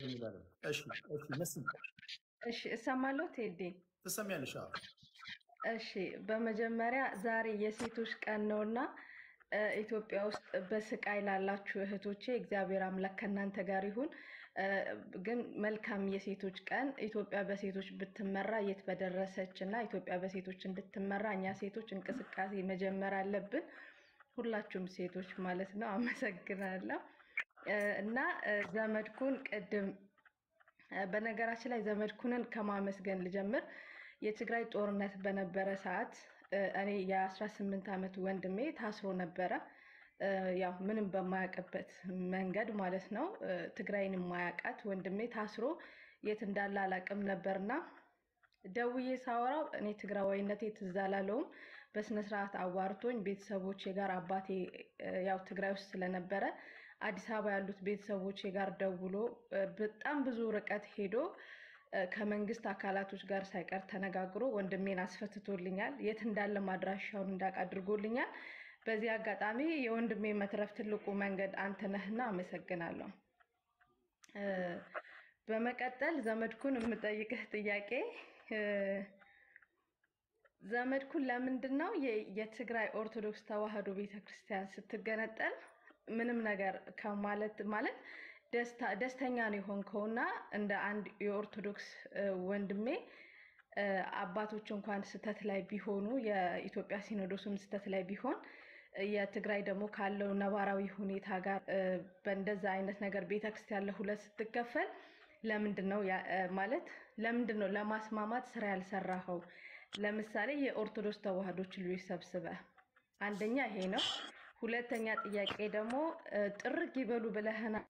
እንላለን። እሺ እሺ፣ መሲ እሺ እሰማለሁ ቴዲ። ትሰሚያለሽ? አዎ እሺ በመጀመሪያ ዛሬ የሴቶች ቀን ነውና እ፣ ኢትዮጵያ ውስጥ በስቃይ ላላችሁ እህቶቼ እግዚአብሔር አምላክ ከእናንተ ጋር ይሁን። እ፣ ግን መልካም የሴቶች ቀን ኢትዮጵያ በሴቶች ብትመራ የት በደረሰች እና ኢትዮጵያ በሴቶች እንድትመራ እኛ ሴቶች እንቅስቃሴ መጀመር አለብን። ሁላችሁም ሴቶች ማለት ነው። አመሰግናለሁ እ፣ እና እ፣ ዘመድኩን ቅድም እ፣ በነገራችን ላይ ዘመድኩንን ከማመስገን ልጀምር። የትግራይ ጦርነት በነበረ ሰዓት እ፣ እኔ የ18 ዓመት ወንድሜ ታስሮ ነበረ። እ፣ ያው ምንም በማያውቅበት መንገድ ማለት ነው። እ፣ ትግራይን የማያውቃት ወንድሜ ታስሮ የት እንዳለ አላውቅም ነበርና ደውዬ ሳወራው እኔ ትግራዋይነቴ ትዝ አላለውም። በስነስርዓት አዋርቶኝ ቤተሰቦቼ ጋር አባቴ እ፣ ያው ትግራይ ውስጥ ስለነበረ አዲስ አበባ ያሉት ቤተሰቦቼ ጋር ደውሎ እ፣ በጣም ብዙ ርቀት ሄዶ እ፣ ከመንግስት አካላቶች ጋር ሳይቀር ተነጋግሮ ወንድሜን አስፈትቶልኛል። የት እንዳለ ማድራሻውን እንዳውቅ አድርጎልኛል። በዚህ አጋጣሚ የወንድሜ መትረፍ ትልቁ መንገድ አንተ ነህና አመሰግናለሁ። እ፣ በመቀጠል ዘመድኩን የምጠይቅህ ጥያቄ እ፣ ዘመድኩን ለምንድን ነው የ- የትግራይ ኦርቶዶክስ ተዋሕዶ ቤተክርስቲያን ስትገነጠል ምንም ነገር ከማለት ማለት ደስታ ደስተኛ ነው የሆንከውና እንደ አንድ የኦርቶዶክስ እ፣ ወንድሜ እ፣ አባቶች እንኳን ስህተት ላይ ቢሆኑ የኢትዮጵያ ሲኖዶስም ስህተት ላይ ቢሆን እ፣ የትግራይ ደግሞ ካለው ነባራዊ ሁኔታ ጋር እ፣ በእንደዛ አይነት ነገር ቤተክርስቲያን ለሁለት ስትከፈል ለምንድን ነው ያ- እ፣ ማለት ለምንድን ነው ለማስማማት ስራ ያልሰራኸው? ለምሳሌ የኦርቶዶክስ ተዋሕዶች ልጆች ሰብስበህ አንደኛ ይሄ ነው። ሁለተኛ ጥያቄ ደግሞ እ፣ ጥርግ ይበሉ ብለህናል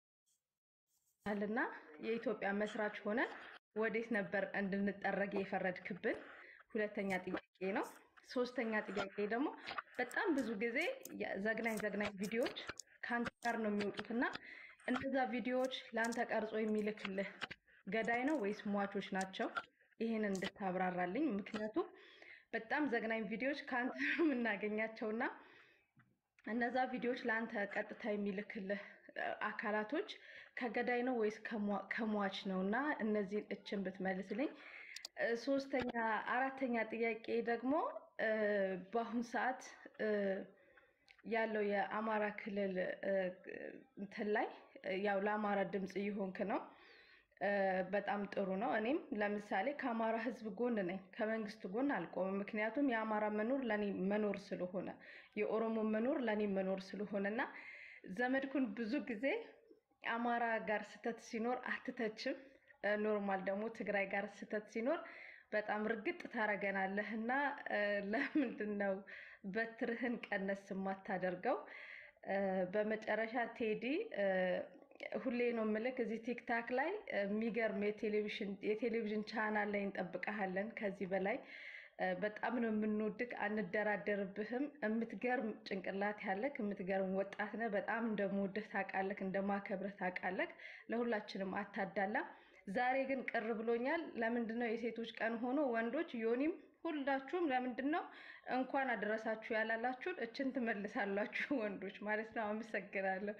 እና የኢትዮጵያ መስራች ሆነን ወዴት ነበር እንድንጠረግ የፈረድክብን? ሁለተኛ ጥያቄ ነው። ሶስተኛ ጥያቄ ደግሞ በጣም ብዙ ጊዜ የ- ዘግናኝ ዘግናኝ ቪዲዮዎች ከአንተ ጋር ነው የሚወጡት እና እነዛ ቪዲዮዎች ለአንተ ቀርጾ የሚልክልህ ገዳይ ነው ወይስ ሟቾች ናቸው? ይህን እንድታብራራልኝ። ምክንያቱም በጣም ዘግናኝ ቪዲዮዎች ከአንተ ነው የምናገኛቸውና እነዛ ቪዲዮዎች ለአንተ ቀጥታ የሚልክልህ እ፣ አካላቶች ከገዳይ ነው ወይስ ከሟ- ከሟች ነው? እና እነዚህን እችን ብትመልስልኝ። እ፣ ሶስተኛ አራተኛ ጥያቄ ደግሞ እ፣ በአሁን ሰዓት እ፣ ያለው የአማራ ክልል እ፣ እንትን ላይ እ፣ ያው ለአማራ ድምፅ እየሆንክ ነው። እ፣ በጣም ጥሩ ነው። እኔም ለምሳሌ ከአማራ ሕዝብ ጎን ነኝ፣ ከመንግስት ጎን አልቆምም። ምክንያቱም የአማራ መኖር ለእኔ መኖር ስለሆነ፣ የኦሮሞ መኖር ለእኔ መኖር ስለሆነ እና ዘመድኩን ብዙ ጊዜ አማራ ጋር ስህተት ሲኖር አትተችም። እ፣ ኖርማል ደግሞ ትግራይ ጋር ስህተት ሲኖር በጣም እርግጥ ታረገናለህ እና እ፣ ለምንድን ነው በትርህን ቀነስ የማታደርገው? እ፣ በመጨረሻ ቴዲ እ፣ ሁሌ ነው ምልክ እዚህ ቲክታክ ላይ እ፣ የሚገርም የቴሌቪዥን የቴሌቪዥን ቻናል ላይ እንጠብቀሃለን። ከዚህ በላይ እ፣ በጣም ነው የምንወድቅ፣ አንደራደርብህም። የምትገርም ጭንቅላት ያለክ የምትገርም ወጣት ነህ። በጣም እንደምወድህ ታውቃለህ፣ እንደማከብርህ ታውቃለህ። ለሁላችንም አታዳላ። ዛሬ ግን ቅር ብሎኛል። ለምንድን ነው የሴቶች ቀን ሆኖ ወንዶች ዮኒም ሁላችሁም ለምንድን ነው እንኳን አደረሳችሁ ያላላችሁን? እችን ትመልሳላችሁ ወንዶች ማለት ነው። አመሰግናለሁ።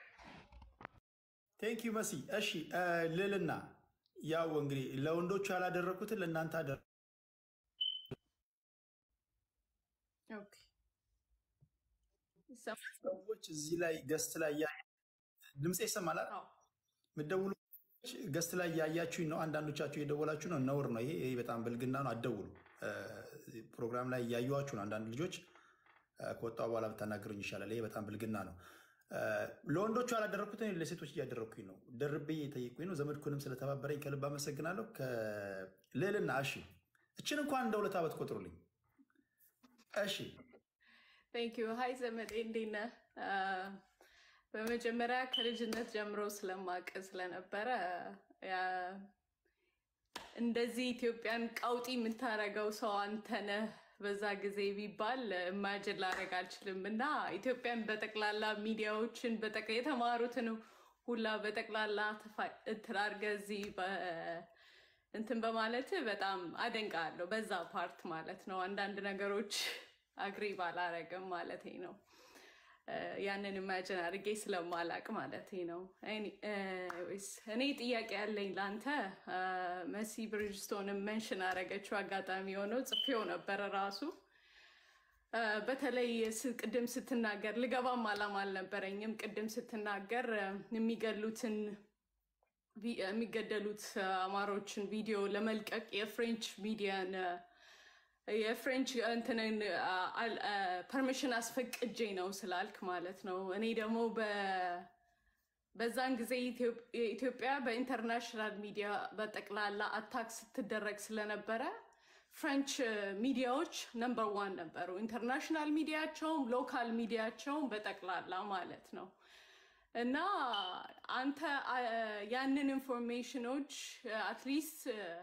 ቴንክ ዩ መሲ። እሺ እ፣ ልዕልና ያው እንግዲህ ለወንዶቹ ያላደረኩትን ለእናንተ አደረ ኦኬ ይሰማል? ሰዎች እዚህ ላይ ገስት ላይ ያ- ድምፄ ይሰማል አይደል? አዎ። የምትደውሉ ሰዎች ገስት ላይ ያያችሁኝ ነው። አንዳንዶቻችሁ የደወላችሁ ነው። ነውር ነው ይሄ። ይሄ በጣም ብልግና ነው። አትደውሉ። እ፣ ፕሮግራም ላይ እያዩዋችሁ ነው። አንዳንድ ልጆች እ፣ ከወጣሁ በኋላ ብታናገሩኝ ይሻላል። ይሄ በጣም ብልግና ነው። እ፣ ለወንዶቹ ያላደረኩትን ለሴቶች እያደረግኩኝ ነው። ደርቤ የጠየቁኝ ነው። ዘመድኩንም ስለተባበረኝ ከልብ አመሰግናለሁ። ከልዕልና እሺ፣ እችን እንኳን እንደ ሁለት ዓመት ቆጥሩልኝ። እሺ ቴንክ ዩ ሀይ ዘመዴ እንዴት ነህ? አ፣ በመጀመሪያ ከልጅነት ጀምሮ ስለማቅ ስለነበረ ያ፣ እንደዚህ ኢትዮጵያን ቀውጢ የምታደርገው ሰው አንተ ነህ በዛ ጊዜ ቢባል ኢማጅን ላደርግ አልችልም። እና ኢትዮጵያን በጠቅላላ ሚዲያዎችን በጠቅ- የተማሩትን ሁላ በጠቅላላ ተፋ- እንትን አድርገህ እዚህ በ- እንትን በማለት በጣም አደንቃለሁ። በዛ ፓርት ማለት ነው። አንዳንድ ነገሮች አግሪ ባላረግም ማለት ነው። እ፣ ያንን ኢማጅን አድርጌ ስለማላቅ ማለት ነው። ኤኒዌይስ፣ እኔ ጥያቄ ያለኝ ለአንተ እ፣ መሲ ብሪጅስቶንን መንሽን አደረገችው አጋጣሚ የሆነው ጽፌው ነበረ ራሱ እ፣ በተለይ ስ- ቅድም ስትናገር ልገባም አላማ አልነበረኝም። ቅድም ስትናገር እ፣ የሚገሉትን ቪ- የሚገደሉት እ፣ አማሮችን ቪዲዮ ለመልቀቅ የፍሬንች ሚዲያን እ፣ የፍሬንች እንትንን ፐርሚሽን አስፈቅጄ ነው ስላልክ ማለት ነው። እኔ ደግሞ በ- በዛን ጊዜ ኢትዮ- ኢትዮጵያ በኢንተርናሽናል ሚዲያ በጠቅላላ አታክ ስትደረግ ስለነበረ ፍሬንች ሚዲያዎች ነምበር ዋን ነበሩ። ኢንተርናሽናል ሚዲያቸውም ሎካል ሚዲያቸውም በጠቅላላ ማለት ነው። እና አንተ አ፣ ያንን ኢንፎርሜሽኖች አትሊስት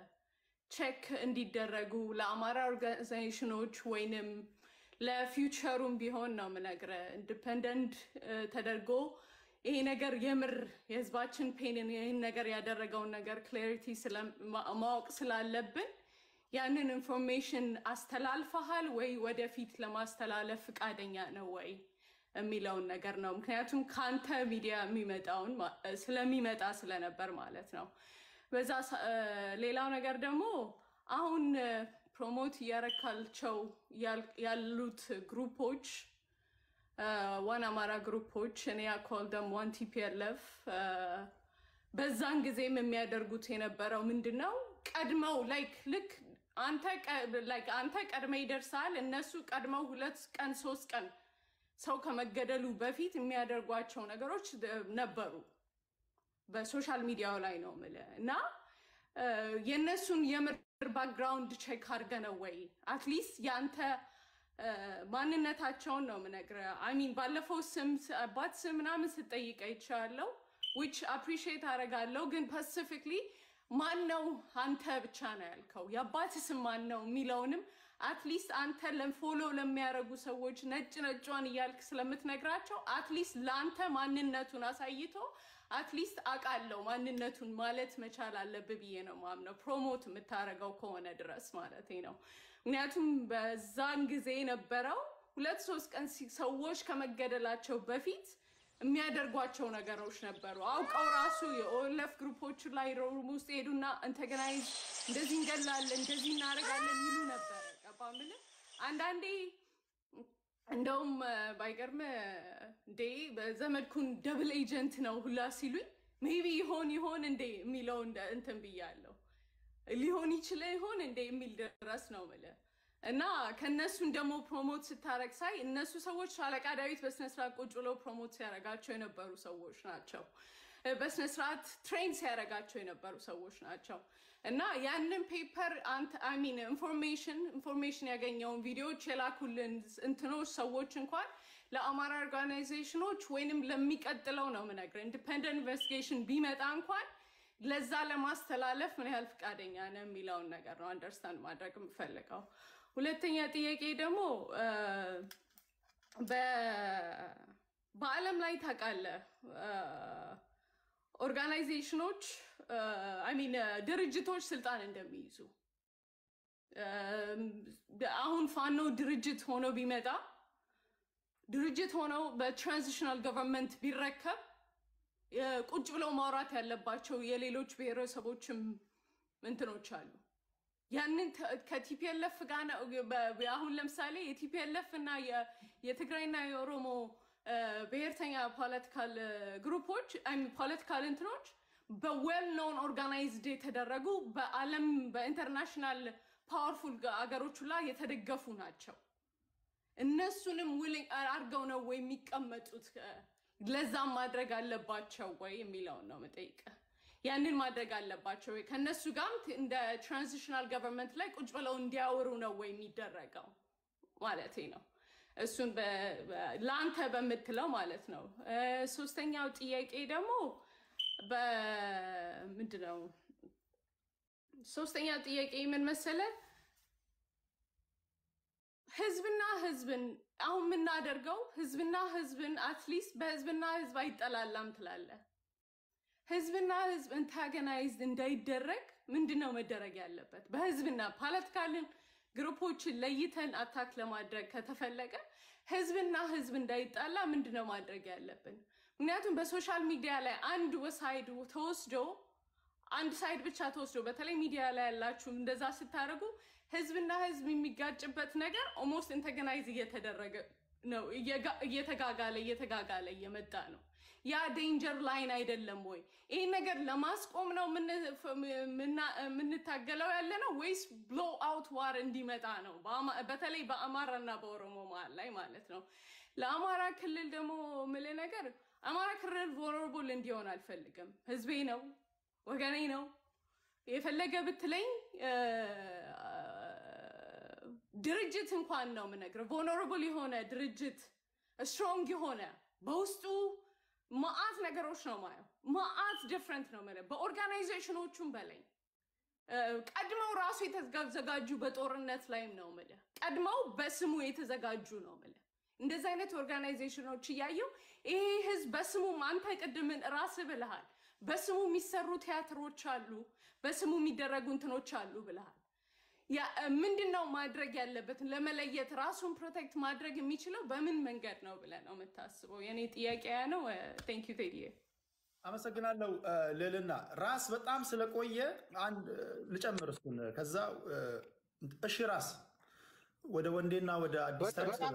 ቼክ እንዲደረጉ ለአማራ ኦርጋናይዜሽኖች ወይንም ለፊውቸሩም ቢሆን ነው የምነግርህ ኢንዲፐንደንት ተደርጎ ይሄ ነገር የምር የህዝባችን ፔንን ይህን ነገር ያደረገውን ነገር ክላሪቲ ማወቅ ስላለብን ያንን ኢንፎርሜሽን አስተላልፈሃል ወይ ወደፊት ለማስተላለፍ ፈቃደኛ ነው ወይ የሚለውን ነገር ነው። ምክንያቱም ከአንተ ሚዲያ የሚመጣውን ማ- ስለሚመጣ ስለነበር ማለት ነው። በዛ ሰ- እ፣ ሌላው ነገር ደግሞ አሁን ፕሮሞት እያረካቸው ያል- ያሉት ግሩፖች ዋን አማራ ግሩፖች እኔ ያኮል ደም ዋን ቲፒኤልኤፍ በዛን ጊዜም የሚያደርጉት የነበረው ምንድን ነው? ቀድመው ላይክ ልክ አንተ ቀ- like አንተ ቀድመ ይደርሳል እነሱ ቀድመው ሁለት ቀን ሶስት ቀን ሰው ከመገደሉ በፊት የሚያደርጓቸው ነገሮች እ፣ ነበሩ። በሶሻል ሚዲያው ላይ ነው የምልህ እና እ፣ የእነሱን የምር ባክግራውንድ ቼክ አድርገ ነው ወይ አትሊስት የአንተ እ፣ ማንነታቸውን ነው የምነግርህ። አይሚን ባለፈው ስም አባት ስም ምናምን ስጠይቅ አይቻለሁ ዊች አፕሪሺየት አደርጋለሁ። ግን ፐሲፊክሊ ማን ነው አንተ ብቻ ነው ያልከው የአባት ስም ማን ነው የሚለውንም አትሊስት አንተ ለፎሎ ለሚያደርጉ ሰዎች ነጭ ነጯን እያልክ ስለምትነግራቸው አትሊስት ለአንተ ማንነቱን አሳይቶ አትሊስት አውቃለሁ ማንነቱን ማለት መቻል አለብህ ብዬ ነው ማምነው። ፕሮሞት የምታደርገው ከሆነ ድረስ ማለት ነው። ምክንያቱም በዛን ጊዜ የነበረው ሁለት ሶስት ቀን ሲ- ሰዎች ከመገደላቸው በፊት የሚያደርጓቸው ነገሮች ነበሩ። አውቀው ራሱ የኦለፍ ግሩፖች ላይ ሮም ውስጥ ሄዱና እንተገናይዝ እንደዚህ እንገላለን እንደዚህ እናደርጋለን የሚሉ ነበረ። ገባ የምልህ አንዳንዴ እንደውም እ፣ ባይገርም እ፣ እንዴ በዘመድኩን ደብል ኤጀንት ነው ሁላ ሲሉኝ ሜቢ ይሆን ይሆን እንዴ የሚለው እንደ- እንትን ብያለሁ ሊሆን ይችለ ይሆን እንዴ የሚል ድረስ ነው ምልህ እና ከእነሱን ደግሞ ፕሮሞት ስታረግ ሳይ እነሱ ሰዎች አለቃ ዳዊት በስነስርዓት ቁጭ ብለው ፕሮሞት ሲያደርጋቸው የነበሩ ሰዎች ናቸው። እ፣ በስነስርዓት ትሬን ሲያደርጋቸው የነበሩ ሰዎች ናቸው። እና ያንን ፔፐር ሚን ኢንፎርሜሽን ኢንፎርሜሽን ያገኘውን ቪዲዮዎች የላኩልን እንትኖች ሰዎች እንኳን ለአማራ ኦርጋናይዜሽኖች ወይንም ለሚቀጥለው ነው የምነግርህ ኢንዲፐንደንት ኢንቨስቲጌሽን ቢመጣ እንኳን ለዛ ለማስተላለፍ ምን ያህል ፈቃደኛ ነው የሚለውን ነገር ነው አንደርስታንድ ማድረግ የምፈልገው። ሁለተኛ ጥያቄ ደግሞ እ፣ በ- በዓለም ላይ ታውቃለህ እ፣ ኦርጋናይዜሽኖች ሚን ድርጅቶች ስልጣን እንደሚይዙ እም፣ አሁን ፋኖ ድርጅት ሆኖ ቢመጣ ድርጅት ሆነው በትራንዚሽናል ገቨርንመንት ቢረከብ የ- ቁጭ ብለው ማውራት ያለባቸው የሌሎች ብሔረሰቦችም እንትኖች አሉ። ያንን ተ- ከቲፒኤልኤፍ ጋር ነው በ- በ- አሁን ለምሳሌ የቲፒኤልኤፍ እና የ- የትግራይና የኦሮሞ እ፣ ብሔርተኛ ፖለቲካል ግሩፖች ፖለቲካል እንትኖች በዌል ኖን ኦርጋናይዝድ የተደረጉ በዓለም በኢንተርናሽናል ፓወርፉል አገሮች ላይ የተደገፉ ናቸው። እነሱንም ዊሊንግ አድርገው ነው ወይ የሚቀመጡት? ለዛም ማድረግ አለባቸው ወይ የሚለውን ነው የምጠይቅህ። ያንን ማድረግ አለባቸው ወይ? ከእነሱ ጋርም ት- እንደ ትራንዚሽናል ገቨርንመንት ላይ ቁጭ ብለው እንዲያወሩ ነው ወይ የሚደረገው ማለቴ ነው። እሱን በ- በ- ለአንተ በምትለው ማለት ነው። እ፣ ሶስተኛው ጥያቄ ደግሞ በምንድን ነው? ሶስተኛው ጥያቄ ምን መሰለህ? ህዝብና ህዝብን አሁን የምናደርገው ህዝብና ህዝብን አትሊስት በህዝብና ህዝብ አይጠላላም ትላለህ። ህዝብና ህዝብ አንታገናይዝድ እንዳይደረግ ምንድን ነው መደረግ ያለበት? በህዝብና ፖለቲካልን ግሩፖችን ለይተን አታክ ለማድረግ ከተፈለገ ህዝብና ህዝብ እንዳይጣላ ምንድነው ማድረግ ያለብን? ምክንያቱም በሶሻል ሚዲያ ላይ አንድ ሳይድ ተወስዶ አንድ ሳይድ ብቻ ተወስዶ በተለይ ሚዲያ ላይ ያላችሁ እንደዛ ስታደርጉ ህዝብና ህዝብ የሚጋጭበት ነገር ኦልሞስት ኢንተገናይዝ እየተደረገ ነው፣ እየተጋጋለ እየተጋጋለ እየመጣ ነው። ያ ዴንጀር ላይን አይደለም ወይ? ይህን ነገር ለማስቆም ነው የምንታገለው ያለ ነው ወይስ ብሎ አውት ዋር እንዲመጣ ነው? በተለይ በአማራና በኦሮሞ መሀል ላይ ማለት ነው። ለአማራ ክልል ደግሞ ምል ነገር አማራ ክልል ቮለርቡል እንዲሆን አልፈልግም። ህዝቤ ነው፣ ወገኔ ነው። የፈለገ ብትለኝ ድርጅት እንኳን ነው የምነግረው ቮለረብል የሆነ ድርጅት ስትሮንግ የሆነ በውስጡ መአት ነገሮች ነው ማየው። መአት ዲፍረንት ነው የምልህ በኦርጋናይዜሽኖቹም በላይ ቀድመው ራሱ የተዘጋጁ በጦርነት ላይም ነው የምልህ ቀድመው በስሙ የተዘጋጁ ነው የምልህ እንደዚህ አይነት ኦርጋናይዜሽኖች እያየው ይሄ ህዝብ በስሙ አንተ ቅድምን ራስ ብልሃል። በስሙ የሚሰሩ ቲያትሮች አሉ፣ በስሙ የሚደረጉ እንትኖች አሉ ብልሃል። ምንድን ነው ማድረግ ያለበትን ለመለየት ራሱን ፕሮቴክት ማድረግ የሚችለው በምን መንገድ ነው ብለህ ነው የምታስበው? የኔ ጥያቄ ያ ነው። ቴንክ ዩ ቴዲዬ። አመሰግናለሁ ልዕልና። ራስ በጣም ስለቆየ አንድ ልጨምር እሱን ከዛ እሺ ራስ ወደ ወንዴና ወደ አዲስ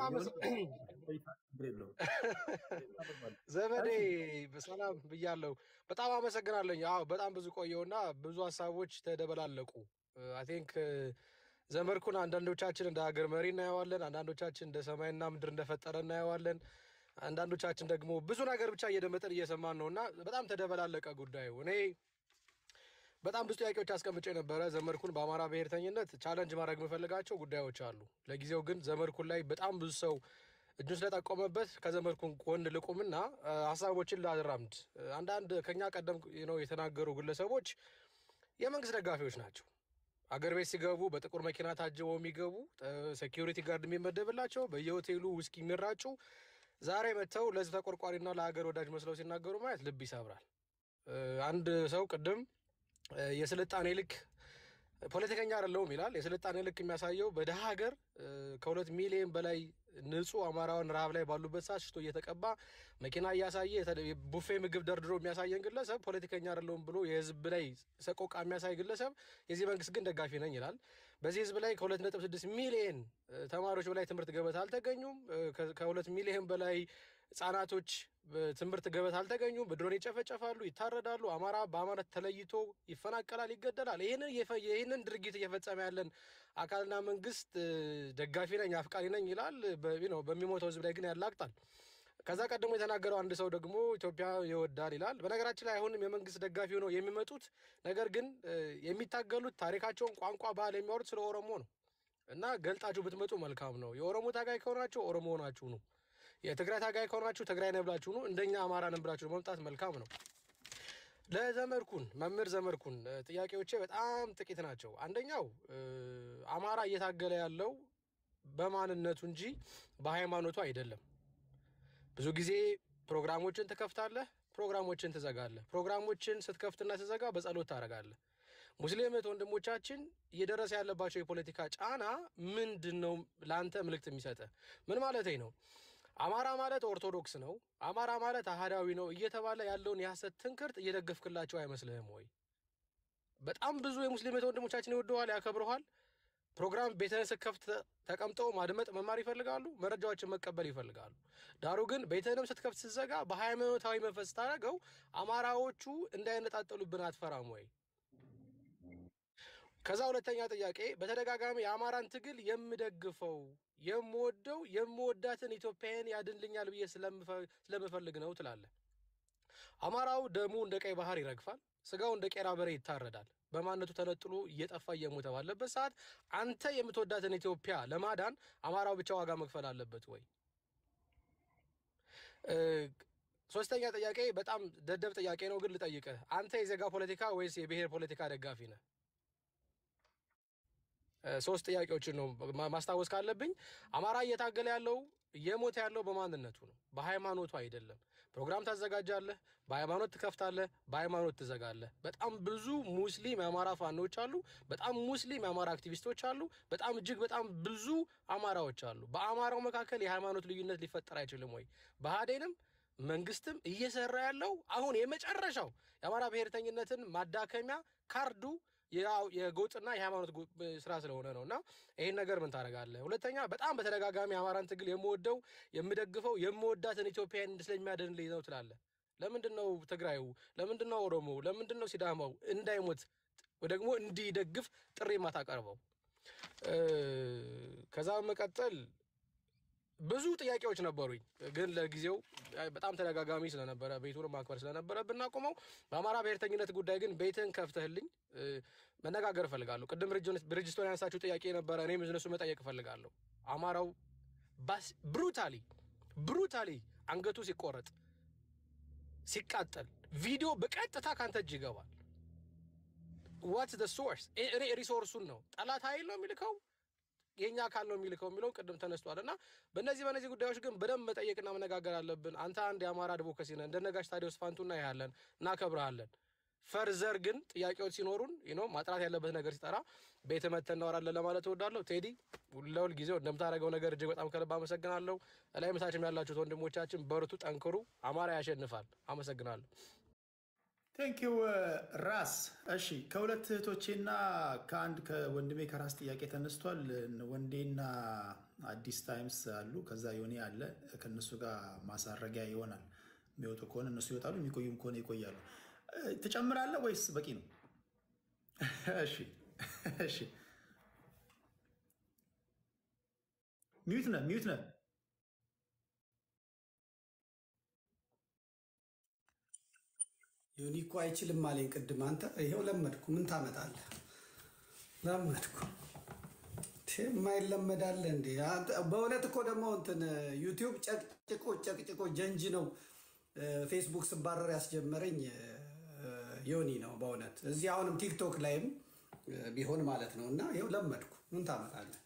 ዘመዴ ሰላም ብያለሁ። በጣም አመሰግናለኝ። አዎ በጣም ብዙ ቆየውና ብዙ ሀሳቦች ተደበላለቁ። አይ ቲንክ ዘመድኩን አንዳንዶቻችን እንደ ሀገር መሪ እናየዋለን፣ አንዳንዶቻችን እንደ ሰማይና ምድር እንደፈጠረ እናየዋለን። አንዳንዶቻችን ደግሞ ብዙ ነገር ብቻ እየደመጠን እየሰማን ነው እና በጣም ተደበላለቀ ጉዳዩ። እኔ በጣም ብዙ ጥያቄዎች አስቀምጬ ነበረ። ዘመድኩን በአማራ ብሔርተኝነት ቻለንጅ ማድረግ የምፈልጋቸው ጉዳዮች አሉ። ለጊዜው ግን ዘመድኩን ላይ በጣም ብዙ ሰው እጁን ስለጠቆመበት ከዘመድኩን ጎን ልቁምና ሀሳቦችን ላራምድ። አንዳንድ ከኛ ቀደም ነው የተናገሩ ግለሰቦች የመንግስት ደጋፊዎች ናቸው። አገር ቤት ሲገቡ በጥቁር መኪና ታጅበው የሚገቡ ሴኪሪቲ ጋርድ የሚመደብላቸው በየሆቴሉ ውስኪ የሚራጩ ዛሬ መጥተው ለህዝብ ተቆርቋሪና ለሀገር ወዳጅ መስለው ሲናገሩ ማየት ልብ ይሰብራል። አንድ ሰው ቅድም የስልጣኔ ልክ ፖለቲከኛ አይደለሁም ይላል። የስልጣኔ ልክ የሚያሳየው በደሃ ሀገር ከሁለት ሚሊዮን በላይ ንጹህ አማራውን ረሃብ ላይ ባሉበት ሰዓት ሽቶ እየተቀባ መኪና እያሳየ ቡፌ ምግብ ደርድሮ የሚያሳየን ግለሰብ ፖለቲከኛ አይደለሁም ብሎ የህዝብ ላይ ሰቆቃ የሚያሳይ ግለሰብ የዚህ መንግስት ግን ደጋፊ ነኝ ይላል። በዚህ ህዝብ ላይ ከሁለት ነጥብ ስድስት ሚሊዮን ተማሪዎች በላይ ትምህርት ገበታ አልተገኙም። ከሁለት ሚሊዮን በላይ ህጻናቶች ትምህርት ገበታ አልተገኙም። በድሮን ይጨፈጨፋሉ፣ ይታረዳሉ። አማራ በአማራ ተለይቶ ይፈናቀላል፣ ይገደላል። ይህንን ድርጊት እየፈጸመ ያለን አካልና መንግስት ደጋፊ ነኝ አፍቃሪ ነኝ ይላል። በሚሞተው ህዝብ ላይ ግን ያላግጣል። ከዛ ቀድሞ የተናገረው አንድ ሰው ደግሞ ኢትዮጵያ ይወዳል ይላል። በነገራችን ላይ አሁንም የመንግስት ደጋፊ ሆነው የሚመጡት ነገር ግን የሚታገሉት ታሪካቸውን፣ ቋንቋ፣ ባህል የሚያወሩት ስለ ኦሮሞ ነው እና ገልጣችሁ ብትመጡ መልካም ነው። የኦሮሞ ታጋይ ከሆናችሁ ኦሮሞ ሆናችሁ ነው። የትግራይ ታጋይ ከሆናችሁ ትግራይ ነን ብላችሁ ነው። እንደኛ አማራ ነን ብላችሁ መምጣት መልካም ነው። ለዘመድኩን መምህር ዘመድኩን ጥያቄዎቼ በጣም ጥቂት ናቸው። አንደኛው አማራ እየታገለ ያለው በማንነቱ እንጂ በሃይማኖቱ አይደለም። ብዙ ጊዜ ፕሮግራሞችን ትከፍታለህ፣ ፕሮግራሞችን ትዘጋለህ። ፕሮግራሞችን ስትከፍትና ትዘጋ በጸሎት ታደርጋለህ። ሙስሊም እህት ወንድሞቻችን እየደረሰ ያለባቸው የፖለቲካ ጫና ምንድን ነው? ለአንተ ምልክት የሚሰጥ ምን ማለት ነው? አማራ ማለት ኦርቶዶክስ ነው፣ አማራ ማለት አህዳዊ ነው እየተባለ ያለውን የሐሰት ትንክርት እየደገፍክላቸው አይመስልህም ወይ? በጣም ብዙ የሙስሊም እህት ወንድሞቻችን ይወደዋል፣ ያከብረዋል። ፕሮግራም ቤትህን ስትከፍት ተቀምጠው ማድመጥ መማር ይፈልጋሉ፣ መረጃዎችን መቀበል ይፈልጋሉ። ዳሩ ግን ቤትህንም ስትከፍት ስትዘጋ በሃይማኖታዊ መንፈስ ስታደርገው አማራዎቹ እንዳይነጣጠሉብን አትፈራም ወይ? ከዛ ሁለተኛ ጥያቄ በተደጋጋሚ የአማራን ትግል የምደግፈው የምወደው የምወዳትን ኢትዮጵያን ያድንልኛል ብዬ ስለምፈልግ ነው ትላለህ። አማራው ደሙ እንደ ቀይ ባህር ይረግፋል፣ ስጋው እንደ ቄራ በሬ ይታረዳል። በማንነቱ ተነጥሎ እየጠፋ እየሞተ ባለበት ሰዓት አንተ የምትወዳትን ኢትዮጵያ ለማዳን አማራው ብቻ ዋጋ መክፈል አለበት ወይ? ሶስተኛ ጥያቄ በጣም ደደብ ጥያቄ ነው፣ ግን ልጠይቅህ። አንተ የዜጋ ፖለቲካ ወይስ የብሔር ፖለቲካ ደጋፊ ነህ? ሶስት ጥያቄዎችን ነው ማስታወስ ካለብኝ። አማራ እየታገለ ያለው እየሞተ ያለው በማንነቱ ነው፣ በሃይማኖቱ አይደለም። ፕሮግራም ታዘጋጃለህ፣ በሃይማኖት ትከፍታለህ፣ በሃይማኖት ትዘጋለህ። በጣም ብዙ ሙስሊም የአማራ ፋኖች አሉ። በጣም ሙስሊም የአማራ አክቲቪስቶች አሉ። በጣም እጅግ በጣም ብዙ አማራዎች አሉ። በአማራው መካከል የሃይማኖት ልዩነት ሊፈጠር አይችልም ወይ? ብአዴንም መንግስትም እየሰራ ያለው አሁን የመጨረሻው የአማራ ብሔርተኝነትን ማዳከሚያ ካርዱ ያው የጎጥና የሃይማኖት ጎ- ስራ ስለሆነ ነው። እና ይሄን ነገር ምን ታደርጋለህ? ሁለተኛ በጣም በተደጋጋሚ የአማራን ትግል የምወደው የምደግፈው የምወዳትን ኢትዮጵያን ስለሚያድንልኝ ነው ትላለህ። ለምንድን ነው ትግራዩ? ለምንድን ነው ኦሮሞ? ለምንድን ነው ሲዳማው እንዳይሞት ወይ ደግሞ እንዲደግፍ ጥሪ የማታቀርበው? እ፣ ከዛ በመቀጠል ብዙ ጥያቄዎች ነበሩኝ፣ ግን ለጊዜው አይ፣ በጣም ተደጋጋሚ ስለነበረ ቤቱን ማክበር ስለነበረ ብናቆመው። በአማራ ብሔርተኝነት ጉዳይ ግን ቤትህን ከፍተህልኝ እ፣ መነጋገር እፈልጋለሁ። ቅድም ብርጅስቶን ያነሳችሁ ጥያቄ ነበረ፣ እኔም እነሱ መጠየቅ እፈልጋለሁ። አማራው ብሩታሊ ብሩታሊ አንገቱ ሲቆረጥ ሲቃጠል ቪዲዮ በቀጥታ ካንተ እጅ ይገባል። ዋትስ ደ ሶርስ? እኔ ሪሶርሱን ነው ጠላት ኃይል ነው የሚልከው የኛ አካል ነው የሚልከው የሚለው ቅድም ተነስቷል። እና በእነዚህ በእነዚህ ጉዳዮች ግን በደንብ መጠየቅና መነጋገር አለብን። አንተ አንድ የአማራ አድቮካሲ ነህ፣ እንደ ነጋሽ ታዲዮስ ፋንቱና ያለን እናከብረሃለን። ፈርዘር ግን ጥያቄዎች ሲኖሩን ነው ማጥራት ያለበት ነገር ሲጠራ ቤት መተን እናወራለን ለማለት እወዳለሁ። ቴዲ ለሁል ጊዜው እንደምታደርገው ነገር እጅግ በጣም ከልብ አመሰግናለሁ። ላይ ምታችም ያላችሁት ወንድሞቻችን በርቱ፣ ጠንክሩ። አማራ ያሸንፋል። አመሰግናለሁ። ቴንኪው ራስ። እሺ ከሁለት እህቶቼና ከአንድ ከወንድሜ ከራስ ጥያቄ ተነስቷል። ወንዴና አዲስ ታይምስ አሉ፣ ከዛ ዮኔ አለ። ከእነሱ ጋር ማሳረጊያ ይሆናል። የሚወጡ ከሆነ እነሱ ይወጣሉ፣ የሚቆዩም ከሆነ ይቆያሉ። እ፣ ትጨምራለህ ወይስ በቂ ነው? እሺ እሺ። ሚዩት ነህ ሚዩት ነህ። ዮኒ እኮ አይችልም አለኝ ቅድም። አንተ ይኸው ለመድኩ። ምን ታመጣለህ? ለመድኩ። ቴ የማይለመዳለ እንዴ? አንተ- በእውነት እኮ ደግሞ እንትን ዩቲዩብ ጨቅጭቆ ጨቅጭቆ ጀንጅ ነው ፌስቡክ ስባረር ያስጀመረኝ እ፣ ዮኒ ነው በእውነት እዚህ አሁንም ቲክቶክ ላይም እ፣ ቢሆን ማለት ነው። እና ይኸው ለመድኩ። ምን ታመጣለህ?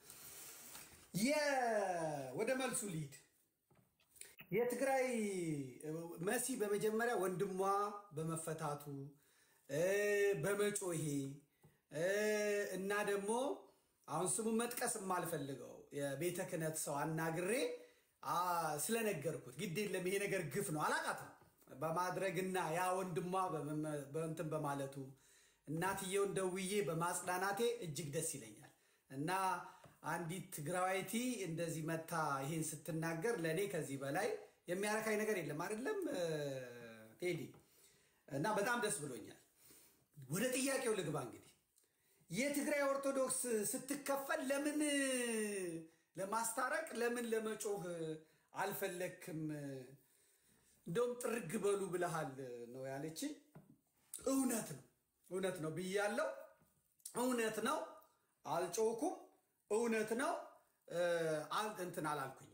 የ- ወደ መልሱ ሊድ የትግራይ መሲ በመጀመሪያ ወንድሟ በመፈታቱ እ፣ በመጮሄ እ፣ እና ደግሞ አሁን ስሙን መጥቀስ የማልፈልገው የቤተ ክህነት ሰው አናግሬ አ፣ ስለነገርኩት ግድ የለም ይሄ ነገር ግፍ ነው አላቃትም በማድረግና ያ ወንድሟ በመመ- በእንትን በማለቱ እናትየውን ደውዬ በማጽናናቴ እጅግ ደስ ይለኛል እና አንዲት ትግራዋይቲ እንደዚህ መታ ይሄን ስትናገር ለእኔ ከዚህ በላይ የሚያረካኝ ነገር የለም አይደለም እ፣ ቴዲ እና በጣም ደስ ብሎኛል ወደ ጥያቄው ልግባ እንግዲህ የትግራይ ኦርቶዶክስ ስትከፈል ለምን ለማስታረቅ ለምን ለመጮህ አልፈለክም እንደውም ጥርግ በሉ ብለሃል ነው ያለች እውነት ነው እውነት ነው ብያለው እውነት ነው አልጮኩም እውነት ነው እ፣ አል- እንትን አላልኩኝም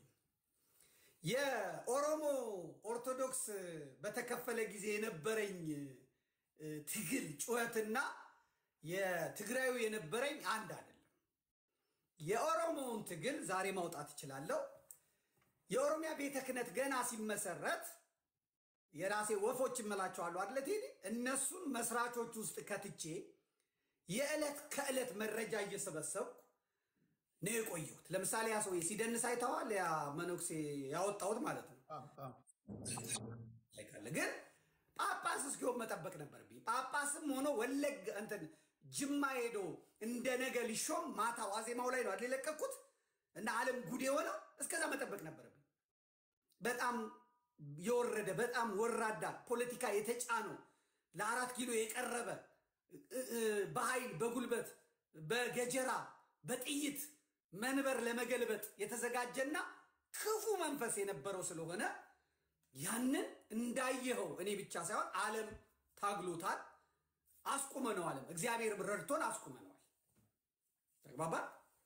የኦሮሞ ኦርቶዶክስ በተከፈለ ጊዜ የነበረኝ እ፣ ትግል ጩኸትና የትግራዩ የነበረኝ አንድ አይደለም። የኦሮሞውን ትግል ዛሬ ማውጣት እችላለሁ። የኦሮሚያ ቤተ ክህነት ገና ሲመሰረት የራሴ ወፎች እምላቸዋለሁ አደለ ቴዲ? እነሱን መስራቾች ውስጥ ከትቼ የዕለት ከዕለት መረጃ እየሰበሰብኩ ነው የቆየሁት። ለምሳሌ ያ ሰውዬ ሲደንስ አይተዋል። ያ መነኩሴ ያወጣሁት ማለት ነው። አዎ፣ አዎ። አይካለ ግን ጳጳስ እስኪሆን መጠበቅ ነበርብኝ። ጳጳስም ሆኖ ወለግ እንትን ጅማ ሄዶ እንደ ነገ ሊሾም ማታ ዋዜማው ላይ ነው አይደል የለቀኩት እና ዓለም ጉድ የሆነው እስከዛ መጠበቅ ነበረብኝ። በጣም የወረደ በጣም ወራዳ ፖለቲካ የተጫነው ለአራት ኪሎ የቀረበ እ- እ- በኃይል በጉልበት በገጀራ በጥይት መንበር ለመገልበጥ የተዘጋጀና ክፉ መንፈስ የነበረው ስለሆነ ያንን እንዳየኸው እኔ ብቻ ሳይሆን ዓለም ታግሎታል። አስቁመነዋልም። እግዚአብሔር ረድቶን አስቁመነዋል። ተግባባል።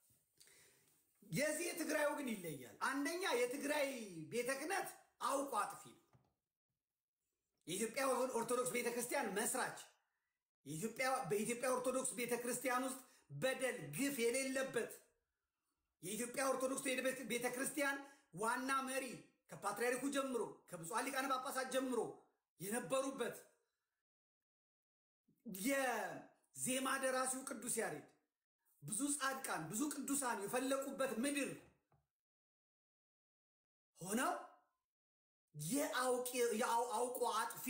የዚህ የትግራዩ ግን ይለያል። አንደኛ የትግራይ ቤተ ክህነት አውቆ አጥፊ ነው። የኢትዮጵያ ኦርቶዶክስ ቤተ ክርስቲያን መስራች የኢትዮጵያ- በኢትዮጵያ ኦርቶዶክስ ቤተ ክርስቲያን ውስጥ በደል ግፍ የሌለበት የኢትዮጵያ ኦርቶዶክስ ቤተ ክርስቲያን ዋና መሪ ከፓትርያርኩ ጀምሮ ከብፁዓን ሊቃነ ጳጳሳት ጀምሮ የነበሩበት የዜማ ደራሲው ቅዱስ ያሬድ ብዙ ጻድቃን ብዙ ቅዱሳን የፈለቁበት ምድር ሆነው የአውቆ አጥፊ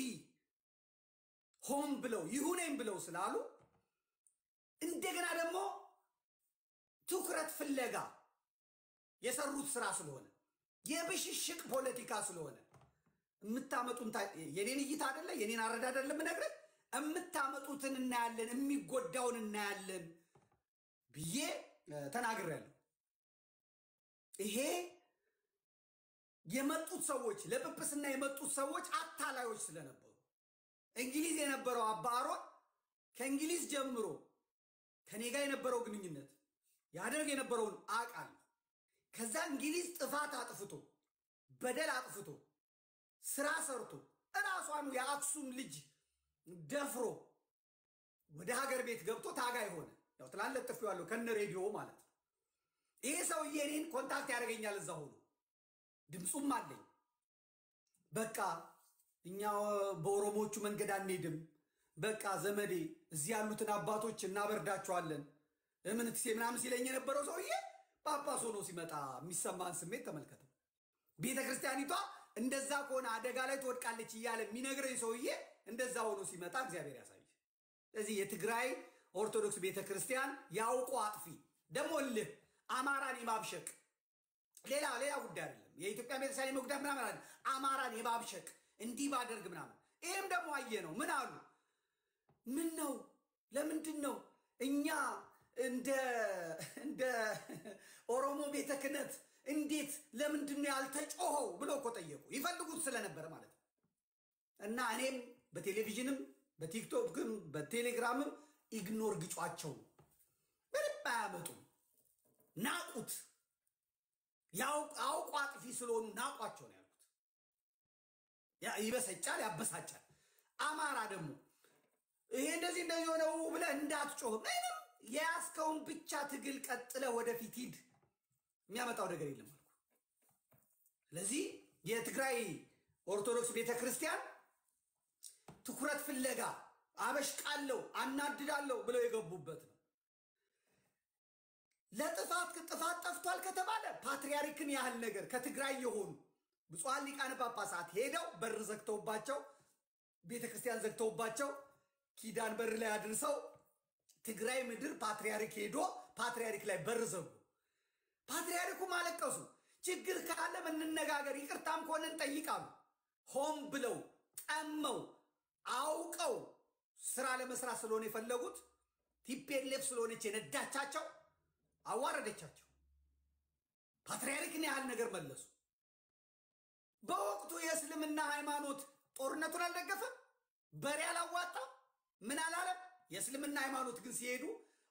ሆን ብለው ይሁኔም ብለው ስላሉ እንደገና ደግሞ ትኩረት ፍለጋ የሰሩት ስራ ስለሆነ የብሽሽቅ ፖለቲካ ስለሆነ የምታመጡን የኔን እይታ አደለ የኔን አረዳድ አደለ የምነግርህ የምታመጡትን እናያለን የሚጎዳውን እናያለን ብዬ ተናግሬያለሁ። ይሄ የመጡት ሰዎች ለጵጵስና የመጡት ሰዎች አታላዮች ስለነበሩ እንግሊዝ የነበረው አባ አሮን ከእንግሊዝ ጀምሮ ከኔ ጋር የነበረው ግንኙነት ያደርግ የነበረውን አውቃለሁ። ከዛ እንግሊዝ ጥፋት አጥፍቶ በደል አጥፍቶ ስራ ሰርቶ እራሷኑ የአክሱም ልጅ ደፍሮ ወደ ሀገር ቤት ገብቶ ታጋይ ሆነ። ያው ትላንት ለጥፌዋለሁ ከነ ሬዲዮ ማለት ነው። ይሄ ሰውዬ እኔን ኮንታክት ያደርገኛል እዛ ሆኖ ድምፁም አለኝ። በቃ እኛ በኦሮሞቹ መንገድ አንሄድም፣ በቃ ዘመዴ እዚህ ያሉትን አባቶች እናበርዳቸዋለን እምንትሴ ምናምን ሲለኝ የነበረው ሰውዬ ጳጳስ ሆኖ ሲመጣ የሚሰማን ስሜት ተመልከተው። ቤተ ክርስቲያኒቷ እንደዛ ከሆነ አደጋ ላይ ትወድቃለች እያለ የሚነግረኝ ሰውዬ እንደዛ ሆኖ ሲመጣ እግዚአብሔር ያሳይ። ስለዚህ የትግራይ ኦርቶዶክስ ቤተ ክርስቲያን ያውቁ አጥፊ ደግሞ እልህ አማራን የማብሸቅ ሌላ ሌላ ጉዳይ አይደለም። የኢትዮጵያ ቤተክርስቲያን የመጉዳት ምናምን አለ አማራን የማብሸቅ እንዲህ ባደርግ ምናምን። ይህም ደግሞ አየ ነው። ምን አሉ? ምን ነው? ለምንድን ነው እኛ እንደ እንደ ኦሮሞ ቤተ ክህነት እንዴት ለምንድን ነው ያልተጮኸው ብለው እኮ ጠየቁ። ይፈልጉት ስለነበረ ማለት ነው። እና እኔም በቴሌቪዥንም በቲክቶክም በቴሌግራምም ኢግኖር ግጯቸው ምንም አያመጡም። ናቁት። አውቁ አጥፊ ስለሆኑ ናቋቸው ነው ያልኩት። ይበሰጫል፣ ያበሳጫል። አማራ ደግሞ ይሄ እንደዚህ እንደዚህ ሆነው ብለህ እንዳትጮህ ምንም የያዝከውን ብቻ ትግል ቀጥለ ወደፊት ሂድ። የሚያመጣው ነገር የለም አልኩ። ስለዚህ የትግራይ ኦርቶዶክስ ቤተ ክርስቲያን ትኩረት ፍለጋ አበሽቃለሁ፣ አናድዳለሁ ብለው የገቡበት ነው። ለጥፋት ጥፋት ጠፍቷል ከተባለ ፓትርያርክን ያህል ነገር ከትግራይ የሆኑ ብፁዓን ሊቃነ ጳጳሳት ሄደው በር ዘግተውባቸው ቤተ ክርስቲያን ዘግተውባቸው ኪዳን በር ላይ አድርሰው ትግራይ ምድር ፓትርያርክ ሄዶ ፓትርያርክ ላይ በር ዘጉ። ፓትርያርኩም አለቀሱ። ችግር ካለ እንነጋገር፣ ይቅርታም ከሆነ እንጠይቃሉ። ሆን ብለው ጠመው አውቀው ስራ ለመስራት ስለሆነ የፈለጉት ቲፔሌፍ ስለሆነች የነዳቻቸው አዋረደቻቸው። ፓትርያርክን ያህል ነገር መለሱ። በወቅቱ የእስልምና ሃይማኖት ጦርነቱን አልደገፈም፣ በሬ አላዋጣም፣ ምን አላለም። የእስልምና ሃይማኖት ግን ሲሄዱ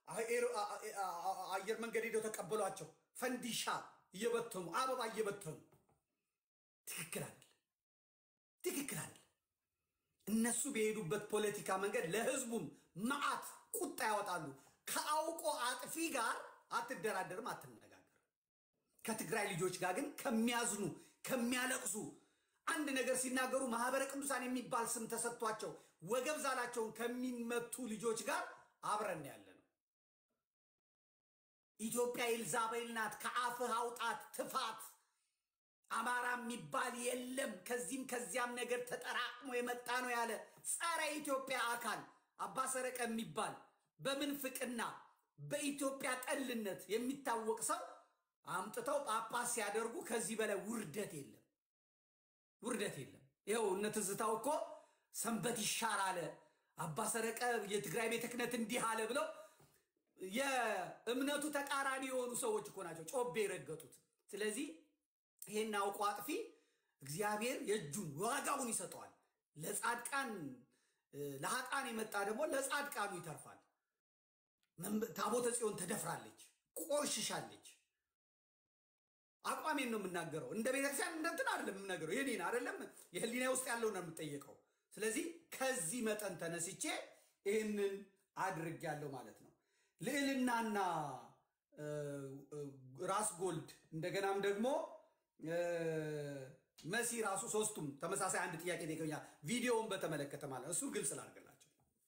አየር መንገድ ሄደው ተቀበሏቸው። ፈንዲሻ እየበተኑ አበባ እየበተኑ ትክክል አይደለም፣ ትክክል አይደለም። እነሱ በሄዱበት ፖለቲካ መንገድ ለህዝቡም መዓት ቁጣ ያወጣሉ። ከአውቆ አጥፊ ጋር አትደራደርም፣ አትነጋገርም። ከትግራይ ልጆች ጋር ግን ከሚያዝኑ ከሚያለቅሱ አንድ ነገር ሲናገሩ ማህበረ ቅዱሳን የሚባል ስም ተሰጥቷቸው ወገብ ዛላቸውን ከሚመቱ ልጆች ጋር አብረን ያለ ነው። ኢትዮጵያ ኤልዛቤል ናት፣ ከአፍህ አውጣት ትፋት። አማራ የሚባል የለም፣ ከዚህም ከዚያም ነገር ተጠራቅሞ የመጣ ነው ያለ ጸረ ኢትዮጵያ አካል አባ ሰረቀ የሚባል በምንፍቅና በኢትዮጵያ ጠልነት የሚታወቅ ሰው አምጥተው ጳጳስ ሲያደርጉ ከዚህ በላይ ውርደት የለም፣ ውርደት የለም። ይኸው እነ ትዝታው እኮ ሰንበት ይሻር አለ አባ ሰረቀ የትግራይ ቤተ ክህነት እንዲህ አለ ብለው የእምነቱ ተቃራኒ የሆኑ ሰዎች እኮ ናቸው ጮቤ የረገጡት። ስለዚህ ይሄን አውቆ አጥፊ እግዚአብሔር የእጁን ዋጋውን ይሰጠዋል። ለጻድቃን ለሀጣን የመጣ ደግሞ ለጻድቃኑ ይተርፋል። ታቦተ ጽዮን ተደፍራለች፣ ቆሽሻለች። አቋሜን ነው የምናገረው። እንደ ቤተክርስቲያን እንደንትን አይደለም የምናገረው፣ የኔን አይደለም የህሊና ውስጥ ያለው ነው የምጠየቀው። ስለዚህ ከዚህ መጠን ተነስቼ ይህንን አድርጌያለሁ ማለት ነው። ልዕልናና ራስ ጎልድ እንደገናም ደግሞ መሲ ራሱ ሶስቱም ተመሳሳይ አንድ ጥያቄ ጠይቀኛል። ቪዲዮውን በተመለከተ ማለት ነው። እሱ ግልጽ ላድርግላቸው።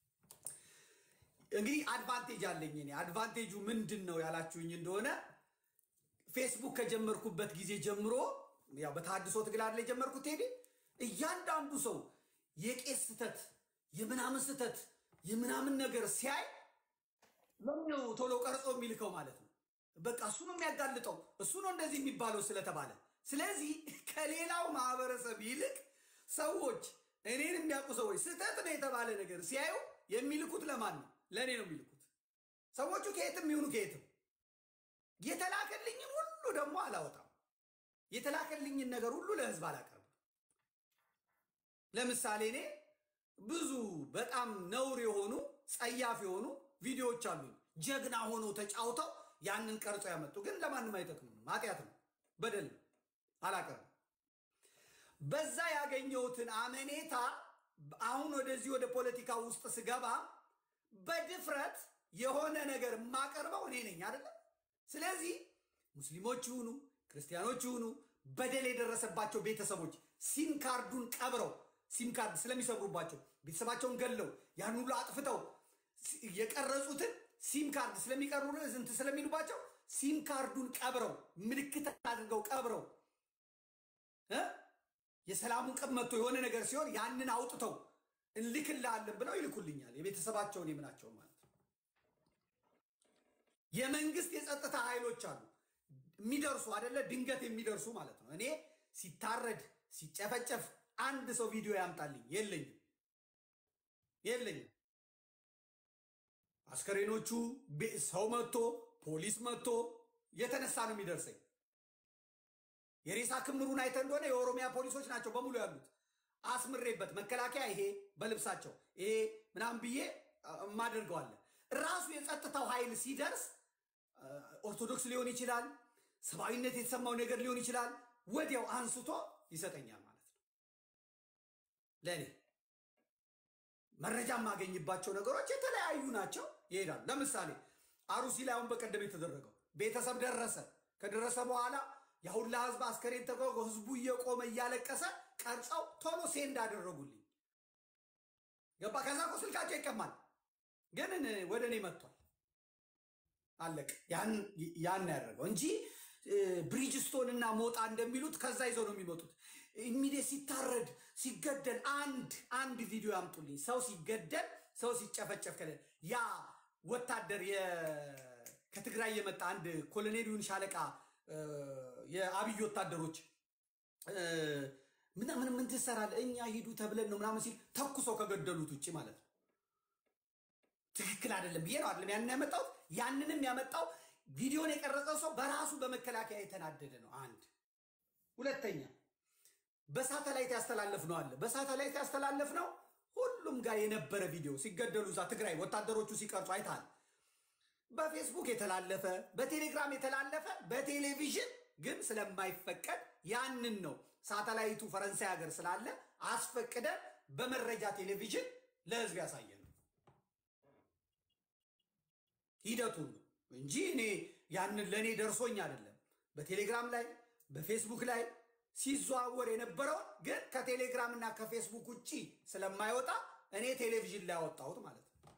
እንግዲህ አድቫንቴጅ አለኝ እኔ። አድቫንቴጁ ምንድን ነው ያላችሁኝ እንደሆነ ፌስቡክ ከጀመርኩበት ጊዜ ጀምሮ ያው በተሐድሶ ትግል አይደል የጀመርኩት ቴዲ እያንዳንዱ ሰው የቄስ ስተት የምናምን ስተት የምናምን ነገር ሲያይ ለምነው ቶሎ ቀርጾ የሚልከው ማለት ነው። በቃ እሱ ነው የሚያጋልጠው፣ እሱ ነው እንደዚህ የሚባለው ስለተባለ። ስለዚህ ከሌላው ማህበረሰብ ይልቅ ሰዎች እኔን የሚያውቁ ሰዎች ስህተት ነው የተባለ ነገር ሲያዩ የሚልኩት ለማን ነው? ለእኔ ነው የሚልኩት። ሰዎቹ ከየትም ይሁኑ ከየትም የተላከልኝን ሁሉ ደግሞ አላወጣም። የተላከልኝን ነገር ሁሉ ለህዝብ አላቀርብም። ለምሳሌ እኔ ብዙ በጣም ነውር የሆኑ ጸያፍ የሆኑ ቪዲዮዎች አሉኝ። ጀግና ሆኖ ተጫውተው ያንን ቀርጾ ያመጡ ግን ለማንም አይጠቅምም። ኃጢአት ነው፣ በደል ነው፣ አላቀርብም። በዛ ያገኘሁትን አመኔታ አሁን ወደዚህ ወደ ፖለቲካ ውስጥ ስገባ በድፍረት የሆነ ነገር የማቀርበው እኔ ነኝ አይደለም። ስለዚህ ሙስሊሞች ይሁኑ ክርስቲያኖች ይሁኑ በደል የደረሰባቸው ቤተሰቦች ሲም ካርዱን ቀብረው ሲም ካርድ ስለሚሰብሩባቸው ቤተሰባቸውን ገለው ያን ሁሉ አጥፍተው የቀረጹትን ሲም ካርድ ስለሚቀሩ እንትን ስለሚሉባቸው ሲም ካርዱን ቀብረው ምልክት አድርገው ቀብረው እ የሰላሙን ቀን መጥቶ የሆነ ነገር ሲሆን ያንን አውጥተው እንልክልሃለን ብለው ይልኩልኛል። የቤተሰባቸውን የምናቸውን ማለት ነው። የመንግስት የጸጥታ ኃይሎች አሉ የሚደርሱ አይደለ፣ ድንገት የሚደርሱ ማለት ነው። እኔ ሲታረድ ሲጨፈጨፍ አንድ ሰው ቪዲዮ ያምጣልኝ፣ የለኝም የለኝም። አስከሬኖቹ ሰው መጥቶ ፖሊስ መጥቶ የተነሳ ነው የሚደርሰኝ። የሬሳ ክምሩን አይተ እንደሆነ የኦሮሚያ ፖሊሶች ናቸው በሙሉ ያሉት። አስምሬበት መከላከያ ይሄ በልብሳቸው ይሄ ምናምን ብዬ ማደርገዋለን። ራሱ የጸጥታው ኃይል ሲደርስ ኦርቶዶክስ ሊሆን ይችላል፣ ሰብአዊነት የተሰማው ነገር ሊሆን ይችላል። ወዲያው አንስቶ ይሰጠኛል ማለት ነው። ለእኔ መረጃ የማገኝባቸው ነገሮች የተለያዩ ናቸው፣ ይሄዳሉ። ለምሳሌ አሩሲ ላይ አሁን በቀደም የተደረገው ቤተሰብ ደረሰ። ከደረሰ በኋላ የሁላ ህዝብ አስከሬን ተጓጓ፣ ህዝቡ እየቆመ እያለቀሰ ቀርጸው ቶሎ ሴንድ አደረጉልኝ። ገባ። ከዛ እኮ ስልካቸው ይቀማል፣ ግን ወደ እኔ መጥቷል። አለቅ ያን ያደረገው እንጂ ብሪጅስቶን እና ሞጣ እንደሚሉት ከዛ ይዘው ነው የሚመጡት። ሚዴ ሲታረድ ሲገደል አንድ አንድ ቪዲዮ ያምጡልኝ። ሰው ሲገደል ሰው ሲጨፈጨፍ ከለ ያ ወታደር ከትግራይ የመጣ አንድ ኮሎኔሉን ሻለቃ የአብይ ወታደሮች ምናምን ምን ትሰራለህ? እኛ ሂዱ ተብለን ነው ምናምን ሲል ተኩሰው ከገደሉት ውጭ ማለት ነው። ትክክል አይደለም ብዬ ነው አይደለም ያንን ያመጣው። ያንንም ያመጣው ቪዲዮን የቀረጸው ሰው በራሱ በመከላከያ የተናደደ ነው። አንድ ሁለተኛ፣ በሳተላይት ያስተላለፍ ነው አለ። በሳተላይት ያስተላለፍ ነው ሁሉም ጋር የነበረ ቪዲዮ ሲገደሉ እዛ ትግራይ ወታደሮቹ ሲቀርጹ አይታል። በፌስቡክ የተላለፈ በቴሌግራም የተላለፈ በቴሌቪዥን ግን ስለማይፈቀድ ያንን ነው ሳተላይቱ ፈረንሳይ ሀገር ስላለ አስፈቅደን በመረጃ ቴሌቪዥን ለህዝብ ያሳየ ነው ሂደቱን ነው እንጂ እኔ ያንን ለእኔ ደርሶኝ አይደለም። በቴሌግራም ላይ በፌስቡክ ላይ ሲዘዋወር የነበረውን ግን ከቴሌግራም እና ከፌስቡክ ውጭ ስለማይወጣ እኔ ቴሌቪዥን ላይ ያወጣሁት ማለት ነው።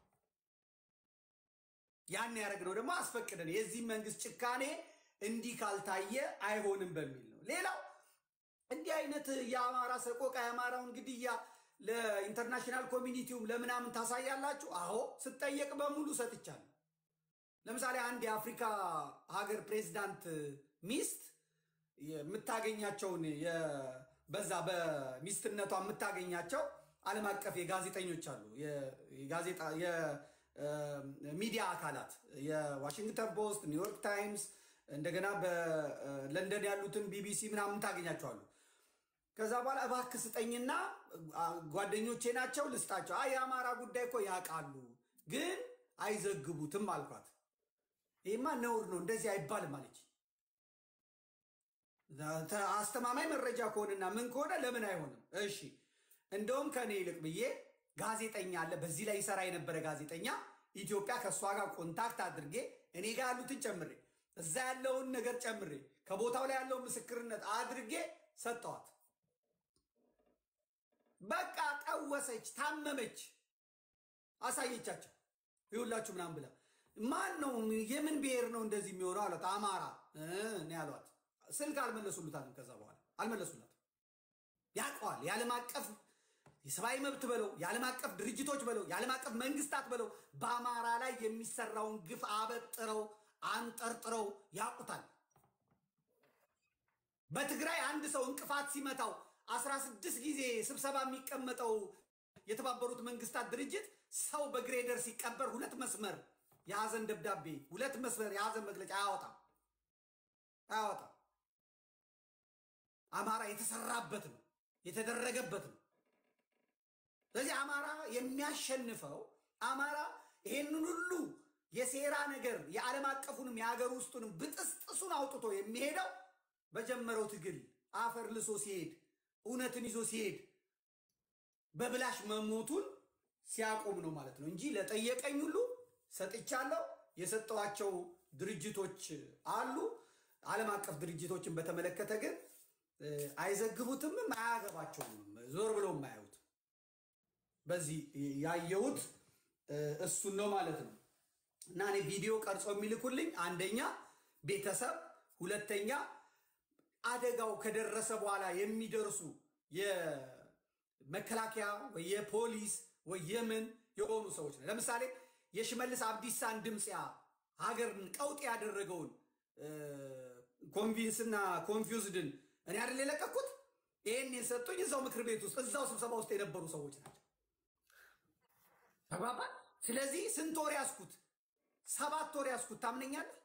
ያን ያደረግነው ደግሞ አስፈቅደን የዚህ መንግስት ጭካኔ እንዲህ ካልታየ አይሆንም በሚል ነው። ሌላው እንዲህ አይነት የአማራ ሰቆቃ የአማራውን ግድያ ለኢንተርናሽናል ኮሚኒቲውም ለምናምን ታሳያላችሁ? አዎ ስጠየቅ በሙሉ ሰጥቻለሁ። ለምሳሌ አንድ የአፍሪካ ሀገር ፕሬዚዳንት ሚስት የምታገኛቸውን በዛ በሚስትነቷ የምታገኛቸው ዓለም አቀፍ የጋዜጠኞች አሉ የሚዲያ አካላት የዋሽንግተን ፖስት፣ ኒውዮርክ ታይምስ እንደገና በለንደን ያሉትን ቢቢሲ ምናምን ታገኛቸዋሉ። ከዛ በኋላ እባክህ ስጠኝና ጓደኞቼ ናቸው ልስጣቸው። አይ የአማራ ጉዳይ እኮ ያውቃሉ ግን አይዘግቡትም አልኳት። ይህማ ነውር ነው፣ እንደዚህ አይባልም አለች። አስተማማኝ መረጃ ከሆነና ምን ከሆነ ለምን አይሆንም? እሺ እንደውም ከእኔ ይልቅ ብዬ ጋዜጠኛ አለ፣ በዚህ ላይ ይሰራ የነበረ ጋዜጠኛ ኢትዮጵያ ከእሷ ጋር ኮንታክት አድርጌ እኔ ጋር ያሉትን ጨምሬ እዛ ያለውን ነገር ጨምሬ ከቦታው ላይ ያለውን ምስክርነት አድርጌ ሰጠዋት። በቃ ቀወሰች፣ ታመመች፣ አሳየቻቸው። ይሁላችሁ ምናምን ብላ ማን ነው የምን ብሔር ነው እንደዚህ የሚሆነው አሏት። አማራ እ ነው ያሏት። ስልክ አልመለሱሉታትም። ከዛ በኋላ አልመለሱላትም። ያውቀዋል። የዓለም አቀፍ የሰብአዊ መብት በለው የዓለም አቀፍ ድርጅቶች በለው የዓለም አቀፍ መንግስታት በለው በአማራ ላይ የሚሰራውን ግፍ አበጥረው አንጠርጥረው ያውቁታል። በትግራይ አንድ ሰው እንቅፋት ሲመታው አስራ ስድስት ጊዜ ስብሰባ የሚቀመጠው የተባበሩት መንግስታት ድርጅት ሰው በግሬደር ሲቀበር ሁለት መስመር የሀዘን ደብዳቤ ሁለት መስመር የሀዘን መግለጫ አያወጣም አያወጣም። አማራ የተሰራበት ነው የተደረገበት ነው። ስለዚህ አማራ የሚያሸንፈው አማራ ይሄንን ሁሉ የሴራ ነገር የዓለም አቀፉንም የሀገር ውስጡንም ብጥስጥሱን አውጥቶ የሚሄደው በጀመረው ትግል አፈር ልሶ ሲሄድ እውነትን ይዞ ሲሄድ በብላሽ መሞቱን ሲያቆም ነው ማለት ነው እንጂ ለጠየቀኝ ሁሉ ሰጥቻለሁ። የሰጠዋቸው ድርጅቶች አሉ። ዓለም አቀፍ ድርጅቶችን በተመለከተ ግን እ፣ አይዘግቡትም፣ አያገባቸውም፣ ዞር ብለው የማያዩት በዚህ ያየሁት እ፣ እሱን ነው ማለት ነው። እና እኔ ቪዲዮ ቀርጾ የሚልኩልኝ አንደኛ ቤተሰብ፣ ሁለተኛ አደጋው ከደረሰ በኋላ የሚደርሱ የመከላከያ ወይ የፖሊስ ወይ የምን የሆኑ ሰዎች ነው። ለምሳሌ የሽመልስ አብዲሳን ድምፅ ያ ሀገርን ቀውጥ ያደረገውን ኮንቪንስና ኮንፊውዝድን እኔ አይደል የለቀኩት። ይህን የሰጡኝ እዛው ምክር ቤት ውስጥ እዛው ስብሰባ ውስጥ የነበሩ ሰዎች ናቸው። ተግባባ። ስለዚህ ስንት ወር ያስኩት? ሰባት ወር ያስኩት። ታምነኛለህ?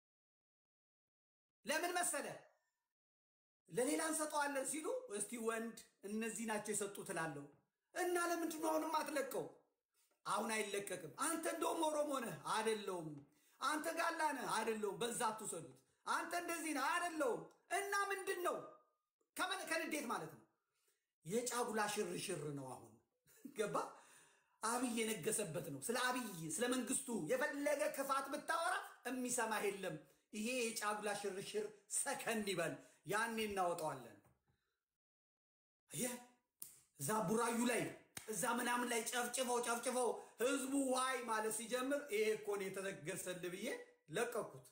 ለምን መሰለ ለሌላ እንሰጠዋለን ሲሉ እስቲ ወንድ እነዚህ ናቸው የሰጡት እላለሁ እና ለምንድን ነው አሁንም አትለቀው? አሁን አይለቀቅም። አንተ እንደውም ኦሮሞ ነህ አደለውም። አንተ ጋላ ነህ አደለውም። በዛ አትውሰዱት። አንተ እንደዚህ ነህ አደለውም። እና ምንድን ነው ከምን ከንዴት ማለት ነው የጫጉላ ሽርሽር ነው። አሁን ገባ አብይ የነገሰበት ነው። ስለ አብይ ስለ መንግስቱ የፈለገ ክፋት ብታወራ የሚሰማህ የለም። ይሄ የጫጉላ ሽርሽር ሰከን ይበል፣ ያኔ እናወጣዋለን። አየህ እዛ ቡራዩ ላይ እዛ ምናምን ላይ ጨፍጭፈው ጨፍጭፈው ህዝቡ ዋይ ማለት ሲጀምር ይሄ እኮ ነው የተነገሰልህ ብዬ ለቀኩት።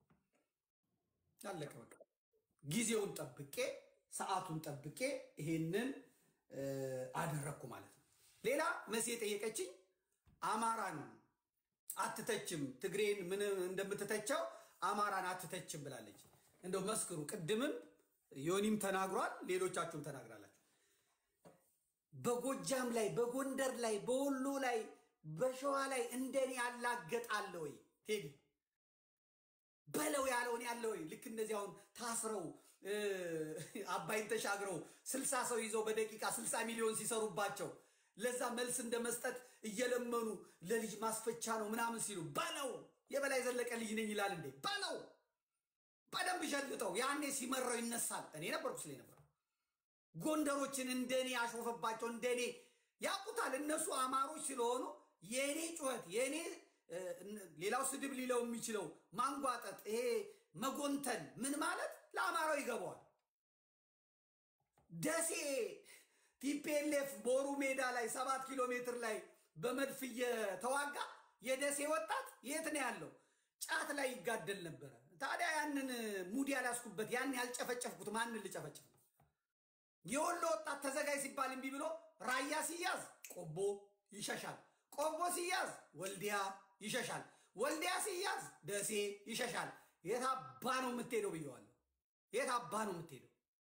አለቀ በቃ። ጊዜውን ጠብቄ ሰዓቱን ጠብቄ ይሄንን እ፣ አደረግኩ ማለት ነው። ሌላ መሲ የጠየቀችኝ አማራን አትተችም፣ ትግሬን ምን እንደምትተቸው አማራን አትተችም ብላለች። እንደው መስክሩ። ቅድምም ዮኒም ተናግሯል፣ ሌሎቻችሁም ተናግራላችሁ። በጎጃም ላይ፣ በጎንደር ላይ፣ በወሎ ላይ፣ በሸዋ ላይ እንደኔ ያላገጣለ ወይ ቴዲ በለው ያለውን ያለ ወይ ልክ እንደዚህ አሁን ታስረው እ፣ አባይን ተሻግረው ስልሳ ሰው ይዘው በደቂቃ ስልሳ ሚሊዮን ሲሰሩባቸው ለዛ መልስ እንደ መስጠት እየለመኑ ለልጅ ማስፈቻ ነው ምናምን ሲሉ በለው የበላይ ዘለቀ ልጅ ነኝ ይላል እንዴ በለው በደንብ ሸልጠው ያኔ ሲመራው ይነሳል እኔ ነበርኩ ስለ ነበረው ጎንደሮችን እንደኔ ያሾፈባቸው እንደኔ ያውቁታል እነሱ አማሮች ስለሆኑ የእኔ ጩኸት የእኔ እ፣ ሌላው ስድብ ሊለው የሚችለው ማንጓጠጥ ይሄ መጎንተል ምን ማለት ለአማራው ይገባዋል ደሴ ቲፒኤልኤፍ ቦሩ ሜዳ ላይ ሰባት ኪሎ ሜትር ላይ በመድፍ እየተዋጋ የደሴ ወጣት የት ነው ያለው? ጫት ላይ ይጋደል ነበረ። ታዲያ ያንን ሙድ ያላስኩበት ያን ያልጨፈጨፍኩት ማንን ልጨፈጭፍ ነው? የወሎ ወጣት ተዘጋጅ ሲባል እምቢ ብሎ ራያ ሲያዝ ቆቦ ይሸሻል። ቆቦ ሲያዝ ወልዲያ ይሸሻል። ወልዲያ ሲያዝ ደሴ ይሸሻል። የት አባ ነው የምትሄደው ብየዋለሁ። የት አባ ነው የምትሄደው?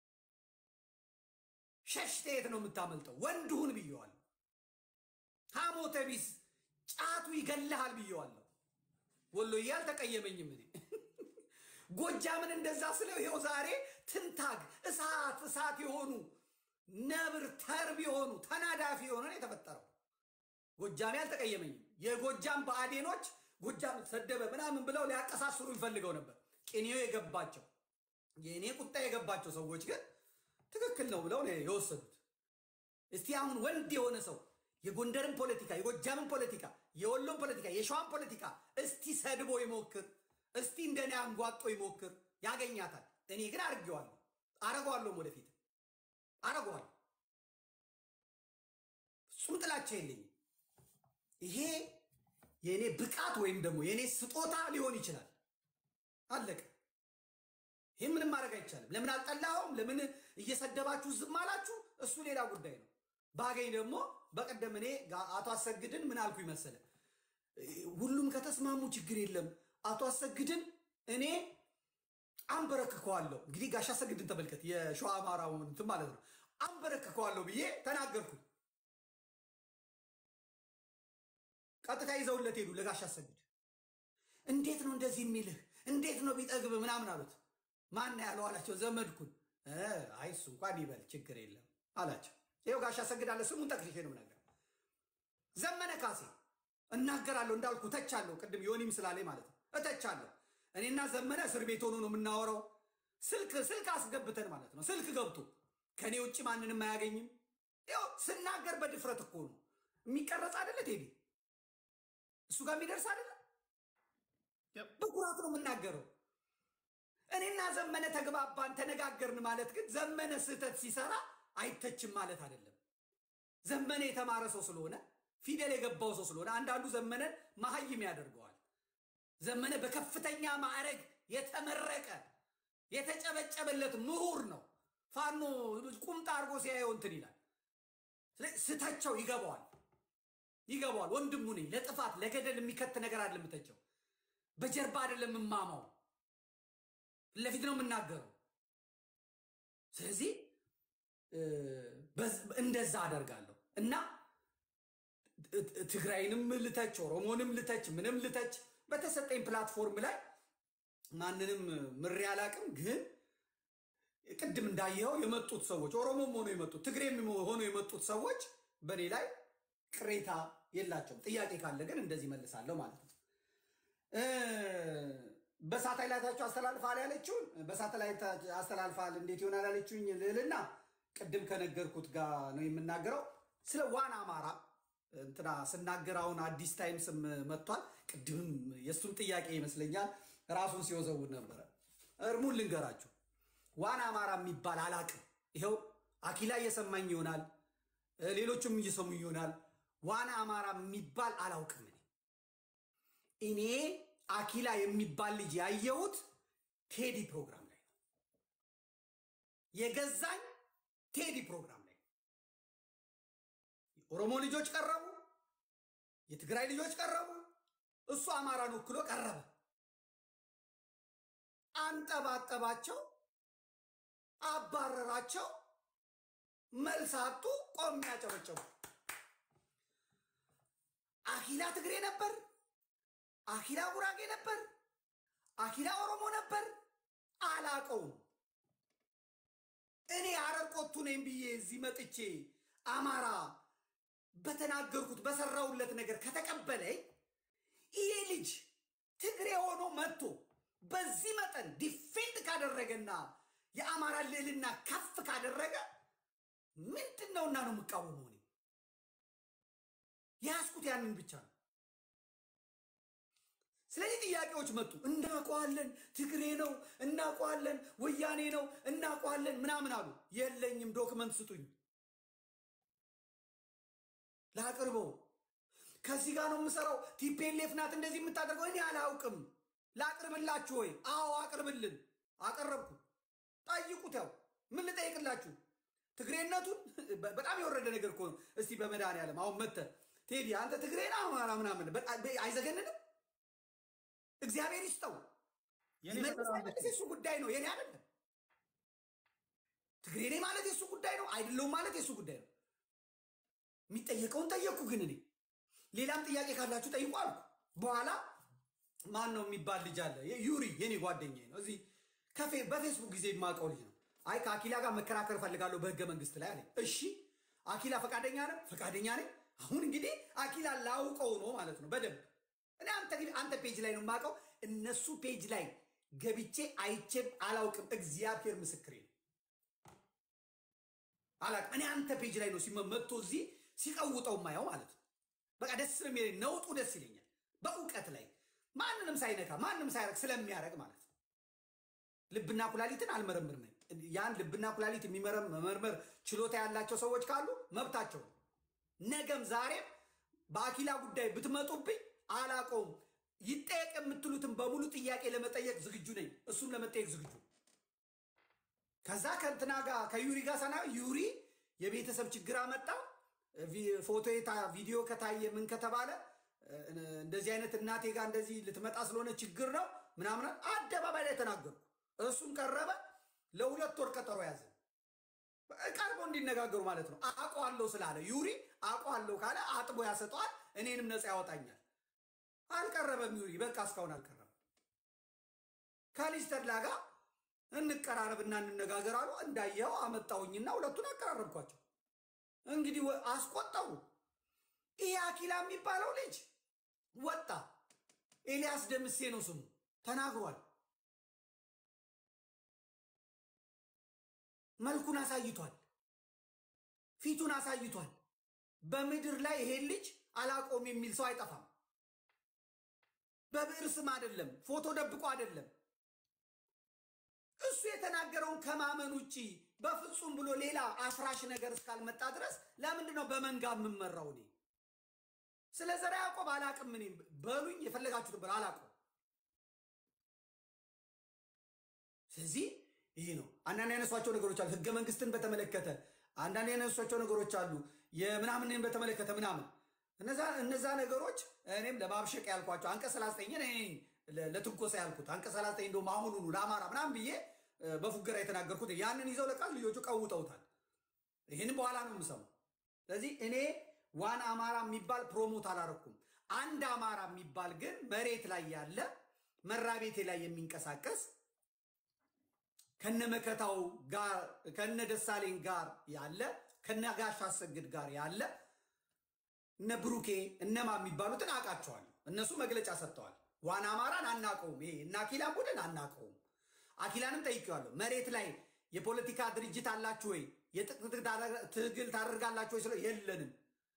ሸሽተ የት ነው የምታመልጠው? ወንድሁን ብየዋለሁ። ሐሞተ ቢስ ጫቱ ይገልሃል ብየዋለሁ። ወሎዬ አልተቀየመኝም። እኔ ጎጃምን እንደዛ ስለው ይኸው ዛሬ ትንታግ እሳት እሳት የሆኑ ነብር ተርብ የሆኑ ተናዳፊ የሆነ ነው የተፈጠረው። ጎጃሜ አልተቀየመኝም። የጎጃም ብአዴኖች ጎጃም ሰደበ ምናምን ብለው ሊያቀሳስሩ ይፈልገው ነበር። ቅኔው የገባቸው የእኔ ቁጣ የገባቸው ሰዎች ግን ትክክል ነው ብለው ነው የወሰዱት። እስቲ አሁን ወንድ የሆነ ሰው የጎንደርን ፖለቲካ፣ የጎጃምን ፖለቲካ፣ የወሎን ፖለቲካ፣ የሸዋን ፖለቲካ እስቲ ሰድቦ ይሞክር። እስቲ እንደኔ አንጓጦ ይሞክር፣ ያገኛታል። እኔ ግን አድርጌዋለሁ፣ አረገዋለሁም፣ ወደፊት አረገዋለሁ። ፍጹም ጥላቻ የለኝም። ይሄ የእኔ ብቃት ወይም ደግሞ የእኔ ስጦታ ሊሆን ይችላል። አለቀ። ይህ ምንም ማድረግ አይቻልም። ለምን አልጠላኸውም? ለምን እየሰደባችሁ ዝም አላችሁ? እሱ ሌላ ጉዳይ ነው። ባገኝ ደግሞ በቀደም እኔ አቶ አሰግድን ምን አልኩ ይመሰለ ሁሉም ከተስማሙ ችግር የለም። አቶ አሰግድን እኔ አንበረክከዋለሁ። እንግዲህ ጋሽ አሰግድን ተመልከት፣ የሸዋ አማራው እንትን ማለት ነው። አንበረክከዋለሁ ብዬ ተናገርኩኝ። ቀጥታ ይዘውለት ሄዱ ለጋሽ አሰግድ። እንዴት ነው እንደዚህ የሚልህ? እንዴት ነው ቢጠግብ ምናምን አሉት። ማን ያለው አላቸው። ዘመድኩን። አይ እሱ እንኳን ይበል ችግር የለም አላቸው። ይኸው ጋሽ አሰግድ አለ። ስሙን ጠቅሼ ነው ነገር ዘመነ ካሴ እናገራለሁ እንዳልኩ እተቻለሁ። ቅድም ዮኒም ስላለኝ ማለት ነው እተቻለሁ። እኔና ዘመነ እስር ቤት ሆኖ ነው የምናወራው። ስልክ ስልክ አስገብተን ማለት ነው። ስልክ ገብቶ ከእኔ ውጭ ማንንም አያገኝም። ያው ስናገር በድፍረት እኮ ነው የሚቀረጽ አይደለ ቴዲ እሱ ጋር የሚደርስ አይደለ በኩራት ነው የምናገረው። እኔና ዘመነ ተግባባን ተነጋገርን ማለት ግን ዘመነ ስህተት ሲሰራ አይተችም ማለት አይደለም። ዘመነ የተማረ ሰው ስለሆነ ፊደል የገባው ሰው ስለሆነ አንዳንዱ ዘመነን መሀይም ያደርገዋል። ዘመነ በከፍተኛ ማዕረግ የተመረቀ የተጨበጨበለት ምሁር ነው። ፋኖ ቁምጣ አድርጎ ሲያየው እንትን ይላል። ስተቸው ይገባዋል ይገባዋል። ወንድሙ ነኝ። ለጥፋት ለገደል የሚከት ነገር አይደለም የምተቸው። በጀርባ አይደለም የምማማው፣ ለፊት ነው የምናገረው። ስለዚህ እንደዛ አደርጋለሁ እና ትግራይንም ልተች፣ ኦሮሞንም ልተች፣ ምንም ልተች በተሰጠኝ ፕላትፎርም ላይ ማንንም ምሬ አላቅም። ግን ቅድም እንዳየኸው የመጡት ሰዎች ኦሮሞም ሆኖ የመጡት ትግሬም ሆኖ የመጡት ሰዎች በእኔ ላይ ቅሬታ የላቸውም። ጥያቄ ካለ ግን እንደዚህ መልሳለሁ ማለት ነው። በሳተላይታቸው አስተላልፋል ያለችውን በሳተላይት አስተላልፋል እንዴት ይሆናል ያለችውኝ ልዕልና ቅድም ከነገርኩት ጋር ነው የምናገረው። ስለ ዋን አማራ እንትና ስናገር አሁን አዲስ ታይምስም መጥቷል። ቅድምም የእሱም ጥያቄ ይመስለኛል ራሱን ሲወዘውድ ነበረ። እርሙን ልንገራችሁ፣ ዋን አማራ የሚባል አላቅም። ይኸው አኪላ እየሰማኝ ይሆናል፣ ሌሎችም እየሰሙ ይሆናል። ዋና አማራ የሚባል አላውቅም። እኔ እኔ አኪላ የሚባል ልጅ ያየሁት ቴዲ ፕሮግራም ላይ ነው። የገዛኝ ቴዲ ፕሮግራም ላይ ነው። የኦሮሞ ልጆች ቀረቡ፣ የትግራይ ልጆች ቀረቡ። እሱ አማራን ወክሎ ቀረበ። አንጠባጠባቸው፣ አባረራቸው። መልስ አጡ። ቆም ያጨበጨቡ። አኪላ ትግሬ ነበር፣ አኪላ ጉራጌ ነበር፣ አኪላ ኦሮሞ ነበር። አላቀውም። እኔ ሐረር ቆቱ ነኝ ብዬ እዚህ መጥቼ አማራ በተናገርኩት በሰራውለት ነገር ከተቀበለኝ ይሄ ልጅ ትግሬ ሆኖ መጥቶ በዚህ መጠን ዲፌንድ ካደረገና የአማራ ልዕልና ከፍ ካደረገ ምንድን ነውና ነው የምቃወመው? እኔ ያስኩት ያንን ብቻ ነው። ስለዚህ ጥያቄዎች መጡ። እናውቀዋለን፣ ትግሬ ነው፣ እናውቀዋለን፣ ወያኔ ነው፣ እናውቀዋለን ምናምን አሉ። የለኝም፣ ዶክመንት ስጡኝ ላቅርበው። ከዚህ ጋር ነው የምሰራው። ቲፔሌፍ ናት እንደዚህ የምታደርገው። እኔ አላውቅም። ላቅርብላችሁ ወይ? አዎ አቅርብልን። አቀረብኩ። ጠይቁት። ያው ምን ልጠይቅላችሁ? ትግሬነቱን በጣም የወረደ ነገር እኮ ነው። እስቲ በመድኃኒዓለም አሁን መተህ ቴዲ አንተ ትግሬ ነህ አማራ ምናምን አይዘገንንም? እግዚአብሔር ይስጠው። መልስ የሱ ጉዳይ ነው፣ የኔ አይደለም። ትግሬ ነኝ ማለት የሱ ጉዳይ ነው፣ አይደለሁም ማለት የሱ ጉዳይ ነው። የሚጠየቀውን ጠየቅኩ። ግን እኔ ሌላም ጥያቄ ካላችሁ ጠይቁ አልኩ። በኋላ ማን ነው የሚባል ልጅ አለ፣ ዩሪ የኔ ጓደኛዬ ነው። እዚህ በፌስቡክ ጊዜ የማውቀው ልጅ ነው። አይ ከአኪላ ጋር መከራከር እፈልጋለሁ በህገ መንግስት ላይ አለ። እሺ አኪላ ፈቃደኛ ነህ? ፈቃደኛ ነኝ። አሁን እንግዲህ አኪላ ላውቀው ነው ማለት ነው በደንብ እኔ አንተ ግን አንተ ፔጅ ላይ ነው የማውቀው። እነሱ ፔጅ ላይ ገብቼ አይቼም አላውቅም። እግዚአብሔር ምስክሬ ነው አላውቅም። እኔ አንተ ፔጅ ላይ ነው መጥቶ እዚህ ሲቀውጠው ማየው ማለት ነው። በቃ ደስ ነው የሚለኝ፣ ነውጡ ደስ ይለኛል። በእውቀት ላይ ማንንም ሳይነካ ማንም ሳያረግ ስለሚያደርግ ማለት ነው። ልብና ኩላሊትን ነገም ዛሬም በአኪላ ጉዳይ ብትመጡብኝ አላቆም ይጠየቅ የምትሉትን በሙሉ ጥያቄ ለመጠየቅ ዝግጁ ነኝ። እሱም ለመጠየቅ ዝግጁ ከዛ ከእንትና ጋር ከዩሪ ጋር ሰና ዩሪ የቤተሰብ ችግር አመጣ። ቪ- ፎቶ የታ- ቪዲዮ ከታየ ምን ከተባለ እ- እንደዚህ አይነት እናቴ ጋር እንደዚህ ልትመጣ ስለሆነ ችግር ነው ምናምን አደባባይ ላይ ተናገርኩ። እሱም ቀረበ። ለሁለት ወር ቀጠሮ ያዘ። ቀርቦ እንዲነጋገሩ ማለት ነው። አውቀዋለሁ ስላለ ዩሪ አውቀዋለሁ ካለ አጥቦ ያሰጠዋል፣ እኔንም ነፃ ያወጣኛል። አልቀረበም ዩሪ በቃ እስካሁን አልቀረበም። ከሊዝ ተድላ ጋር እንቀራረብና እንነጋገር አሉ። እንዳየኸው አመጣሁኝና ሁለቱን አቀራረብኳቸው። እንግዲህ ወ- አስቆጠሩ። ይህ አኪላ የሚባለው ልጅ ወጣ። ኤልያስ ደምሴ ነው ስሙ፣ ተናግሯል። መልኩን አሳይቷል። ፊቱን አሳይቷል። በምድር ላይ ይሄን ልጅ አላቆም የሚል ሰው አይጠፋም። በብዕር ስም አይደለም፣ ፎቶ ደብቆ አይደለም። እሱ የተናገረውን ከማመን ውጭ በፍጹም ብሎ ሌላ አፍራሽ ነገር እስካልመጣ ድረስ ለምንድን ነው በመንጋ የምመራው? እኔ ስለ ዘርዓ ያዕቆብ አላቅም። እኔ በሉኝ የፈለጋችሁት ብር አላቅም። ስለዚህ ይሄ ነው። አንዳንድ ያነሷቸው ነገሮች አሉ። ህገ መንግስትን በተመለከተ አንዳንድ ያነሷቸው ነገሮች አሉ። የምናምንን በተመለከተ ምናምን እነዛ እነዛ ነገሮች እኔም ለማብሸቅ ያልኳቸው አንቀጽ 39 እኔ ነኝ ለ- ለትንኮሳ ያልኩት አንቀጽ 39 እንደውም አሁኑኑ ለአማራ ምናምን ብዬ እ፣ በፉገራ የተናገርኩት ያንን ይዘው ለቃል ልጆቹ ቀውጠውታል። ይህን በኋላ ነው የምሰማው። ስለዚህ እኔ ዋን አማራ የሚባል ፕሮሞት አላረኩም። አንድ አማራ የሚባል ግን መሬት ላይ ያለ መራቤቴ ላይ የሚንቀሳቀስ ከነመከታው ጋር ከነ ደሳሌን ጋር ያለ ከነ ጋሽ አሰግድ ጋር ያለ እነ ብሩኬ እነማ የሚባሉትን አውቃቸዋለሁ። እነሱ መግለጫ ሰጥተዋል። ዋና አማራን አናቀውም፣ ይሄ እና አኪላን ቡድን አናቀውም። አኪላንም ጠይቄዋለሁ። መሬት ላይ የፖለቲካ ድርጅት አላችሁ ወይ? የጥቅጥቅ ትግል ታደርጋላችሁ ወይ? ስለ የለንም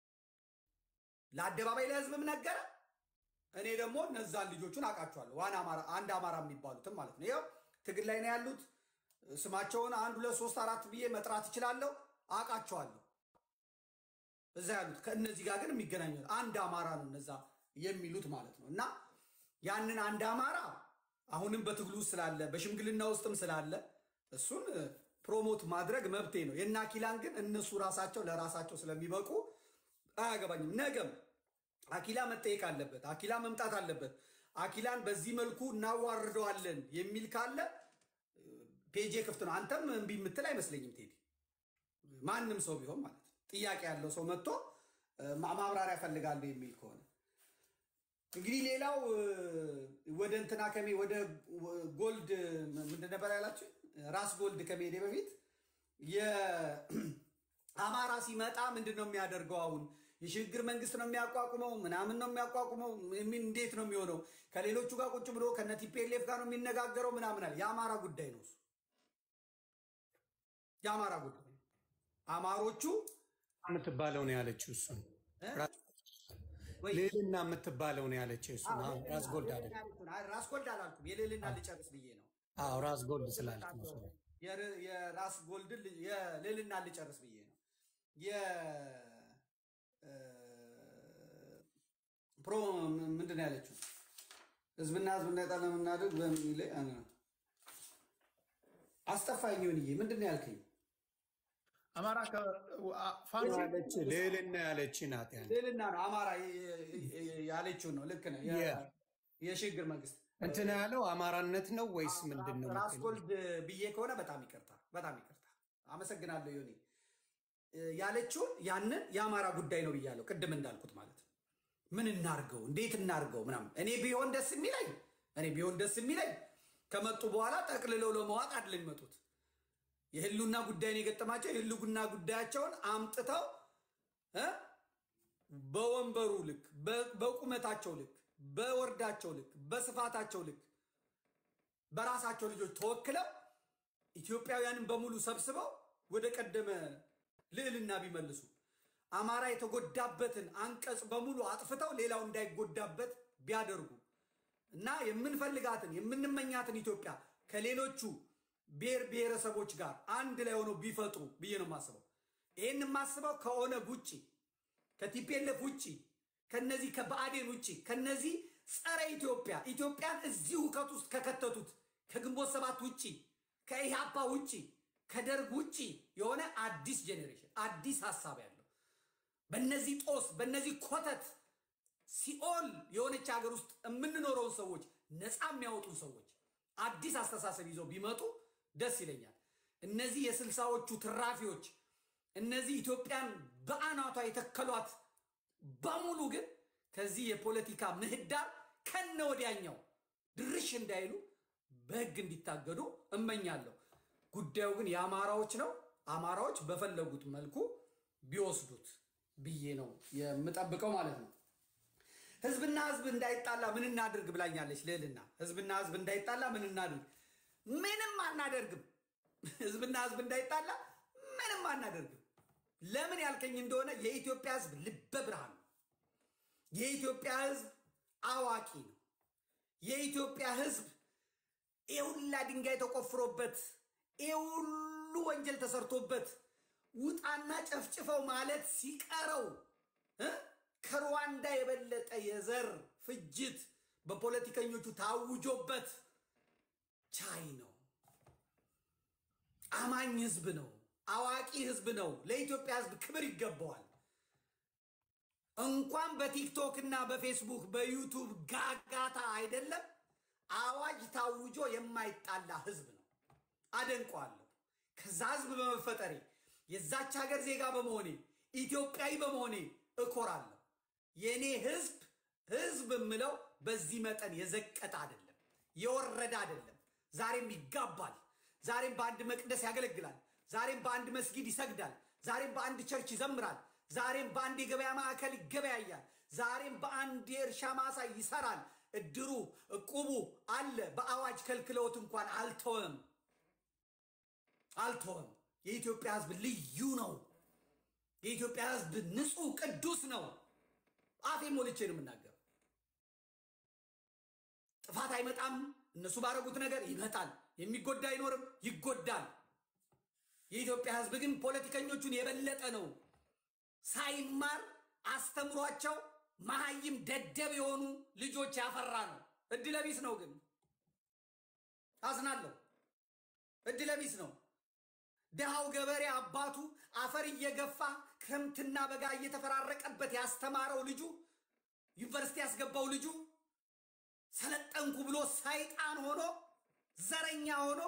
ለአደባባይ ለህዝብም ነገረ። እኔ ደግሞ እነዛን ልጆቹን አውቃቸዋለሁ። ዋና አማራ አንድ አማራ የሚባሉትም ማለት ነው። ይኸው ትግል ላይ ነው ያሉት። ስማቸውን አንድ ሁለት ሶስት አራት ብዬ መጥራት እችላለሁ። አውቃቸዋለሁ እዛ ያሉት ከእነዚህ ጋር ግን የሚገናኙ አንድ አማራ ነው እነዛ የሚሉት ማለት ነው። እና ያንን አንድ አማራ አሁንም በትግሉ ውስጥ ስላለ በሽምግልና ውስጥም ስላለ እሱን እ፣ ፕሮሞት ማድረግ መብቴ ነው። የእነ አኪላን ግን እነሱ ራሳቸው ለራሳቸው ስለሚበቁ አያገባኝም። ነገም አኪላ መጠየቅ አለበት። አኪላ መምጣት አለበት። አኪላን በዚህ መልኩ እናዋርደዋለን የሚል ካለ ፔጄ ክፍት ነው። አንተም እምቢ የምትል አይመስለኝም ቴዲ። ማንም ሰው ቢሆን ማለት ነው ጥያቄ ያለው ሰው መጥቶ እ፣ ማ- ማብራሪያ ፈልጋለሁ የሚል ከሆነ እንግዲህ ሌላው እ፣ ወደ እንትና ከሜ ወደ ወ- ጎልድ ም- ምንድን ነበር ያላችሁ ራስ ጎልድ ከመሄዴ በፊት የአማራ ሲመጣ ምንድን ነው የሚያደርገው? አሁን የሽግግር መንግስት ነው የሚያቋቁመው ምናምን ነው የሚያቋቁመው ምን እንዴት ነው የሚሆነው? ከሌሎቹ ጋር ቁጭ ብሎ ከነ ቲፒኤልኤፍ ጋር ነው የሚነጋገረው ምናምን አለ። የአማራ ጉዳይ ነው እሱ የአማራ ጉዳይ ነው። አማሮቹ የምትባለው ነው ያለችው እሱን እ? ወይ ልዕልና የምትባለው ነው ያለችው እሱን። አዎ ራስ ጎልድ አይደለም። አይ፣ ራስ ጎልድ አላልኩም። የልዕልና ልጨርስ ብዬ ነው። አዎ ራስ ጎልድ ስላልክ ነው እሱ። የር- የራስ ጎልድን ል- የልዕልና ልጨርስ ብዬ ነው። የ- እ፣ ፕሮ ምንድን ነው ያለችው? ህዝብና ህዝብ እንዳይጣላ የምናደርግ በሚል ላይ አነ አስጠፋኝ። ሆንዬ ምንድን ነው ያልከኝ? አማራ ከ- አ- ፋኖ ያለች ልዕልና ያለች ናት ያን ልዕልና ነው አማራ የ- የ- ያለችውን ነው። ልክ ነው። የ- የ- የሽግግር መንግስት እንትን ያለው አማራነት ነው ወይስ ምንድን ነው? ራስ የምትለው? ጎልድ ብዬ ከሆነ በጣም ይቅርታ፣ በጣም ይቅርታ። አመሰግናለሁ ዮኒ። እ፣ ያለችውን ያንን የአማራ ጉዳይ ነው ብያለሁ፣ ቅድም እንዳልኩት ማለት ነው። ምን እናርገው፣ እንዴት እናርገው ምናምን። እኔ ቢሆን ደስ የሚለኝ እኔ ቢሆን ደስ የሚለኝ ከመጡ በኋላ ጠቅልለው ለመዋጥ አይደለም የሚመጡት። የህሉና ጉዳይን የገጠማቸው የህልውና ጉዳያቸውን አምጥተው እ በወንበሩ ልክ በ- በቁመታቸው ልክ በወርዳቸው ልክ በስፋታቸው ልክ በራሳቸው ልጆች ተወክለው ኢትዮጵያውያንን በሙሉ ሰብስበው ወደ ቀደመ ልዕልና ቢመልሱ አማራ የተጎዳበትን አንቀጽ በሙሉ አጥፍተው ሌላው እንዳይጎዳበት ቢያደርጉ እና የምንፈልጋትን የምንመኛትን ኢትዮጵያ ከሌሎቹ ብሔር ብሔረሰቦች ጋር አንድ ላይ ሆነው ቢፈጥሩ ብዬ ነው የማስበው። ይህን የማስበው ከኦነግ ውጭ ከቲፒኤልኤፍ ውጭ ከነዚህ ከብአዴን ውጭ ከነዚህ ጸረ ኢትዮጵያ ኢትዮጵያን እዚህ ሁከት ውስጥ ከከተቱት ከግንቦት ሰባት ውጭ ከኢህአፓ ውጭ ከደርግ ውጭ የሆነ አዲስ ጄኔሬሽን አዲስ ሀሳብ ያለው በነዚህ ጦስ በነዚህ ኮተት ሲኦል የሆነች ሀገር ውስጥ የምንኖረውን ሰዎች ነፃ የሚያወጡን ሰዎች አዲስ አስተሳሰብ ይዘው ቢመጡ ደስ ይለኛል። እነዚህ የስልሳዎቹ ትራፊዎች እነዚህ ኢትዮጵያን በአናቷ የተከሏት በሙሉ ግን ከዚህ የፖለቲካ ምህዳር ከነ ወዲያኛው ድርሽ እንዳይሉ በህግ እንዲታገዱ እመኛለሁ። ጉዳዩ ግን የአማራዎች ነው። አማራዎች በፈለጉት መልኩ ቢወስዱት ብዬ ነው የምጠብቀው ማለት ነው። ህዝብና ህዝብ እንዳይጣላ ምን እናድርግ ብላኛለች ልዕልና። ህዝብና ህዝብ እንዳይጣላ ምን እናድርግ? ምንም አናደርግም። ህዝብና ህዝብ እንዳይጣላ ምንም አናደርግም። ለምን ያልከኝ እንደሆነ የኢትዮጵያ ህዝብ ልበ ብርሃን ነው። የኢትዮጵያ ህዝብ አዋቂ ነው። የኢትዮጵያ ህዝብ ይህ ሁላ ድንጋይ ተቆፍሮበት ይህ ሁሉ ወንጀል ተሰርቶበት ውጣና ጨፍጭፈው ማለት ሲቀረው እ ከሩዋንዳ የበለጠ የዘር ፍጅት በፖለቲከኞቹ ታውጆበት ቻይ ነው። አማኝ ህዝብ ነው። አዋቂ ህዝብ ነው። ለኢትዮጵያ ህዝብ ክብር ይገባዋል። እንኳን በቲክቶክ እና በፌስቡክ በዩቱብ ጋጋታ አይደለም አዋጅ ታውጆ የማይጣላ ህዝብ ነው። አደንቀዋለሁ። ከዛ ህዝብ በመፈጠሬ የዛች ሀገር ዜጋ በመሆኔ ኢትዮጵያዊ በመሆኔ እኮራለሁ። የእኔ ህዝብ ህዝብ የምለው በዚህ መጠን የዘቀጠ አይደለም፣ የወረደ አይደለም። ዛሬም ይጋባል። ዛሬም በአንድ መቅደስ ያገለግላል። ዛሬም በአንድ መስጊድ ይሰግዳል። ዛሬም በአንድ ቸርች ይዘምራል። ዛሬም በአንድ የገበያ ማዕከል ይገበያያል። ዛሬም በአንድ የእርሻ ማሳ ይሰራል። እድሩ እቁቡ አለ። በአዋጅ ከልክለውት እንኳን አልተወም አልተወም። የኢትዮጵያ ህዝብ ልዩ ነው። የኢትዮጵያ ህዝብ ንጹህ ቅዱስ ነው። አፌ ሞልቼ ነው የምናገረው። ጥፋት አይመጣም። እነሱ ባረጉት ነገር ይመጣል። የሚጎዳ አይኖርም፣ ይጎዳል። የኢትዮጵያ ህዝብ ግን ፖለቲከኞቹን የበለጠ ነው። ሳይማር አስተምሯቸው መሀይም ደደብ የሆኑ ልጆች ያፈራ ነው። እድለቢስ ነው ግን አዝናለሁ። እድለቢስ ነው። ድሃው ገበሬ አባቱ አፈር እየገፋ ክረምትና በጋ እየተፈራረቀበት ያስተማረው ልጁ ዩኒቨርሲቲ ያስገባው ልጁ ሰለጠንኩ ብሎ ሰይጣን ሆኖ ዘረኛ ሆኖ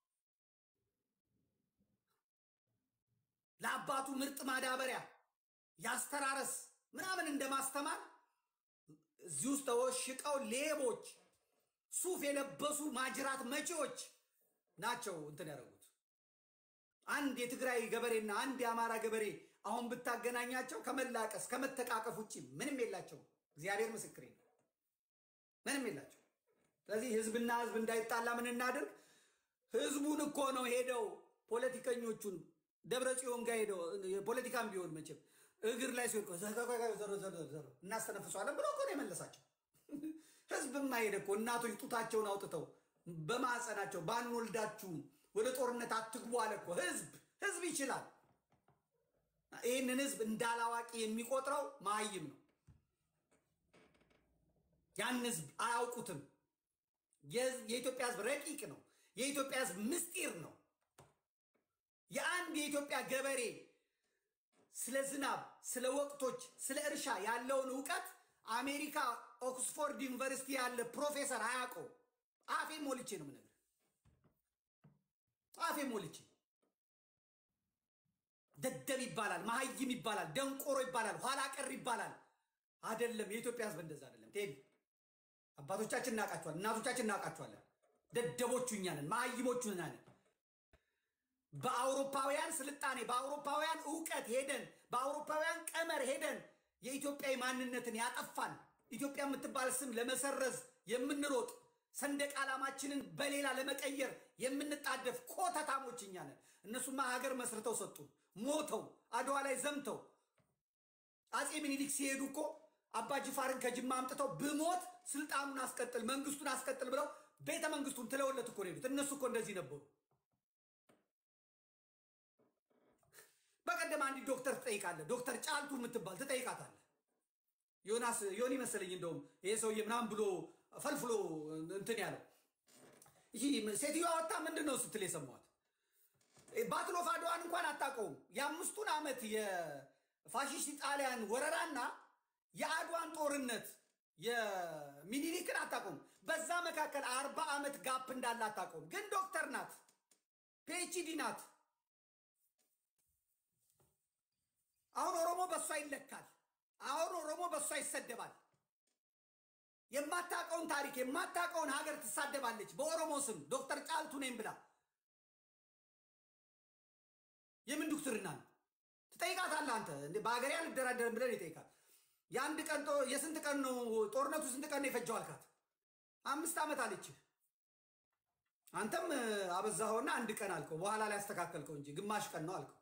ለአባቱ ምርጥ ማዳበሪያ ያስተራረስ ምናምን እንደማስተማር እዚህ ውስጥ ተወሽቀው ሌቦች፣ ሱፍ የለበሱ ማጅራት መጪዎች ናቸው እንትን ያደረጉት። አንድ የትግራይ ገበሬና አንድ የአማራ ገበሬ አሁን ብታገናኛቸው ከመላቀስ ከመተቃቀፍ ውጭ ምንም የላቸው። እግዚአብሔር ምስክሬ ነው፣ ምንም የላቸው። ስለዚህ ህዝብና ህዝብ እንዳይጣላ ምን እናድርግ? ህዝቡን እኮ ነው ሄደው ፖለቲከኞቹን ደብረ ጽዮን ጋር ሄደው ፖለቲካም ቢሆን መቼም እግር ላይ ሲወድቅ እናስተነፍሷለን ብሎ እኮ ነው የመለሳቸው። ህዝብማ ሄደ እኮ እናቶች ጡታቸውን አውጥተው በማዕፀናቸው ባንወልዳችሁም ወደ ጦርነት አትግቡ አለ እኮ ህዝብ። ህዝብ ይችላል። ይህንን ህዝብ እንዳላዋቂ የሚቆጥረው መሀይም ነው። ያን ህዝብ አያውቁትም። የኢትዮጵያ ህዝብ ረቂቅ ነው። የኢትዮጵያ ህዝብ ምስጢር ነው። የአንድ የኢትዮጵያ ገበሬ ስለ ዝናብ፣ ስለ ወቅቶች፣ ስለ እርሻ ያለውን እውቀት አሜሪካ ኦክስፎርድ ዩኒቨርሲቲ ያለ ፕሮፌሰር አያውቀው። አፌ ሞልቼ ነው የምነግርህ። አፌ ሞልቼ ደደብ ይባላል፣ መሀይም ይባላል፣ ደንቆሮ ይባላል፣ ኋላ ቀር ይባላል። አይደለም። የኢትዮጵያ ህዝብ እንደዛ አይደለም። ቴዲ አባቶቻችን እናውቃቸዋለን፣ እናቶቻችን እናውቃቸዋለን። ደደቦቹ እኛ ነን፣ መሀይሞቹ እኛ ነን። በአውሮፓውያን ስልጣኔ በአውሮፓውያን እውቀት ሄደን በአውሮፓውያን ቀመር ሄደን የኢትዮጵያዊ ማንነትን ያጠፋን ኢትዮጵያ የምትባል ስም ለመሰረዝ የምንሮጥ ሰንደቅ ዓላማችንን በሌላ ለመቀየር የምንጣደፍ ኮተታሞች እኛ ነን። እነሱማ ሀገር መስርተው ሰጡን፣ ሞተው አድዋ ላይ ዘምተው አፄ ምኒልክ ሲሄዱ እኮ አባ ጅፋርን ከጅማ አምጥተው ብሞት ስልጣኑን አስቀጥል መንግስቱን አስቀጥል ብለው ቤተ መንግስቱን ትለውለት እኮ ነው የሄዱት። እነሱ እኮ እንደዚህ ነበሩ። በቀደም አንዲት ዶክተር ትጠይቃለህ፣ ዶክተር ጫልቱ የምትባል ትጠይቃታለህ። ዮናስ ዮኒ መሰለኝ እንደውም ይሄ ሰውዬ ምናምን ብሎ ፈልፍሎ እንትን ያለው ይህ ሴትዮዋ ወጣ ምንድን ነው ስትል የሰማኋት ባትል ኦፍ አድዋን እንኳን አታውቀውም። የአምስቱን ዓመት የፋሽስት ጣሊያን ወረራና የአድዋን ጦርነት የሚኒሊክን አታውቀውም። በዛ መካከል አርባ ዓመት ጋፕ እንዳለ አታውቀውም። ግን ዶክተር ናት፣ ፒኤችዲ ናት። አሁን ኦሮሞ በእሷ ይለካል። አሁን ኦሮሞ በእሷ ይሰደባል። የማታውቀውን ታሪክ የማታውቀውን ሀገር ትሳደባለች በኦሮሞ ስም ዶክተር ጫልቱ ነኝ ብላ የምን ዶክትርና ነው? ትጠይቃታለህ አንተ እንዴ? በሀገሬ አልደራደርም ብለን ይጠይቃል። የአንድ ቀን ጦ- የስንት ቀን ነው ጦርነቱ? ስንት ቀን ነው የፈጀው አልካት። አምስት ዓመት አለችህ። አንተም አበዛኸውና አንድ ቀን አልከው። በኋላ ላይ ያስተካከልከው እንጂ ግማሽ ቀን ነው አልከው።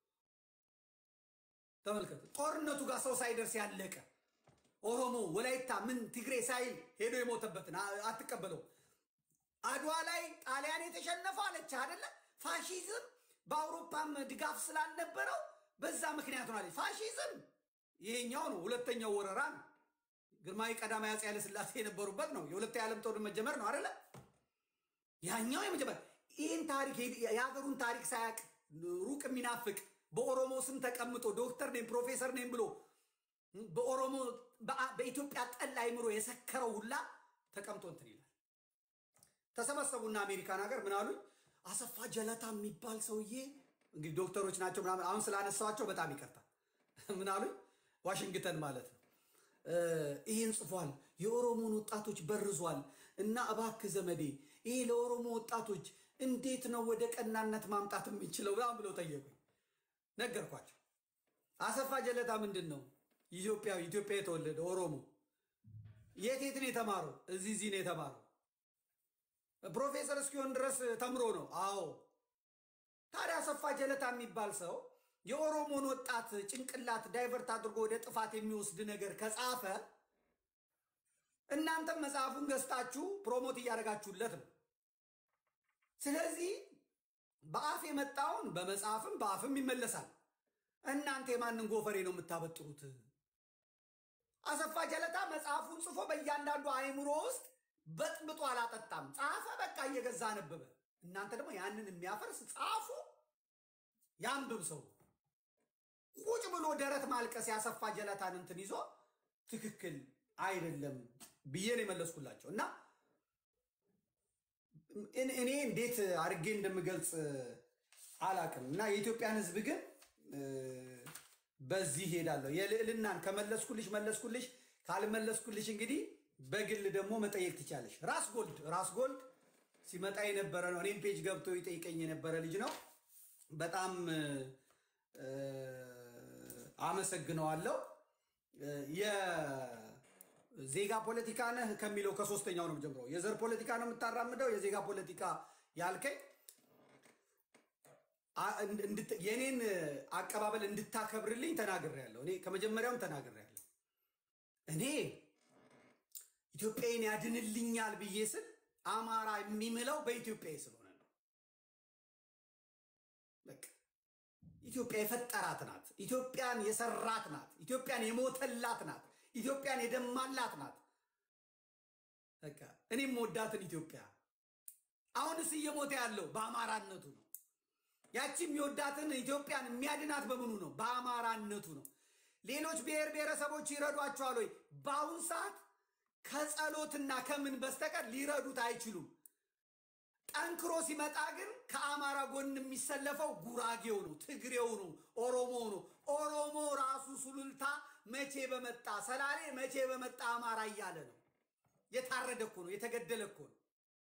ተመልከት፣ ጦርነቱ ጋር ሰው ሳይደርስ ያለቀ ኦሮሞ፣ ወላይታ፣ ምን ትግሬ ሳይል ሄዶ የሞተበትን አ- አትቀበለው። አድዋ ላይ ጣሊያን የተሸነፈው አለች አደለ? ፋሺዝም በአውሮፓም ድጋፍ ስላልነበረው በዛ ምክንያት ነው አለች። ፋሺዝም ይሄኛው ነው፣ ሁለተኛው ወረራ ነው። ግርማዊ ቀዳማዊ አፄ ኃይለሥላሴ የነበሩበት ነው። የሁለተኛ ዓለም ጦርነት መጀመር ነው አደለ? ያኛው የመጀመር ይህን ታሪክ የሀገሩን ታሪክ ሳያቅ ሩቅ የሚናፍቅ በኦሮሞ ስም ተቀምጦ ዶክተር ነኝ ፕሮፌሰር ነኝ ብሎ በኦሮሞ በአ- በኢትዮጵያ ጠል አይምሮ የሰከረው ሁላ ተቀምጦ እንትን ይላል። ተሰበሰቡና አሜሪካን ሀገር ምን አሉኝ? አሰፋ ጀለታ የሚባል ሰውዬ እንግዲህ ዶክተሮች ናቸው ምናምን፣ አሁን ስላነሳዋቸው በጣም ይቀርታል። ምን አሉኝ? ዋሽንግተን ማለት ነው። እ፣ ይህን ጽፏል፣ የኦሮሞን ወጣቶች በርዟል እና እባክህ ዘመዴ ይሄ ለኦሮሞ ወጣቶች እንዴት ነው ወደ ቀናነት ማምጣት የምንችለው ምናምን ብለው ጠየቁኝ። ነገርኳቸው። አሰፋ ጀለታ ምንድን ነው? ኢትዮጵያዊ ኢትዮጵያ የተወለደ ኦሮሞ። የት የት ነው የተማረው? እዚህ እዚህ ነው የተማረው። ፕሮፌሰር እስኪሆን ድረስ ተምሮ ነው። አዎ። ታዲያ አሰፋ ጀለታ የሚባል ሰው የኦሮሞን ወጣት ጭንቅላት ዳይቨርት አድርጎ ወደ ጥፋት የሚወስድ ነገር ከጻፈ እናንተም መጽሐፉን ገዝታችሁ ፕሮሞት እያደረጋችሁለት ነው። ስለዚህ በአፍ የመጣውን በመጽሐፍም በአፍም ይመለሳል። እናንተ የማንን ጎፈሬ ነው የምታበጥሩት? አሰፋ ጀለታ መጽሐፉን ጽፎ በእያንዳንዱ አእምሮ ውስጥ በጥብጦ አላጠጣም። ጻፈ፣ በቃ እየገዛ አነበበ። እናንተ ደግሞ ያንን የሚያፈርስ ጻፉ፣ ያንብብ ሰው ቁጭ ብሎ ደረት ማልቀስ ያሰፋ ጀለታን እንትን ይዞ ትክክል አይደለም ብዬ ነው የመለስኩላቸው እና እኔ እኔ እንዴት አድርጌ እንደምገልጽ አላቅም እና የኢትዮጵያን ሕዝብ ግን እ፣ በዚህ ሄዳለሁ። የልዕልናን ከመለስኩልሽ መለስኩልሽ፣ ካልመለስኩልሽ እንግዲህ በግል ደግሞ መጠየቅ ትቻለሽ። ራስ ጎልድ ራስ ጎልድ ሲመጣ የነበረ ነው። እኔም ፔጅ ገብቶ ይጠይቀኝ የነበረ ልጅ ነው። በጣም እ፣ አመሰግነዋለሁ። እ፣ የዜጋ ፖለቲካ ነህ ከሚለው ከሶስተኛው ነው ጀምሮ የዘር ፖለቲካ ነው የምታራምደው የዜጋ ፖለቲካ ያልከኝ አ- እንድ- እንድት- የኔን አቀባበል እንድታከብርልኝ ተናግሬያለሁ። እኔ ከመጀመሪያውም ተናግሬያለሁ። እኔ ኢትዮጵያን ያድንልኛል ብዬ ስል አማራ የሚምለው በኢትዮጵያዊ ስለሆነ ነው። በቃ ኢትዮጵያ የፈጠራት ናት። ኢትዮጵያን የሰራት ናት። ኢትዮጵያን የሞተላት ናት። ኢትዮጵያን የደማላት ናት። በቃ እኔም ወዳትን ኢትዮጵያ አሁንስ እየሞተ ያለው በአማራነቱ ነው። ያቺም የወዳትን ኢትዮጵያን የሚያድናት በምኑ ነው? በአማራነቱ ነው። ሌሎች ብሔር ብሔረሰቦች ይረዷቸዋል ወይ? በአሁን ሰዓት ከጸሎትና ከምን በስተቀር ሊረዱት አይችሉም። ጠንክሮ ሲመጣ ግን ከአማራ ጎን የሚሰለፈው ጉራጌው ነው፣ ትግሬው ነው፣ ኦሮሞው ነው። ኦሮሞ ራሱ ሱሉልታ መቼ በመጣ ሰላሌ መቼ በመጣ አማራ እያለ ነው። የታረደ እኮ ነው፣ የተገደለ እኮ ነው፣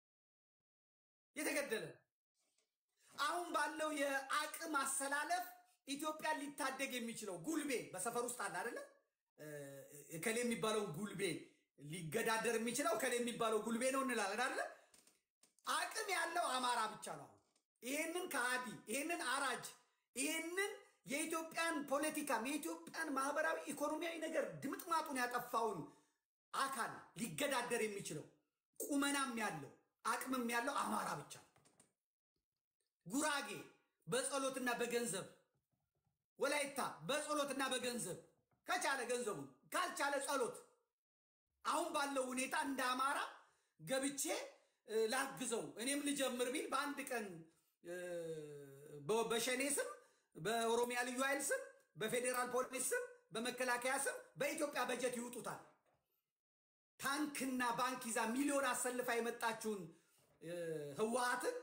የተገደለ ነው። አሁን ባለው የአቅም አሰላለፍ ኢትዮጵያን ሊታደግ የሚችለው ጉልቤ በሰፈር ውስጥ አለ አይደለ? እከሌ የሚባለውን ጉልቤ ሊገዳደር የሚችለው እከሌ የሚባለው ጉልቤ ነው እንላለን አይደለ? አቅም ያለው አማራ ብቻ ነው። አሁን ይህንን ከሃዲ ይህንን አራጅ ይህንን የኢትዮጵያን ፖለቲካም የኢትዮጵያን ማህበራዊ ኢኮኖሚያዊ ነገር ድምጥማጡን ያጠፋውን አካል ሊገዳደር የሚችለው ቁመናም ያለው አቅምም ያለው አማራ ብቻ ነው። ጉራጌ በጸሎትና በገንዘብ ወላይታ በጸሎትና በገንዘብ ከቻለ ገንዘቡ ካልቻለ ጸሎት። አሁን ባለው ሁኔታ እንደ አማራ ገብቼ እ፣ ላግዘው እኔም ልጀምር ቢል በአንድ ቀን እ፣ በ- በሸኔ ስም፣ በኦሮሚያ ልዩ ኃይል ስም፣ በፌዴራል ፖሊስ ስም፣ በመከላከያ ስም በኢትዮጵያ በጀት ይውጡታል። ታንክና ባንክ ይዛ ሚሊዮን አሰልፋ የመጣችውን እ፣ ህወሓትን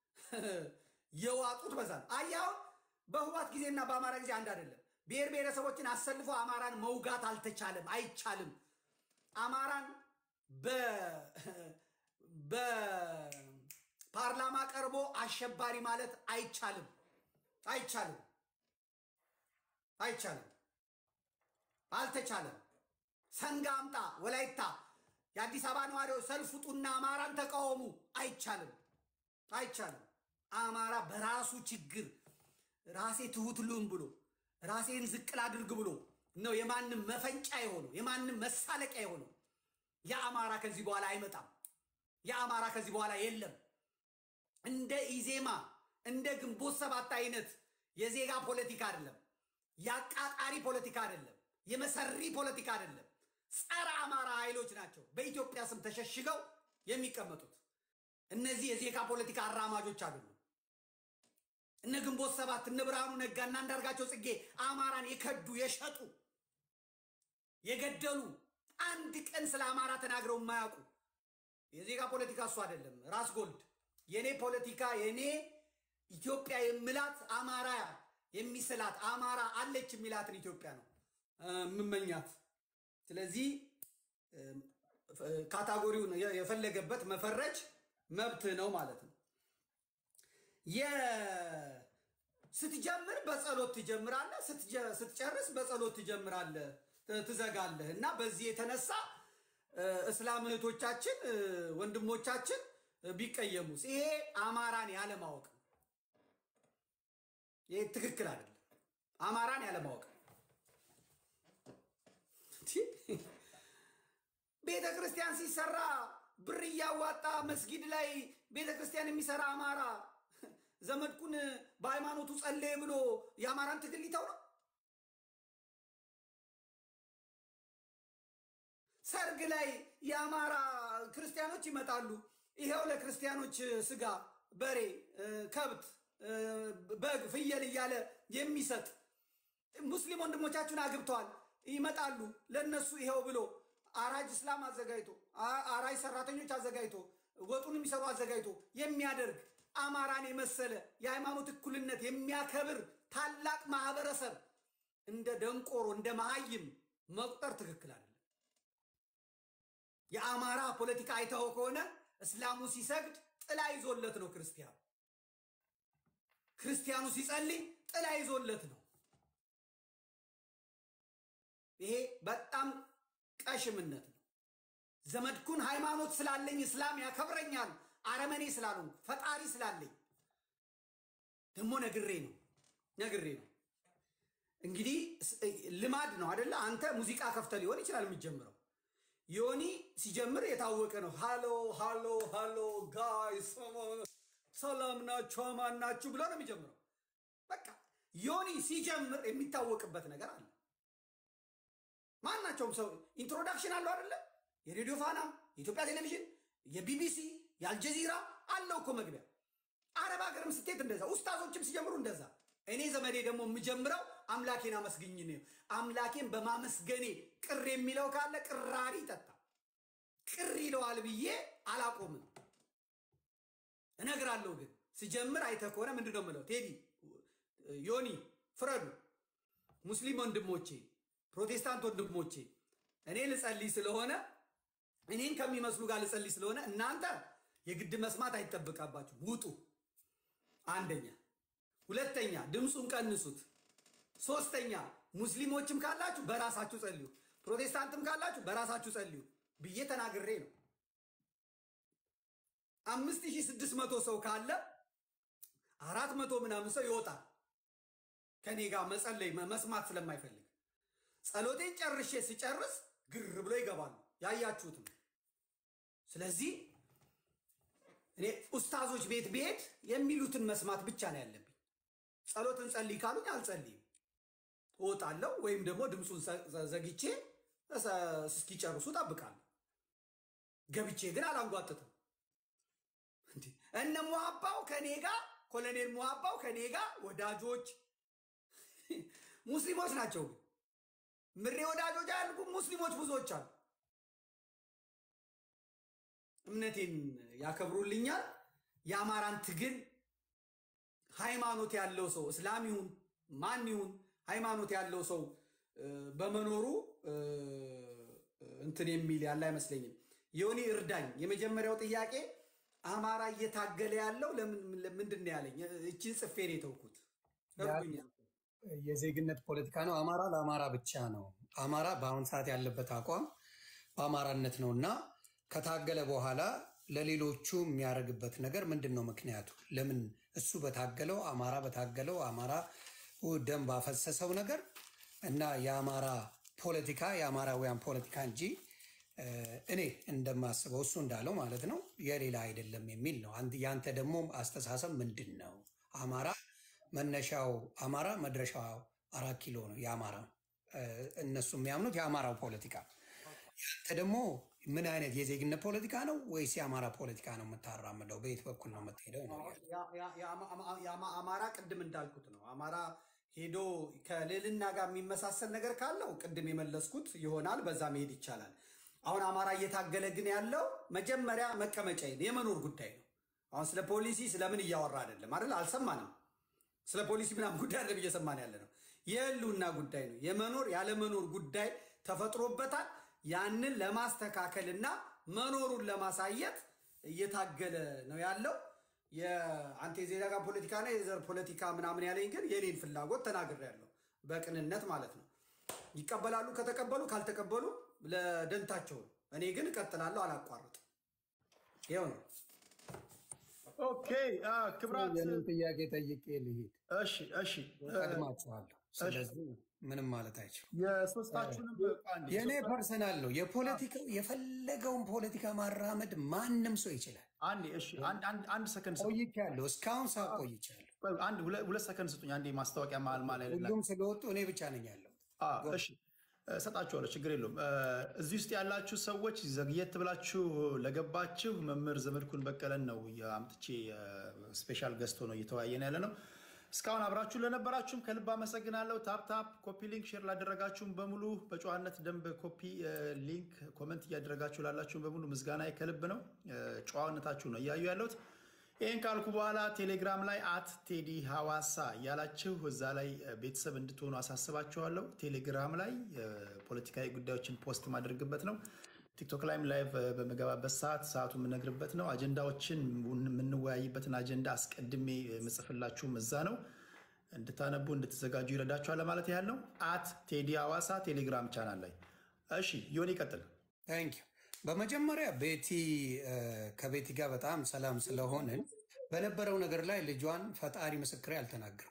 የዋጡት በዛ ነው። አየህ አሁን በህወሓት ጊዜና በአማራ ጊዜ አንድ አይደለም። ብሔር ብሔረሰቦችን አሰልፎ አማራን መውጋት አልተቻለም፣ አይቻልም። አማራን በ- በፓርላማ ቀርቦ አሸባሪ ማለት አይቻልም፣ አይቻልም፣ አይቻልም፣ አልተቻለም። ሰንጋ አምጣ ወላይታ የአዲስ አበባ ነዋሪዎች ሰልፍ ውጡና አማራን ተቃወሙ፣ አይቻልም፣ አይቻልም። አማራ በራሱ ችግር ራሴ ትሁት ልሁን ብሎ ራሴን ዝቅል አድርግ ብሎ ነው የማንም መፈንጫ የሆነው የማንም መሳለቂያ የሆነው። የአማራ ከዚህ በኋላ አይመጣም። የአማራ ከዚህ በኋላ የለም። እንደ ኢዜማ እንደ ግንቦት ሰባት አይነት የዜጋ ፖለቲካ አይደለም። የአቃቃሪ ፖለቲካ አይደለም። የመሰሪ ፖለቲካ አይደለም። ጸረ አማራ ኃይሎች ናቸው በኢትዮጵያ ስም ተሸሽገው የሚቀመጡት። እነዚህ የዜጋ ፖለቲካ አራማጆች አይደሉም። እነ ግንቦት ሰባት እነ ብርሃኑ ነጋና አንዳርጋቸው ጽጌ አማራን የከዱ የሸጡ የገደሉ አንድ ቀን ስለ አማራ ተናግረው የማያውቁ የዜጋ ፖለቲካ እሱ አይደለም። ራስ ጎልድ የኔ ፖለቲካ የኔ ኢትዮጵያ የምላት አማራ የሚስላት አማራ አለች የሚላትን ኢትዮጵያ ነው እ፣ የምመኛት። ስለዚህ እ፣ ካታጎሪውን የ- የፈለገበት መፈረጅ መብት ነው ማለት ነው። የ- ስትጀምር በጸሎት ትጀምራለህ፣ ስትጀ- ስትጨርስ በጸሎት ትጀምራለህ፣ ት- ትዘጋለህ እና በዚህ የተነሳ እ፣ እስላም እህቶቻችን እ፣ ወንድሞቻችን እ፣ ቢቀየሙስ ይሄ አማራን ያለማወቅ ነው። ይሄ ትክክል አይደለም። አማራን ያለማወቅ ነው። ቤተ ክርስቲያን ሲሰራ ብር እያዋጣ መስጊድ ላይ ቤተ ክርስቲያን የሚሰራ አማራ ዘመድኩን በሃይማኖቱ ጸለየ ብሎ የአማራን ትግል ሊተው ነው? ሰርግ ላይ የአማራ ክርስቲያኖች ይመጣሉ። ይሄው ለክርስቲያኖች ስጋ፣ በሬ፣ እ፣ ከብት፣ እ፣ በግ፣ ፍየል እያለ የሚሰጥ ሙስሊም ወንድሞቻችሁን አግብተዋል ይመጣሉ። ለነሱ ይሄው ብሎ አራጅ እስላም አዘጋጅቶ አ- አራጅ ሰራተኞች አዘጋጅቶ ወጡን የሚሰሩ አዘጋጅቶ የሚያደርግ አማራን የመሰለ የሃይማኖት እኩልነት የሚያከብር ታላቅ ማህበረሰብ እንደ ደንቆሮ እንደ መሀይም መቁጠር ትክክል አይደለም። የአማራ ፖለቲካ አይተኸው ከሆነ እስላሙ ሲሰግድ ጥላ ይዞለት ነው ክርስቲያኑ። ክርስቲያኑ ሲጸልይ ጥላ ይዞለት ነው። ይሄ በጣም ቀሽምነት ነው። ዘመድኩን ሃይማኖት ስላለኝ እስላም ያከብረኛል፣ አረመኔ ስላልሆንኩ ፈጣሪ ስላለኝ ደግሞ ነግሬ ነው ነግሬ ነው። እንግዲህ ስ- ልማድ ነው አደለ? አንተ ሙዚቃ ከፍተ ሊሆን ይችላል የሚጀምረው። ዮኒ ሲጀምር የታወቀ ነው። ሃሎ ሃሎ ሃሎ ጋይስ ሰላም ናችሁ አማን ናችሁ ብሎ ነው የሚጀምረው። በቃ ዮኒ ሲጀምር የሚታወቅበት ነገር አለ። ማናቸውም ሰው ኢንትሮዳክሽን አለው አይደለ? የሬዲዮ ፋና፣ የኢትዮጵያ ቴሌቪዥን፣ የቢቢሲ፣ የአልጀዚራ አለው እኮ መግቢያ። አረብ ሀገርም ስትሄድ እንደዛ፣ ኡስታዞችም ሲጀምሩ እንደዛ። እኔ ዘመዴ ደግሞ የምጀምረው አምላኬን አመስግኝ ነው። አምላኬን በማመስገኔ ቅር የሚለው ካለ ቅራሪ ይጠጣ። ቅር ይለዋል ብዬ አላቆምም፣ እነግራለሁ። ግን ስጀምር አይተህ ከሆነ ምንድን ነው የምለው? ቴዲ ዮኒ ፍረዱ፣ ሙስሊም ወንድሞቼ ፕሮቴስታንት ወንድሞቼ እኔ ልጸልይ ስለሆነ እኔን ከሚመስሉ ጋር ልጸልይ ስለሆነ እናንተ የግድ መስማት አይጠበቃባችሁ፣ ውጡ። አንደኛ። ሁለተኛ ድምፁን ቀንሱት። ሶስተኛ ሙስሊሞችም ካላችሁ በራሳችሁ ጸልዩ፣ ፕሮቴስታንትም ካላችሁ በራሳችሁ ጸልዩ ብዬ ተናግሬ ነው። አምስት ሺህ ስድስት መቶ ሰው ካለ አራት መቶ ምናምን ሰው ይወጣል ከኔ ጋር መጸለይ መስማት ስለማይፈልግ ጸሎቴን ጨርሼ ስጨርስ ግር ብሎ ይገባሉ። ያያችሁት ነው። ስለዚህ እኔ ኡስታዞች ቤት ብሄድ የሚሉትን መስማት ብቻ ነው ያለብኝ። ጸሎትን ጸልይ ካሉኝ አልጸልይም። እወጣለሁ ወይም ደግሞ ድምፁን ዘ- ዘግቼ እሰ- እስኪጨርሱ ጠብቃለሁ። ገብቼ ግን አላንጓጥትም። እንዴ! እነ ሙሀባው ከኔ ጋር ኮሎኔል ሙሀባው ከኔ ጋር ወዳጆች ሙስሊሞች ናቸው። ግን ምሬ ወዳጆች ያልኩ ሙስሊሞች ብዙዎች አሉ። እምነቴን ያከብሩልኛል። የአማራን ትግል ሃይማኖት ያለው ሰው እስላም ይሁን ማን ይሁን ሃይማኖት ያለው ሰው እ፣ በመኖሩ እ፣ እንትን የሚል ያለ አይመስለኝም። ዮኒ እርዳኝ። የመጀመሪያው ጥያቄ አማራ እየታገለ ያለው ለምን ምንድን ነው ያለኝ? እችን ጽፌ ነው የተውኩት። እርዱኝ። የዜግነት ፖለቲካ ነው። አማራ ለአማራ ብቻ ነው። አማራ በአሁን ሰዓት ያለበት አቋም በአማራነት ነው እና ከታገለ በኋላ ለሌሎቹ የሚያደርግበት ነገር ምንድን ነው? ምክንያቱ ለምን እሱ በታገለው አማራ በታገለው አማራ ደም ባፈሰሰው ነገር እና የአማራ ፖለቲካ የአማራውያን ፖለቲካ እንጂ እ፣ እኔ እንደማስበው እሱ እንዳለው ማለት ነው የሌላ አይደለም የሚል ነው። አንተ- ያንተ ደግሞ አስተሳሰብ ምንድን ነው? አማራ መነሻው አማራ መድረሻው አራት ኪሎ ነው የአማራ እ፣ እነሱ የሚያምኑት የአማራው ፖለቲካ ያንተ ደግሞ ምን አይነት የዜግነት ፖለቲካ ነው ወይስ የአማራ ፖለቲካ ነው የምታራምደው? በየት በኩል ነው የምትሄደው ነው ያለው። ያ- ያ- የአማ- አማ- የአማ- አማራ ቅድም እንዳልኩት ነው። አማራ ሄዶ ከልዕልና ጋር የሚመሳሰል ነገር ካለው ቅድም የመለስኩት ይሆናል። በዛ መሄድ ይቻላል። አሁን አማራ እየታገለ ግን ያለው መጀመሪያ መቀመጫ የመኖር ጉዳይ ነው። አሁን ስለ ፖሊሲ ስለምን እያወራ አይደለም አይደል? አልሰማንም። ስለ ፖሊሲ ምናምን ጉዳይ አይደለም እየሰማን ያለ ነው። የህልውና ጉዳይ ነው። የመኖር ያለመኖር ጉዳይ ተፈጥሮበታል። ያንን ለማስተካከልና መኖሩን ለማሳየት እየታገለ ነው ያለው። የአንተ የዜጋ ፖለቲካና የዘር ፖለቲካ ምናምን ያለኝ ግን የኔን ፍላጎት ተናግሬያለሁ፣ በቅንነት ማለት ነው። ይቀበላሉ ከተቀበሉ፣ ካልተቀበሉ ለደንታቸው ነው። እኔ ግን እቀጥላለሁ፣ አላቋርጥም። ይኸው ነው። ኦኬ አ፣ ክብራት የኔን ጥያቄ ጠይቄ ልሂድ። እሺ እሺ እ፣ ቀድማችኋለሁ። ስለዚህ ምንም ማለት አይችልም። የሶስታችሁንም አንዴ፣ የእኔ ሶስታ- ፐርሰናል ነው። የፖለቲካው የፈለገውን ፖለቲካ ማራመድ ማንም ሰው ይችላል። አንዴ እሺ አንድ አንድ- አንድ ሰከንድ ስጡኝ። ቆይቻለሁ፣ እስካሁን ሰው ቆይቻለሁ። አንድ ሁለ- ሁለት ሰከንድ ስጡኝ። አንዴ ማስታወቂያ መሀል መሀል ላይ ሁሉም ስለወጡ እኔ ብቻ ነኝ ያለው። አ፣ እሺ እሰጣችኋለሁ፣ ችግር የለውም። እ፣ እዚህ ውስጥ ያላችሁ ሰዎች ዘግየት ብላችሁ ለገባችሁ መምህር ዘመድኩን በቀለን ነው አምጥቼ ስፔሻል ገዝቶ ነው እየተወያየን ያለ ነው። እስካሁን አብራችሁ ለነበራችሁም ከልብ አመሰግናለሁ። ታፕ ታፕ ኮፒ ሊንክ ሼር ላደረጋችሁም በሙሉ በጨዋነት ደንብ ኮፒ እ፣ ሊንክ ኮመንት እያደረጋችሁ ላላችሁም በሙሉ ምስጋና ከልብ ነው። እ፣ ጨዋነታችሁ ነው እያዩ ያለሁት። ይህን ካልኩ በኋላ ቴሌግራም ላይ አት ቴዲ ሐዋሳ እያላችሁ እዛ ላይ እ፣ ቤተሰብ እንድትሆኑ አሳስባችኋለሁ። ቴሌግራም ላይ እ፣ ፖለቲካዊ ጉዳዮችን ፖስት ማድረግበት ነው። ቲክቶክ ላይም ላይቭ እ፣ በምገባበት ሰዓት ሰዓቱ የምነግርበት ነው። አጀንዳዎችን የምንወያይበትን አጀንዳ አስቀድሜ የምጽፍላችሁም እዛ ነው። እንድታነቡ እንድትዘጋጁ ይረዳችኋል ለማለት ያህል ነው። አት ቴዲ ሐዋሳ ቴሌግራም ቻናል ላይ እሺ። ዮኒ ይቀጥል። ታንክ ዩ። በመጀመሪያ ቤቲ እ፣ ከቤቲ ጋር በጣም ሰላም ስለሆንን በነበረው ነገር ላይ ልጇን ፈጣሪ ምስክሬ አልተናገርኩም።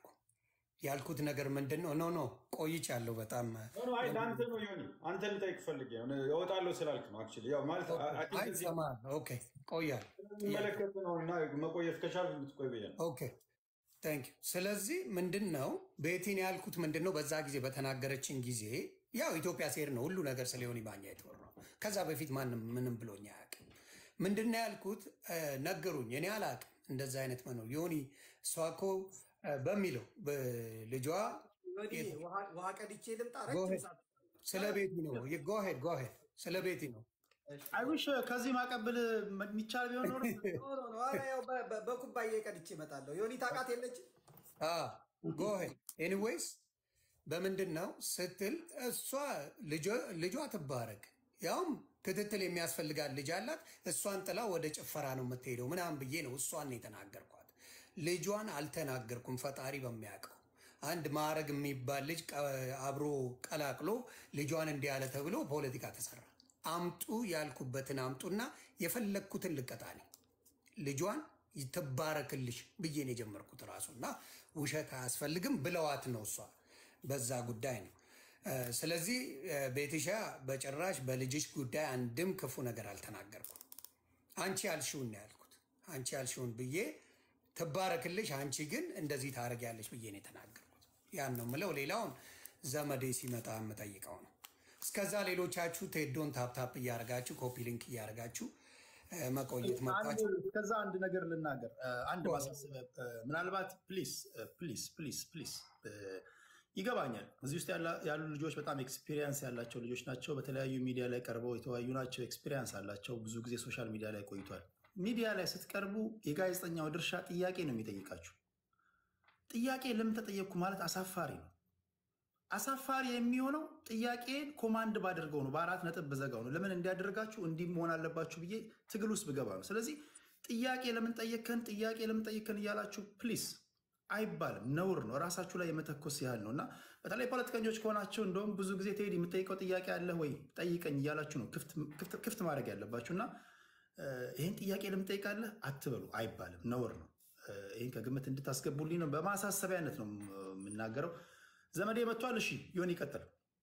ያልኩት ነገር ምንድን ነው? ኖ ኖ ቆይቻለሁ በጣም ኖ፣ አይ ለአንተ ነው ዮኒ፣ አንተ ልጠይቅ ፈልጌ ነው። እወጣለሁ ስላልክ ነው። አክቹዋሊ ያው ማለት አይ ቲንክ አይ እዚህ ሰማ ኦኬ ቆያል የሚመለከት ነው እና መቆየት ከቻልክ እንድትቆይ ብዬ ነው። ኦኬ ታንክ ዩ። ስለዚህ ምንድን ነው ቤቲን ያልኩት ምንድን ነው በዛ ጊዜ በተናገረችን ጊዜ ያው ኢትዮጵያ ሴር ነው ሁሉ ነገር ስለ ዮኒ ማኛ የተወራው። ከዛ በፊት ማንም ምንም ብሎኝ አያውቅም። ምንድን ነው ያልኩት እ፣ ነገሩኝ። እኔ አላውቅም እንደዛ አይነት መኖር ዮኒ እሷ እኮ እ፣ በሚለው ልጇ ወዲህ ውሃ- ውሃ ቀድቼ ልምጣ። Go ረጅም ahead. ሰዓት ስለ ቤቲ ነው ጎሄድ ጎሄድ ስለ ቤቲ ነው አይዊሽ ከዚህ ማቀብል የሚቻል ቢሆን ኖሮ ኖ፣ ኖ፣ ኖ፣ ኧረ ያው በ- በ- በኩባያ ቀድቼ እመጣለሁ። ዮኒ ታውቃት የለችም ጎሄድ ኤኒዌይስ በምንድን ነው ስትል እሷ ልጇ- ልጇ ትባረክ ያውም ክትትል የሚያስፈልጋት ልጅ አላት። እሷን ጥላ ወደ ጭፈራ ነው የምትሄደው ምናምን ብዬ ነው እሷን ነው የተናገርኳት። ልጇን አልተናገርኩም። ፈጣሪ በሚያውቀው አንድ ማዕረግ የሚባል ልጅ ቀ- አብሮ ቀላቅሎ ልጇን እንዲህ ያለ ተብሎ ፖለቲካ ተሰራ። አምጡ ያልኩበትን አምጡና የፈለግኩትን ልቀጣኔ ልጇን ትባረክልሽ ብዬ ነው የጀመርኩት ራሱ እና ውሸት አያስፈልግም ብለዋት ነው እሷ በዛ ጉዳይ ነው። እ፣ ስለዚህ እ፣ ቤትሻ በጭራሽ በልጅሽ ጉዳይ አንድም ክፉ ነገር አልተናገርኩም። አንቺ ያልሽውን ነው ያልኩት። አንቺ ያልሽውን ብዬ ትባረክልሽ፣ አንቺ ግን እንደዚህ ታደርጊያለሽ ብዬ ነው የተናገርኩት። ያን ነው የምለው። ሌላውን ዘመዴ ሲመጣ የምጠይቀው ነው። እስከዛ ሌሎቻችሁ ቴዶን ታፕታፕ እያደረጋችሁ ኮፒ ሊንክ እያደረጋችሁ እ፣ መቆየት አንድ መብታችሁ ከዛ አንድ ነገር ልናገር፣ እ፣ አንድ ማሳሰቢያ እ፣ ምናልባት ፕሊስ ፕሊስ ፕሊስ ፕሊስ ይገባኛል። እዚህ ውስጥ ያላ- ያሉ ልጆች በጣም ኤክስፒሪየንስ ያላቸው ልጆች ናቸው። በተለያዩ ሚዲያ ላይ ቀርበው የተወያዩ ናቸው። ኤክስፒሪየንስ አላቸው። ብዙ ጊዜ ሶሻል ሚዲያ ላይ ቆይቷል። ሚዲያ ላይ ስትቀርቡ የጋዜጠኛው ድርሻ ጥያቄ ነው የሚጠይቃችሁ። ጥያቄ ለምን ተጠየቅኩ ማለት አሳፋሪ ነው። አሳፋሪ የሚሆነው ጥያቄን ኮማንድ ባደርገው ነው፣ በአራት ነጥብ በዘጋው ነው። ለምን እንዲያደርጋችሁ እንዲህ መሆን አለባችሁ ብዬ ትግል ውስጥ ብገባ ነው። ስለዚህ ጥያቄ ለምን ጠየከን፣ ጥያቄ ለምን ጠየከን እያላችሁ ፕሊስ አይባልም፣ ነውር ነው። ራሳችሁ ላይ የመተኮስ ያህል ነው እና በተለይ ፖለቲከኞች ከሆናችሁ እንደውም ብዙ ጊዜ ትሄድ የምጠይቀው ጥያቄ አለ ወይ ጠይቀኝ እያላችሁ ነው ክፍት- ክፍት ማድረግ ያለባችሁ እና እ፣ ይህን ጥያቄ ለምን ጠይቃለህ አትበሉ፣ አይባልም፣ ነውር ነው። እ፣ ይህን ከግምት እንድታስገቡልኝ ነው። በማሳሰቢያነት ነው የምናገረው። ዘመዴ መጥቷል። እሺ ይሆን ይቀጥል።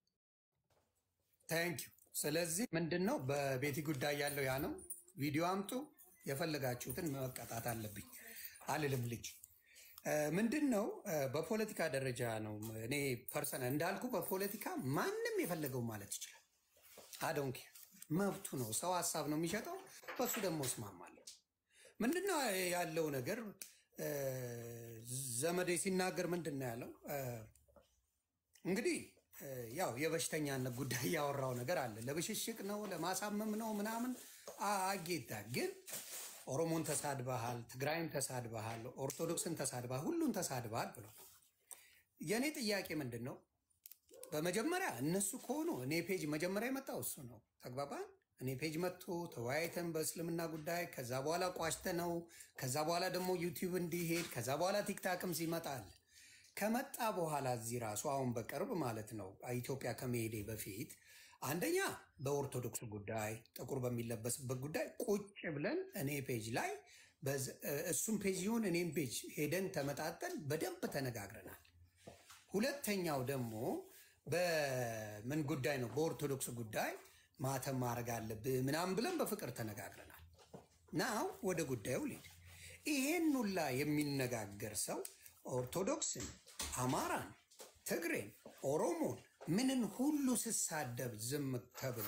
ታንክ ዩ። ስለዚህ ምንድን ነው በቤቲ ጉዳይ ያለው ያ ነው። ቪዲዮ አምጡ፣ የፈለጋችሁትን መቀጣት አለብኝ አልልም። ልጅ እ፣ ምንድን ነው እ፣ በፖለቲካ ደረጃ ነው። እኔ ፐርሰናል እንዳልኩ በፖለቲካ ማንም የፈለገው ማለት ይችላል። አዶንኬ መብቱ ነው። ሰው ሀሳብ ነው የሚሸጠው። በሱ ደግሞ እስማማለሁ። ምንድነው ያለው ነገር እ፣ ዘመዴ ሲናገር ምንድን ነው ያለው እ፣ እንግዲህ እ፣ ያው የበሽተኛነት ጉዳይ ያወራው ነገር አለ። ለብሽሽቅ ነው ለማሳመም ነው ምናምን አ- አጌታ ግን ኦሮሞን ተሳድበሃል፣ ትግራይን ተሳድበሃል፣ ኦርቶዶክስን ተሳድበሃል፣ ሁሉን ተሳድበሃል ብሎ የእኔ ጥያቄ ምንድን ነው? በመጀመሪያ እነሱ ከሆኑ እኔ ፔጅ መጀመሪያ የመጣው እሱ ነው። ተግባባን። እኔ ፔጅ መጥቶ ተወያይተን በእስልምና ጉዳይ ከዛ በኋላ ቋሽተ ነው ከዛ በኋላ ደግሞ ዩቲዩብ እንዲሄድ ከዛ በኋላ ቲክታክም ሲመጣል ከመጣ በኋላ እዚህ ራሱ አሁን በቅርብ ማለት ነው ኢትዮጵያ ከመሄዴ በፊት አንደኛ በኦርቶዶክስ ጉዳይ ጥቁር በሚለበስበት ጉዳይ ቁጭ ብለን እኔ ፔጅ ላይ በዝ- እሱም ፔጅ ይሁን እኔም ፔጅ ሄደን ተመጣጠን በደንብ ተነጋግረናል። ሁለተኛው ደግሞ በምን ጉዳይ ነው? በኦርቶዶክስ ጉዳይ ማተም ማድረግ አለብህ ምናምን ብለን በፍቅር ተነጋግረናል። ናው ወደ ጉዳዩ ልሂድ። ይሄን ሁላ የሚነጋገር ሰው ኦርቶዶክስን፣ አማራን፣ ትግሬን፣ ኦሮሞን ምንን ሁሉ ስሳደብ ዝም ተብሎ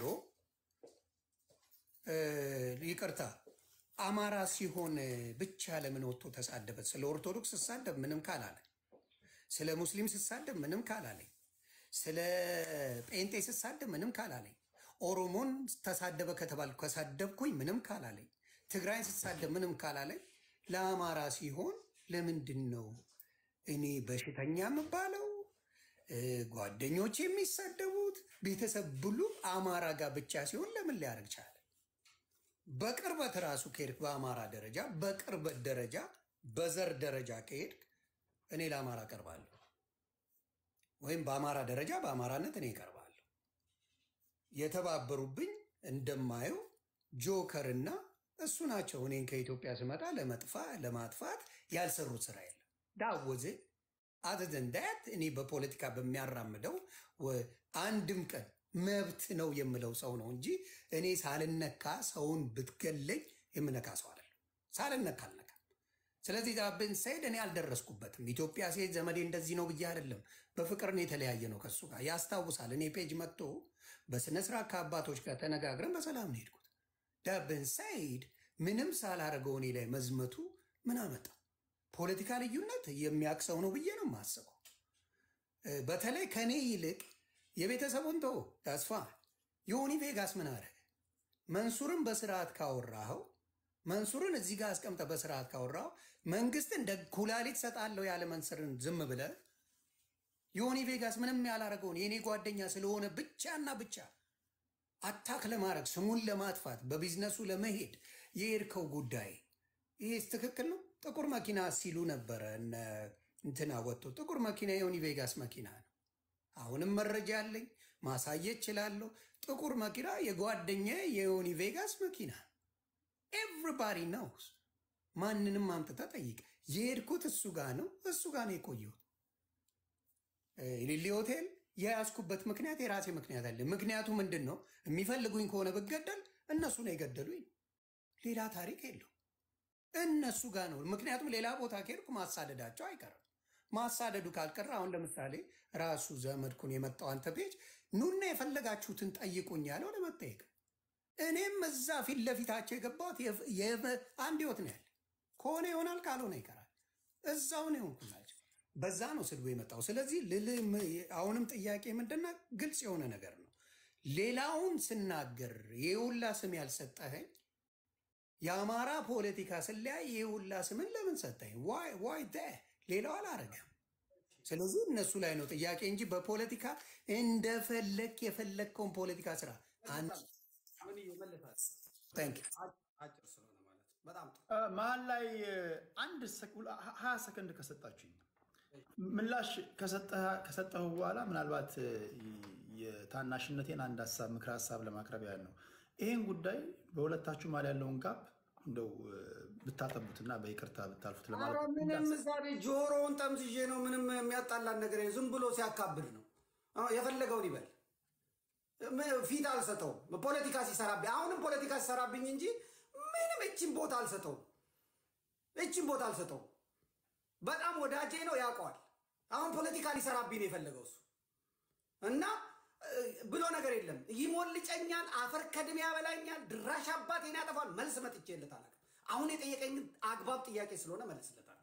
እ፣ ይቅርታ አማራ ሲሆን ብቻ ለምን ወጥቶ ተሳደበ? ስለ ኦርቶዶክስ ስሳደብ ምንም ካላለ ስለ ሙስሊም ስሳደብ ምንም ካላለኝ፣ ስለ ጴንጤ ስሳደብ ምንም ካላለኝ፣ ኦሮሞን ተሳደበ ከተባልኩ ከሳደብኩኝ ምንም ካላለኝ፣ ትግራይን ስሳደብ ምንም ካላለኝ፣ ለአማራ ሲሆን ለምንድን ነው እኔ በሽተኛ የምባለው? እ፣ ጓደኞች የሚሳደቡት ቤተሰብ ብሉ አማራ ጋር ብቻ ሲሆን ለምን ሊያደርግ ቻለ? በቅርበት ራሱ ከሄድክ በአማራ ደረጃ በቅርበት ደረጃ በዘር ደረጃ ከሄድክ እኔ ለአማራ ቀርባለሁ፣ ወይም በአማራ ደረጃ በአማራነት እኔ እቀርባለሁ። የተባበሩብኝ እንደማየው ጆከር እና እሱ ናቸው። እኔን ከኢትዮጵያ ስመጣ ለመጥፋ ለማጥፋት ያልሰሩት ስራ የለም። ዳወዝ አዘዘን ዳት እኔ በፖለቲካ በሚያራምደው ወ- አንድም ቀን መብት ነው የምለው ሰው ነው እንጂ እኔ ሳልነካ ሰውን ብትገለኝ የምነካ ሰው አይደለም። ሳልነካ አልነካም። ስለዚህ ዛብን ሰይድ እኔ አልደረስኩበትም። ኢትዮጵያ ሴት ዘመዴ እንደዚህ ነው ብዬ አይደለም። በፍቅር ነው የተለያየ ነው ከሱ ጋር ያስታውሳል። እኔ ፔጅ መጥቶ በስነስርዓት ከአባቶች ጋር ተነጋግረን በሰላም ነው ሄድኩት። ዳብን ሰይድ ምንም ሳላረገው እኔ ላይ መዝመቱ ምን አመጣ? ፖለቲካ ልዩነት የሚያቅሰው ነው ብዬ ነው የማስበው። እ፣ በተለይ ከኔ ይልቅ የቤተሰቡን ተው ተስፋ ዮኒ ቬጋስ ምን አደረገ? መንሱርን በስርዓት ካወራኸው መንሱርን እዚህ ጋር አስቀምጠ በስርዓት ካወራው መንግስት እንደ ኩላሊት ሰጣለሁ ያለ መንስርን ዝም ብለ ዮኒ ቬጋስ ምንም ያላረገውን የእኔ ጓደኛ ስለሆነ ብቻና ብቻ አታክ ለማድረግ ስሙን ለማጥፋት በቢዝነሱ ለመሄድ የሄድከው ጉዳይ ይሄስ ትክክል ነው? ጥቁር መኪና ሲሉ ነበረ እነ እንትና ወጥቶ ጥቁር መኪና የዮኒ ቬጋስ መኪና ነው። አሁንም መረጃ አለኝ ማሳየት እችላለሁ። ጥቁር መኪና የጓደኛ የዮኒ ቬጋስ መኪና ኤቭሪባዲ ነውስ። ማንንም አምጥታ ጠይቅ። የሄድኩት እሱ ጋር ነው፣ እሱ ጋር ነው የቆየሁት። ሊሊ ሆቴል የያዝኩበት ምክንያት የራሴ ምክንያት አለ። ምክንያቱ ምንድን ነው? የሚፈልጉኝ ከሆነ ብገደል እነሱ ነው የገደሉኝ። ሌላ ታሪክ የለው። እነሱ ጋር ነው። ምክንያቱም ሌላ ቦታ ከሄድኩ ማሳደዳቸው አይቀርም፣ ማሳደዱ ካልቀረ አሁን ለምሳሌ ራሱ ዘመድኩን የመጣው አንተ ቤጅ ኑና የፈለጋችሁትን ጠይቁኝ ያለው ለመጠየቅ እኔም እዛ ፊት ለፊታቸው የገባሁት የፍ- የፍ- አንድ ህይወት ነው ያለ ከሆነ ይሆናል ካልሆነ ይቀራል። እዛው ነው የሆንኩላቸው። በዛ ነው ስድቡ የመጣው። ስለዚህ ልልህ ም- አሁንም ጥያቄ ምንድነው? ግልጽ የሆነ ነገር ነው። ሌላውን ስናገር የሁላ ስም ያልሰጠኸኝ የአማራ ፖለቲካ ስለያይ የሁላ ስምን ለምን ሰጠኝ? ዋይ ሌላው አላረገም። ስለዚህ እነሱ ላይ ነው ጥያቄ እንጂ በፖለቲካ እንደፈለግ የፈለግከውን ፖለቲካ ስራ አንድ ምን ይመልሳል? ታንክ ዩ። አጭር ስለሆነ ማለት ነው። በጣም ጥሩ። እ፣ መሀል ላይ እ፣ አንድ ሰክ- ሁላ- ሀ- ሀያ ሰከንድ ከሰጣችሁኝ ምላሽ ከሰጠህ- ከሰጠሁ በኋላ ምናልባት እ፣ የታናሽነቴን አንድ ሀሳብ ምክረ ሀሳብ ለማቅረብ ያህል ነው። ይህን ጉዳይ በሁለታችሁ መሀል ያለውን ጋፕ እንደው እ፣ ብታጠቡትና በይቅርታ ብታልፉት ኧረ ለማለት ምንም ዛሬ ጆሮውን ጠምዝዤ ነው። ምንም የሚያጣላን ነገር የለም። ዝም ብሎ ሲያካብድ ነው። አዎ፣ የፈለገውን ይበል። ም- ፊት አልሰጠውም። ፖለቲካ ሲሰራብኝ አሁንም ፖለቲካ ሲሰራብኝ እንጂ ምንም እችን ቦታ አልሰጠውም። እችን ቦታ አልሰጠውም። በጣም ወዳጄ ነው፣ ያውቀዋል። አሁን ፖለቲካ ሊሰራብኝ ነው የፈለገው እሱ እና እ፣ ብሎ ነገር የለም። ይሞልጨኛል፣ አፈር ከድሜ ያበላኛል፣ ድራሽ አባቴን ያጠፋል። መልስ መጥቼለት አላውቅም። አሁን የጠየቀኝ አግባብ ጥያቄ ስለሆነ መልስለታለሁ።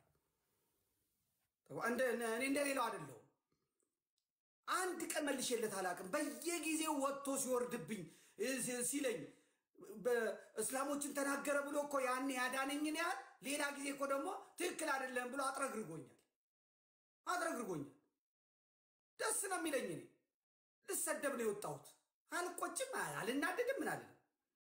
እንደ- እኔ እንደሌላው አይደለሁም። አንድ ቀን መልሼለት አላውቅም። በየጊዜው ወጥቶ ሲወርድብኝ እ፣ ሲ- ሲለኝ በእስላሞችን ተናገረ ብሎ እኮ ያኔ ያዳነኝን ያህል ሌላ ጊዜ እኮ ደግሞ ትክክል አይደለም ብሎ አጥረግርጎኛል አጥረግርጎኛል። ደስ ነው የሚለኝ እኔ ልሰደብ ነው የወጣሁት። አልቆጭም፣ አልናደድም፣ ምን አለ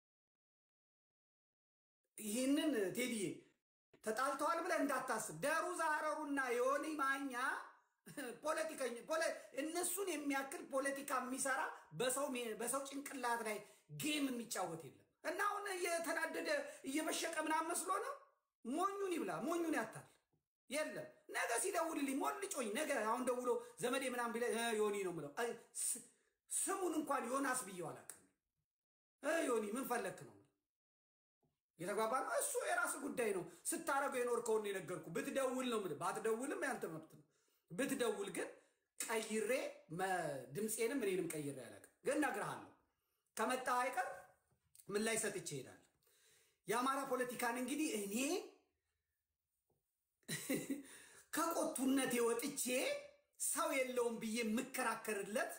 ይህንን ቴዲዬ ተጣልተዋል ብለህ እንዳታስብ። ደሩ ዛረሩና የሆነ ማኛ ፖለቲከኛ ፖለ- እነሱን የሚያክል ፖለቲካ የሚሰራ በሰው ሜ- በሰው ጭንቅላት ላይ ጌም የሚጫወት የለም። እና አሁን እየተናደደ እየበሸቀ ምናምን መስሎ ነው። ሞኙን ይብላ፣ ሞኙን ያታል። የለም ነገ ሲደውልልኝ ሞልጮኝ ነገ አሁን ደውሎ ዘመዴ ምናምን ቢለ ዮኒ ነው ምለው አይ፣ ስ- ስሙን እንኳን ዮናስ ብዬው አላውቅም። እ ዮኒ ምን ፈለክ ነው የተግባባ ነው። እሱ የራስ ጉዳይ ነው። ስታረገው የኖርከውን ነው የነገርኩ። ብትደውል ነው የምልህ፣ ባትደውልም ያንተ መብት ነው። ብትደውል ግን ቀይሬ መ- ድምፄንም እኔንም ቀይሬ አላውቅም። ግን እነግርሃለሁ ከመጣ አይቀር ምን ላይ ሰጥቼ እሄዳለሁ። የአማራ ፖለቲካን እንግዲህ እኔ ከቆቱነት ወጥቼ ሰው የለውም ብዬ የምከራከርለት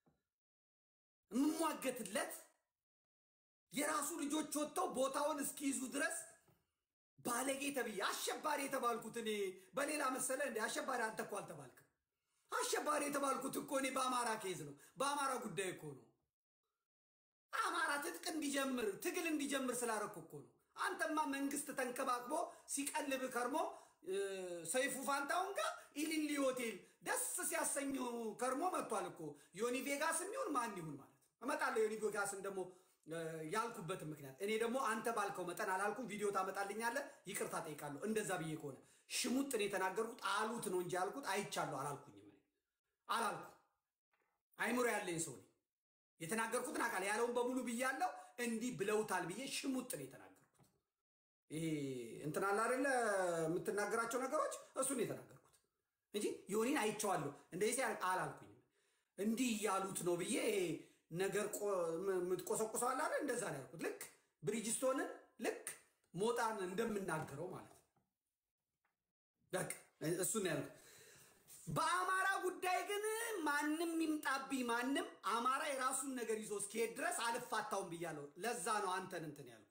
የምሟገትለት የራሱ ልጆች ወጥተው ቦታውን እስኪይዙ ድረስ ባለጌ ተብዬ አሸባሪ የተባልኩት እኔ በሌላ መሰለ እንደ አሸባሪ አንተ እኮ አልተባልክም። አሸባሪ የተባልኩት እኮ እኔ በአማራ ኬዝ ነው፣ በአማራ ጉዳይ እኮ ነው። አማራ ትጥቅ እንዲጀምር ትግል እንዲጀምር ስላደረኩ እኮ ነው። አንተማ መንግስት ተንከባክቦ ሲቀልብ ከርሞ እ፣ ሰይፉ ፋንታውን ጋር ኢሊሊ ሆቴል ደስ ሲያሰኙ ከርሞ መጥቷል እኮ ዮኒ ቬጋስ የሚሆን ማን ይሁን ማለት ነው። እመጣለሁ ዮኒ ቬጋስን ደግሞ እ፣ ያልኩበትን ምክንያት እኔ ደግሞ አንተ ባልከው መጠን አላልኩም። ቪዲዮ ታመጣልኛለህ፣ ይቅርታ ጠይቃለሁ። እንደዛ ብዬ ከሆነ ሽሙጥ ነው የተናገርኩት። አሉት ነው እንጂ ያልኩት አይቻለሁ አላልኩኝም። እኔ አላልኩም። አይምሮ ያለኝ ሰው ነኝ። የተናገርኩትን አካል ያለውን በሙሉ ብያለሁ። እንዲህ ብለውታል ብዬ ሽሙጥ ነው የተናገርኩት። ይሄ እንትን አለ አይደለ የምትናገራቸው ነገሮች እሱን የተናገርኩት እንጂ ዮኒን አይቼዋለሁ እንደዚህ ሲያደርግ አላልኩኝም። እንዲህ እያሉት ነው ብዬ ይሄ ነገር ቆ- ም- የምትቆሰቁሰው አለ አይደል? እንደዛ ነው ያልኩት። ልክ ብሪጅስቶንን ልክ ሞጣን እንደምናገረው ማለት ነው። በቃ እሱን ነው ያልኩት። በአማራ ጉዳይ ግን ማንም ይምጣብኝ ማንም አማራ የራሱን ነገር ይዞ እስኪሄድ ድረስ አልፋታውም ብያለሁ። ለዛ ነው አንተን እንትን ያልኩ።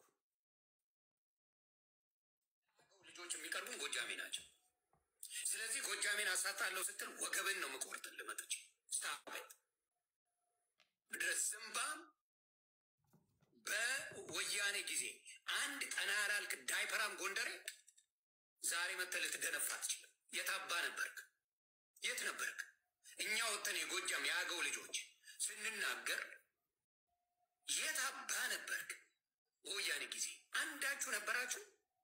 ልጆች የሚቀርቡን ጎጃሜ ናቸው። ስለዚህ ጎጃሜን አሳጣለሁ ስትል ወገብን ነው የምቆርጥልህ መጥቼ ስታበት ድረስ ዝምባም በወያኔ ጊዜ አንድ ቀና ያላልክ ዳይፐራም ጎንደሬ ዛሬ መተህ ልትደነፋ አትችልም። የታባ ነበርክ? የት ነበርክ? እኛ ወጥተን የጎጃም የአገው ልጆች ስንናገር የት አባ ነበርክ? በወያኔ ጊዜ አንዳችሁ ነበራችሁ?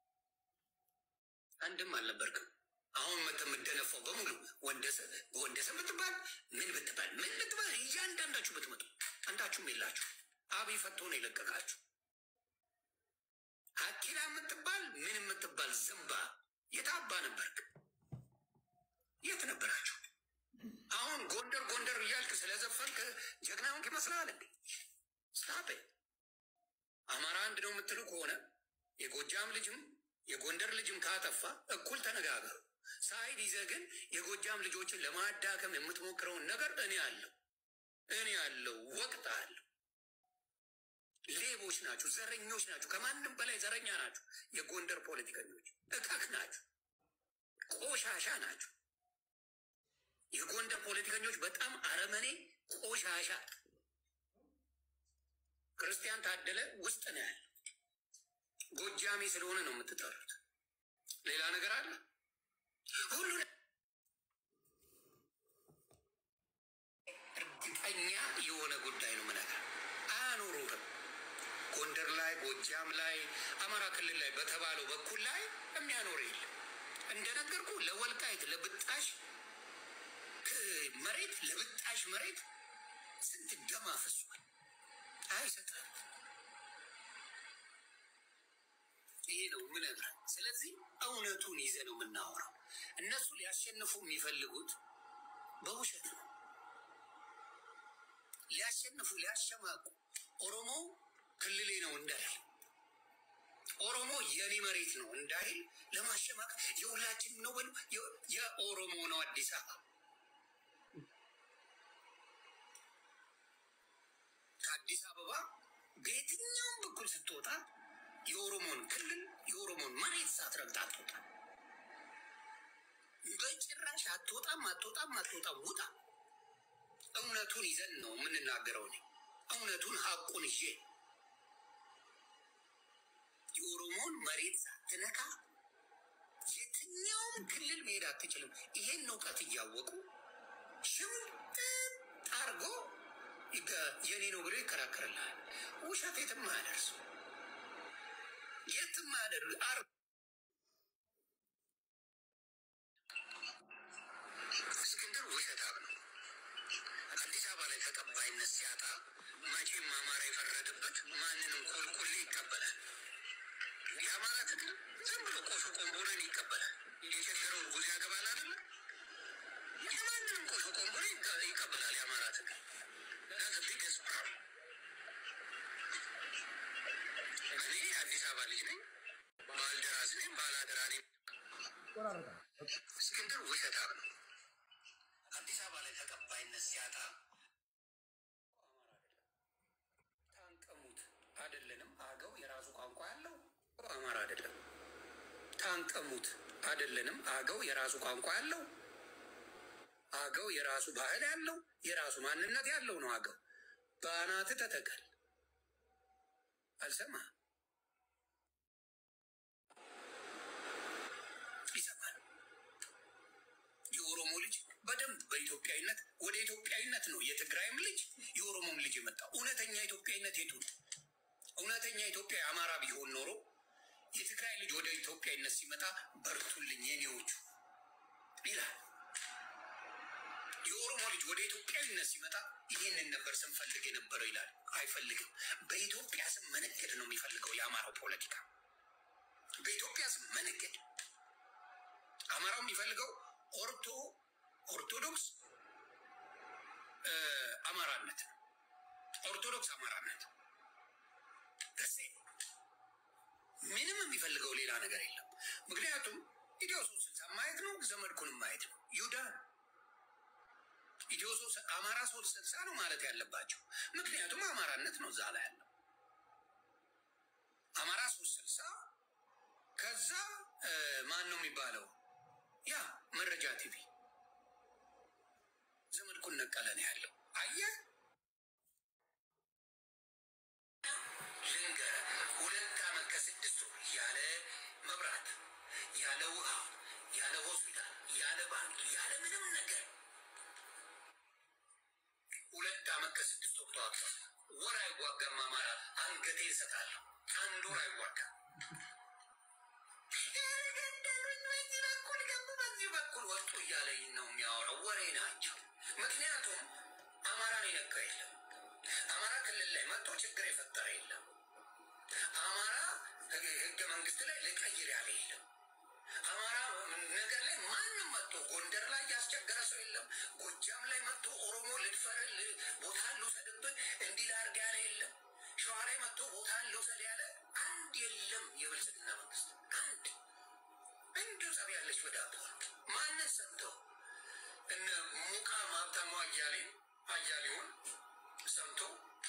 አንድም አልነበርክም። አሁን መተህ የምትደነፋው በሙሉ ወንደሰ ወንደሰ ብትባል ምን ብትባል ምን ብትባል እያንዳንዳችሁ ብትመጡ አንዳችሁም የላችሁ። አብይ ፈቶ ነው የለቀቃችሁ። አኪላ የምትባል ምን የምትባል ዝምባ የታባ ነበርክ? የት ነበራችሁ? አሁን ጎንደር ጎንደር እያልክ ስለዘፈንክ ጀግና ሆንክ ይመስልሃል እንዴ? ስታፔ አማራ አንድ ነው የምትሉ ከሆነ የጎጃም ልጅም የጎንደር ልጅም ካጠፋ እኩል ተነጋገሩ። ሳይድ ይዘህ ግን የጎጃም ልጆችን ለማዳከም የምትሞክረውን ነገር እኔ አለው እኔ አለው ወቅት አለው። ሌቦች ናችሁ፣ ዘረኞች ናችሁ፣ ከማንም በላይ ዘረኛ ናችሁ። የጎንደር ፖለቲከኞች እካክ ናችሁ፣ ቆሻሻ ናችሁ። የጎንደር ፖለቲከኞች በጣም አረመኔ ቆሻሻ። ክርስቲያን ታደለ ውስጥ ነው ያለ። ጎጃሜ ስለሆነ ነው የምትጠሩት። ሌላ ነገር አለ ሁሉ እርግጠኛ የሆነ ጉዳይ ነው ምነግርህ። አያኖሩህም። ጎንደር ላይ፣ ጎጃም ላይ፣ አማራ ክልል ላይ በተባለው በኩል ላይ የሚያኖር የለም። እንደነገርኩ ለወልቃይት ለብጣሽ መሬት ለብጣሽ መሬት ስንት ደም አፍሷል። አይሰጥም። ይሄ ነው ምነግርህ። ስለዚህ እውነቱን ይዘ ነው የምናወራው። እነሱ ሊያሸንፉ የሚፈልጉት በውሸት ነው። ሊያሸንፉ ሊያሸማቁ ኦሮሞ ክልሌ ነው እንዳይል ኦሮሞ የኔ መሬት ነው እንዳይል ለማሸማቅ የሁላችን ነው በሉ። የኦሮሞ ነው አዲስ አበባ ከአዲስ አበባ በየትኛውም በኩል ስትወጣ የኦሮሞን ክልል የኦሮሞን መሬት ሳትረግጥ አትወጣ። በጭራሽ አትወጣም፣ አትወጣም፣ አትወጣም። ውጣ። እውነቱን ይዘን ነው የምንናገረው። እኔ እውነቱን ሀቁን ይዤ የኦሮሞን መሬት ሳትነካ የትኛውም ክልል መሄድ አትችልም። ይሄን እውቀት እያወቁ ሽምጥጥ አርጎ የኔ ነው ብሎ ይከራከርልሃል። ውሸት የትም አያደርሱ የትም አያደርሱ አር እስክንድር ውሸታም ነው። አዲስ አበባ ላይ ተቀባይነት ሲያጣ መቼም አማራ የፈረደበት ማንንም ቆልቆሌ ይቀበላል። የአማራ ትግል ዝም ብሎ ቆሾ ቆንቦንን ይቀበላል። የቸገረው እርጉዝ ያገባል አይደለ? የማንንም ቆሾ ቆንቦን ይቀበላል የአማራ ትግል። ቢገዝ እኔ አዲስ አበባ ልጅ ነኝ፣ ባልደራስ ነኝ፣ ባላደራ ነኝ። እስክንድር ውሸታም ነው። አዲስ አበባ ላይ ተቀባይነት ሲያጣ ታንቀሙት አይደለንም። አገው የራሱ ቋንቋ ያለው አማራ አይደለም። ታንቀሙት አይደለንም። አገው የራሱ ቋንቋ ያለው አገው የራሱ ባህል ያለው የራሱ ማንነት ያለው ነው። አገው በአናት ተተከል አልሰማ ይሰማል። የኦሮሞ ልጅ በደንብ በኢትዮጵያዊነት ወደ ኢትዮጵያዊነት ነው የትግራይም ልጅ የኦሮሞም ልጅ የመጣው። እውነተኛ ኢትዮጵያዊነት የቱ ነው? እውነተኛ ኢትዮጵያ አማራ ቢሆን ኖሮ የትግራይ ልጅ ወደ ኢትዮጵያዊነት ሲመጣ በርቱልኝ የኔዎቹ ይላል። የኦሮሞ ልጅ ወደ ኢትዮጵያዊነት ሲመጣ ይህንን ነበር ስንፈልግ የነበረው ይላል። አይፈልግም። በኢትዮጵያ ስም መነገድ ነው የሚፈልገው የአማራው ፖለቲካ። በኢትዮጵያ ስም መነገድ አማራው የሚፈልገው ኦርቶ ኦርቶዶክስ አማራነት ነው። ኦርቶዶክስ አማራነት ደሴ ምንም የሚፈልገው ሌላ ነገር የለም። ምክንያቱም ኢትዮ ሶስት ስልሳ ማየት ነው፣ ዘመድኩንም ማየት ነው። ይሁዳ ኢትዮ ሶስት አማራ ሶስት ስልሳ ነው ማለት ያለባቸው። ምክንያቱም አማራነት ነው እዛ ላይ ያለው አማራ ሶስት ስልሳ ከዛ ማን ነው የሚባለው? ያ መረጃ ቲቪ ዘመድኩን ነቀለ ነው ያለው። አየህ ልንገርህ፣ ሁለት ዓመት ከስድስት ወር ያለ መብራት፣ ያለ ውሃ፣ ያለ ሆስፒታል፣ ያለ ባንክ፣ ያለ ምንም ነገር ሁለት ዓመት ከስድስት ወር ተዋግቷል። ወር አይዋጋም አማራ። አንገቴ እሰጣለሁ። አንድ ወር አይዋጋም። ገደሉኝ፣ በዚህ በኩል ገቡ፣ በዚህ በኩል ወጡ እያለኝ ነው የሚያወራው። ወሬ ናቸው። ምክንያቱም አማራን የነካ የለም። አማራ ክልል ላይ መጥቶ ችግር የፈጠረ የለም። አማራ ህገ መንግስት ላይ ልቀይር ያለ የለም። አማራ ነገር ላይ ማንም መጥቶ ጎንደር ላይ ያስቸገረ ሰው የለም። ጎጃም ላይ መጥቶ ኦሮሞ ልድፈርል ቦታ ልውሰድብህ እንዲህ ላድርግ ያለ የለም። ሸዋ ላይ መጥቶ ቦታ ልውሰድ ያለ አንድ የለም። የብልጽግና መንግስት አንድ እንዲሁ ጸብ ያለች በዳቦ ማንን ሰምተው እነ ሙቃ ማብታሙ አያሌ አያሌውን ሰምቶ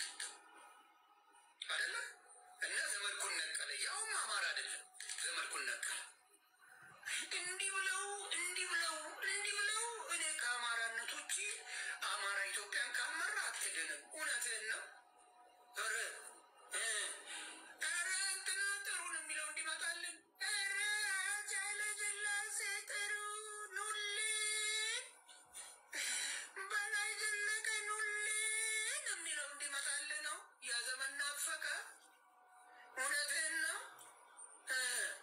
አይደለ እነ ዘመድኩን ነቀለ ያውም አማራ አይደለም ዘመድኩን ነቀለ እንዲህ ብለው እንዲህ ብለው እንዲህ ብለው እኔ ከአማራነት ውጭ አማራ ኢትዮጵያን ካልመራ አትድንም። እውነትህን ነው። ኧረ እ ኧረ እንትና ጥሩን የሚለው እንዲመጣልን ኧረ አፄ ኃይለሥላሴ ጥሩ ኑልን በላይ ዘለቀ ኑልን የሚለው እንዲመጣልን ነው። ያ ዘመን ናፈቀ። እውነትህን ነው እ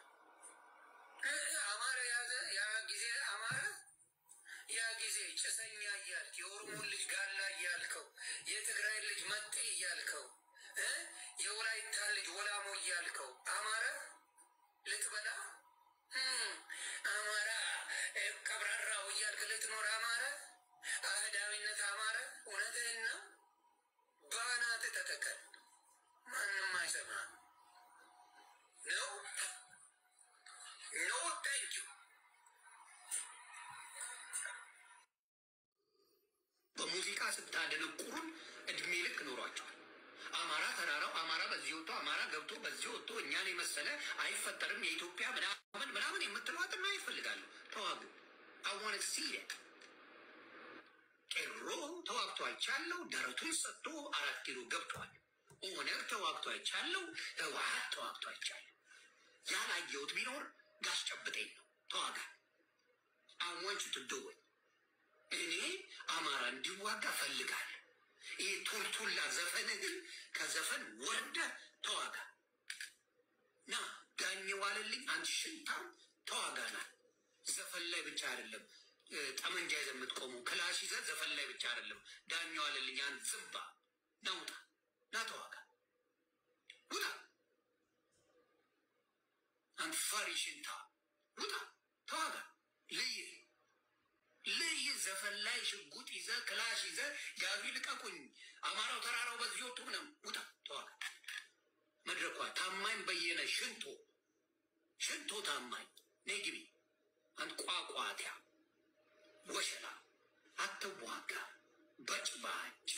አማረ ያዘ ያ ጊዜ አማረ ያ ጊዜ ጭሰኛ እያልክ የኦሮሞን ልጅ ጋላ እያልከው የትግራይ ልጅ መጤ እያልከው እ የወላይታ ልጅ ወላሞ እያልከው አማረ ልትበላ እም፣ አማራ እ፣ ቀብራራው እያልክ ልትኖር አማረ አህዳዊነት አማረ። እውነትህን ነው። ባናት ተተከል ማንም አይሰማም ነው ኖ ታንክ ዩ በሙዚቃ ስታደነቁሩን እድሜ ልክ ኖሯቸዋል። አማራ ተራራው አማራ በዚህ ወጥቶ አማራ ገብቶ በዚህ ወጥቶ እኛን የመሰለ አይፈጠርም የኢትዮጵያ ምናምን ምናምን የምትለዋጥና ይፈልጋሉ። ተዋጉ አዋነት ሲለ ቄሮ ተዋግቶ አይቻለው። ደረቱን ሰጥቶ አራት ኪሎ ገብቷል። ኦነግ ተዋግቶ አይቻለው። ህወሀት ተዋግቶ አይቻለው። ያላየሁት ቢኖር ጋሽ ጨብጠኝ ነው። ተዋጋ አዋንቹ ትደወል እኔ አማራ እንዲዋጋ ፈልጋለሁ። ይህ ቱልቱላ ዘፈንህን ከዘፈን ወርደ ተዋጋ ና ዳኝ ዋለልኝ አንድ ሽንታም ተዋጋና ዘፈን ላይ ብቻ አይደለም እ፣ ጠመንጃ ይዘህ የምትቆመው ክላሽ ይዘህ ዘፈን ላይ ብቻ አይደለም። ዳኝ ዋለልኝ አንድ ዝምባ ናውጣ ና ተዋጋ ውጣ አንድ ፈሪ ሽንታ ውጣ ተዋጋ ልይ ልይ ዘፈን ላይ ሽጉጥ ይዘ ክላሽ ይዘ ያዙ ልቀቁኝ፣ አማራው ተራራው በዚህ ወጡ ምናም ውጣ ተዋጋ። መድረኳ ታማኝ በየነ ሽንቶ ሽንቶ ታማኝ ነይ ግቢ አንድ ቋቋትያ ወሸላ አትዋጋ፣ በጭባጫ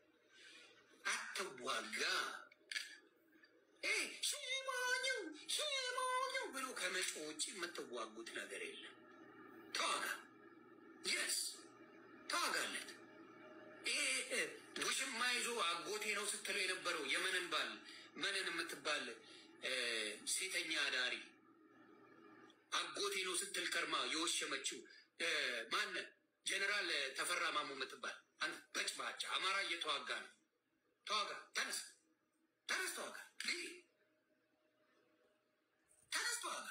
አትዋጋ። ሽማኘው ሽማኘው ብሎ ከመጮ ውጭ የምትዋጉት ነገር የለም። ተዋጋ የስ ተዋጋለት። ይሄ ውሽማ ይዞ አጎቴ ነው ስትለው የነበረው የመንን ባል መንን የምትባል እ፣ ሴተኛ አዳሪ አጎቴ ነው ስትል ከርማ የወሸመችው እ፣ ማነ ጀኔራል ተፈራ ማሞ የምትባል አንተ በጭባጫ አማራ እየተዋጋ ነው። ተዋጋ፣ ተነስ፣ ተነስ፣ ተዋጋ፣ ልይ፣ ተነስ፣ ተዋጋ።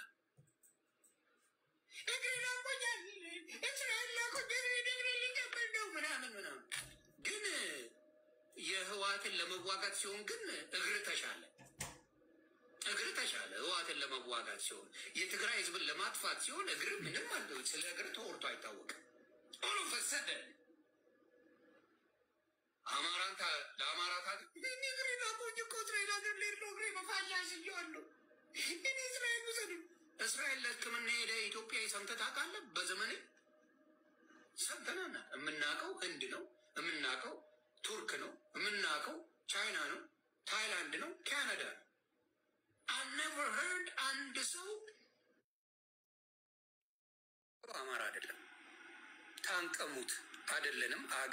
እግሬን አሞኛል፣ እስራኤል ላኩኝ፣ እግሬን እግሬን ሊቀበል ነው ምናምን ምናምን። ግን የህወሓትን ለመዋጋት ሲሆን ግን እግር ተሻለ፣ እግር ተሻለ። ህወሓትን ለመዋጋት ሲሆን የትግራይ ህዝብን ለማጥፋት ሲሆን እግር ምንም አለ። ስለ እግር ተወርቶ አይታወቅም። ኦሎ ፈሰደ አማራን ታ- ለአማራ ታ እኔ እግሬን አሞኝ እኮ እስራኤል ሀገር ልሄድ ነው እግሬ በፋያ ስየዋለሁ። እኔ እስራኤል ውሰዱ። እስራኤል ለሕክምና ሄደ ኢትዮጵያዊ ሰምተህ ታውቃለህ? በዘመኔ ሰምተናና የምናውቀው ህንድ ነው፣ የምናውቀው ቱርክ ነው፣ የምናውቀው ቻይና ነው፣ ታይላንድ ነው፣ ካናዳ ነው። አልነቨር ሄርድ አንድ ሰው አማራ አይደለም ታንቀሙት አይደለንም አገ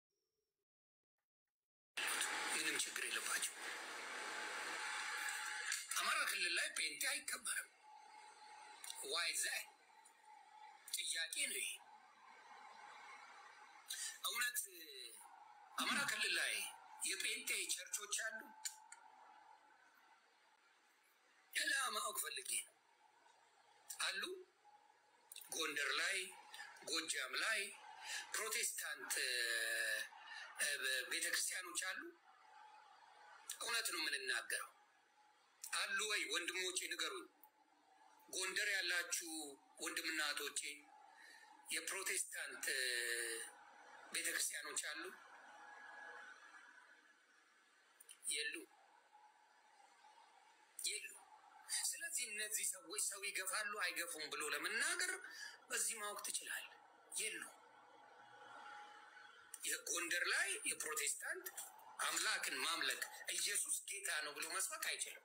ምንም ችግር የለባቸው። አማራ ክልል ላይ ጴንጤ አይከበርም። ዋይ ዛይ ጥያቄ ነው ይሄ። እውነት አማራ ክልል ላይ የጴንጤ ቸርቾች አሉ? ሌላ ማወቅ ፈልጌ ነው። አሉ ጎንደር ላይ፣ ጎጃም ላይ ፕሮቴስታንት ቤተ ክርስቲያኖች አሉ። እውነት ነው የምንናገረው። አሉ ወይ ወንድሞቼ ንገሩኝ። ጎንደር ያላችሁ ወንድምና እህቶቼ፣ የፕሮቴስታንት ቤተ ክርስቲያኖች አሉ የሉ የሉ። ስለዚህ እነዚህ ሰዎች ሰው ይገፋሉ አይገፉም ብሎ ለመናገር በዚህ ማወቅ ትችላል። የሉ። የጎንደር ላይ የፕሮቴስታንት አምላክን ማምለክ ኢየሱስ ጌታ ነው ብሎ መስበክ አይችልም።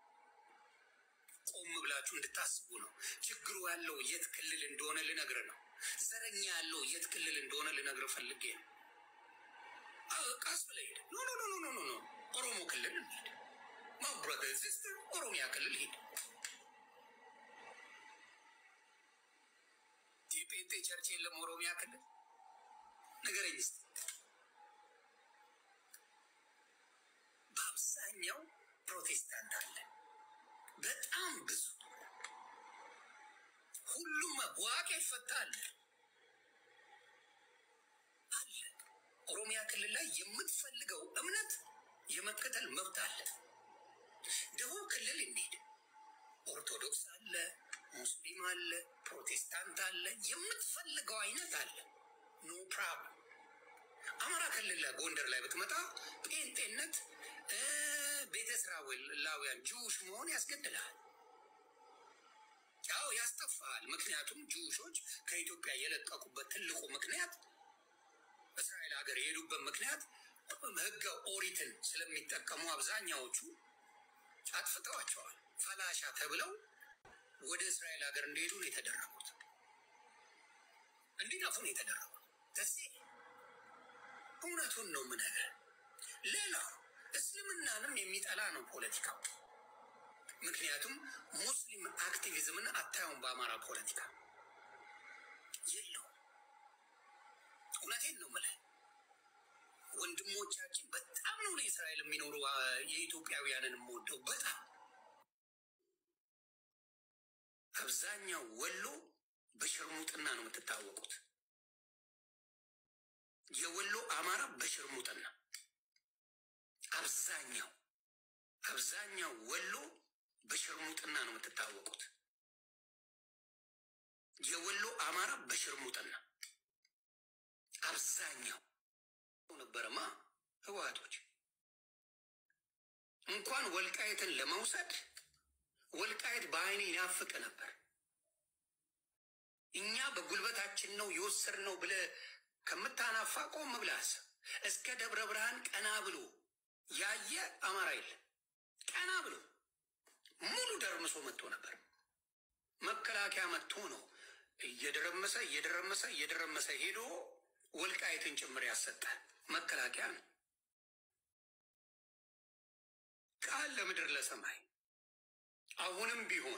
ቆም ብላችሁ እንድታስቡ ነው። ችግሩ ያለው የት ክልል እንደሆነ ልነግር ነው። ዘረኛ ያለው የት ክልል እንደሆነ ልነግር ፈልጌ ነው። አዎ፣ ቀስ ብለህ ሂድ። ኖ ኖ ኖ ኖ ኖ ኖ ኦሮሞ ክልል እንሂድ። ማይ ብራዘር ሲስተር ኦሮሚያ ክልል ሂድ። የጴንጤ ቸርች የለም ኦሮሚያ ክልል ንገረኝ እስኪ። በአብዛኛው ፕሮቴስታንት አለ፣ በጣም ብዙ። ሁሉም ዋቄ ይፈታል አለ። ኦሮሚያ ክልል ላይ የምትፈልገው እምነት የመከተል መብት አለ። ደቡብ ክልል እንሂድ፣ ኦርቶዶክስ አለ፣ ሙስሊም አለ፣ ፕሮቴስታንት አለ፣ የምትፈልገው አይነት አለ። ኖ ፕራብለም። አማራ ክልል ላይ ጎንደር ላይ ብትመጣ ጴንጤነት እ ቤተ እስራኤላውያን ጅውሽ መሆን ያስገድልሃል። ያው ያስጠፋል። ምክንያቱም ጅውሾች ከኢትዮጵያ የለቀቁበት ትልቁ ምክንያት እስራኤል ሀገር የሄዱበት ምክንያት ሕገ ኦሪትን ስለሚጠቀሙ አብዛኛዎቹ አጥፍተዋቸዋል። ፈላሻ ተብለው ወደ እስራኤል ሀገር እንዲሄዱ ነው የተደረጉት፣ እንዲጠፉ ነው የተደረጉት። ደሴ እውነቱን ነው የምነግርህ። ሌላው እስልምናንም የሚጠላ ነው ፖለቲካው። ምክንያቱም ሙስሊም አክቲቪዝምን አታዩም በአማራ ፖለቲካ የለውም። እውነቴን ነው የምልህ። ወንድሞቻችን በጣም ነው ለእስራኤል የሚኖሩ አ፣ የኢትዮጵያውያንን የምወደው በጣም አብዛኛው ወሎ በሽርሙጥና ነው የምትታወቁት። የወሎ አማራ በሽርሙጥና አብዛኛው አብዛኛው ወሎ በሽርሙጥና ነው የምትታወቁት። የወሎ አማራ በሽርሙጥና አብዛኛው ነበረማ ህወሓቶች እንኳን ወልቃየትን ለመውሰድ ወልቃየት በአይኔ ይናፍቅ ነበር። እኛ በጉልበታችን ነው የወሰድነው ብለህ ከምታናፋ ቆም ብለህ አስብ። እስከ ደብረ ብርሃን ቀና ብሎ ያየ አማራ የለም። ቀና ብሎ ሙሉ ደርምሶ መጥቶ ነበር። መከላከያ መጥቶ ነው እየደረመሰ እየደረመሰ እየደረመሰ ሄዶ ወልቃይትን ጭምር ያሰጠ መከላከያ ነው። ቃል ለምድር ለሰማይ አሁንም ቢሆን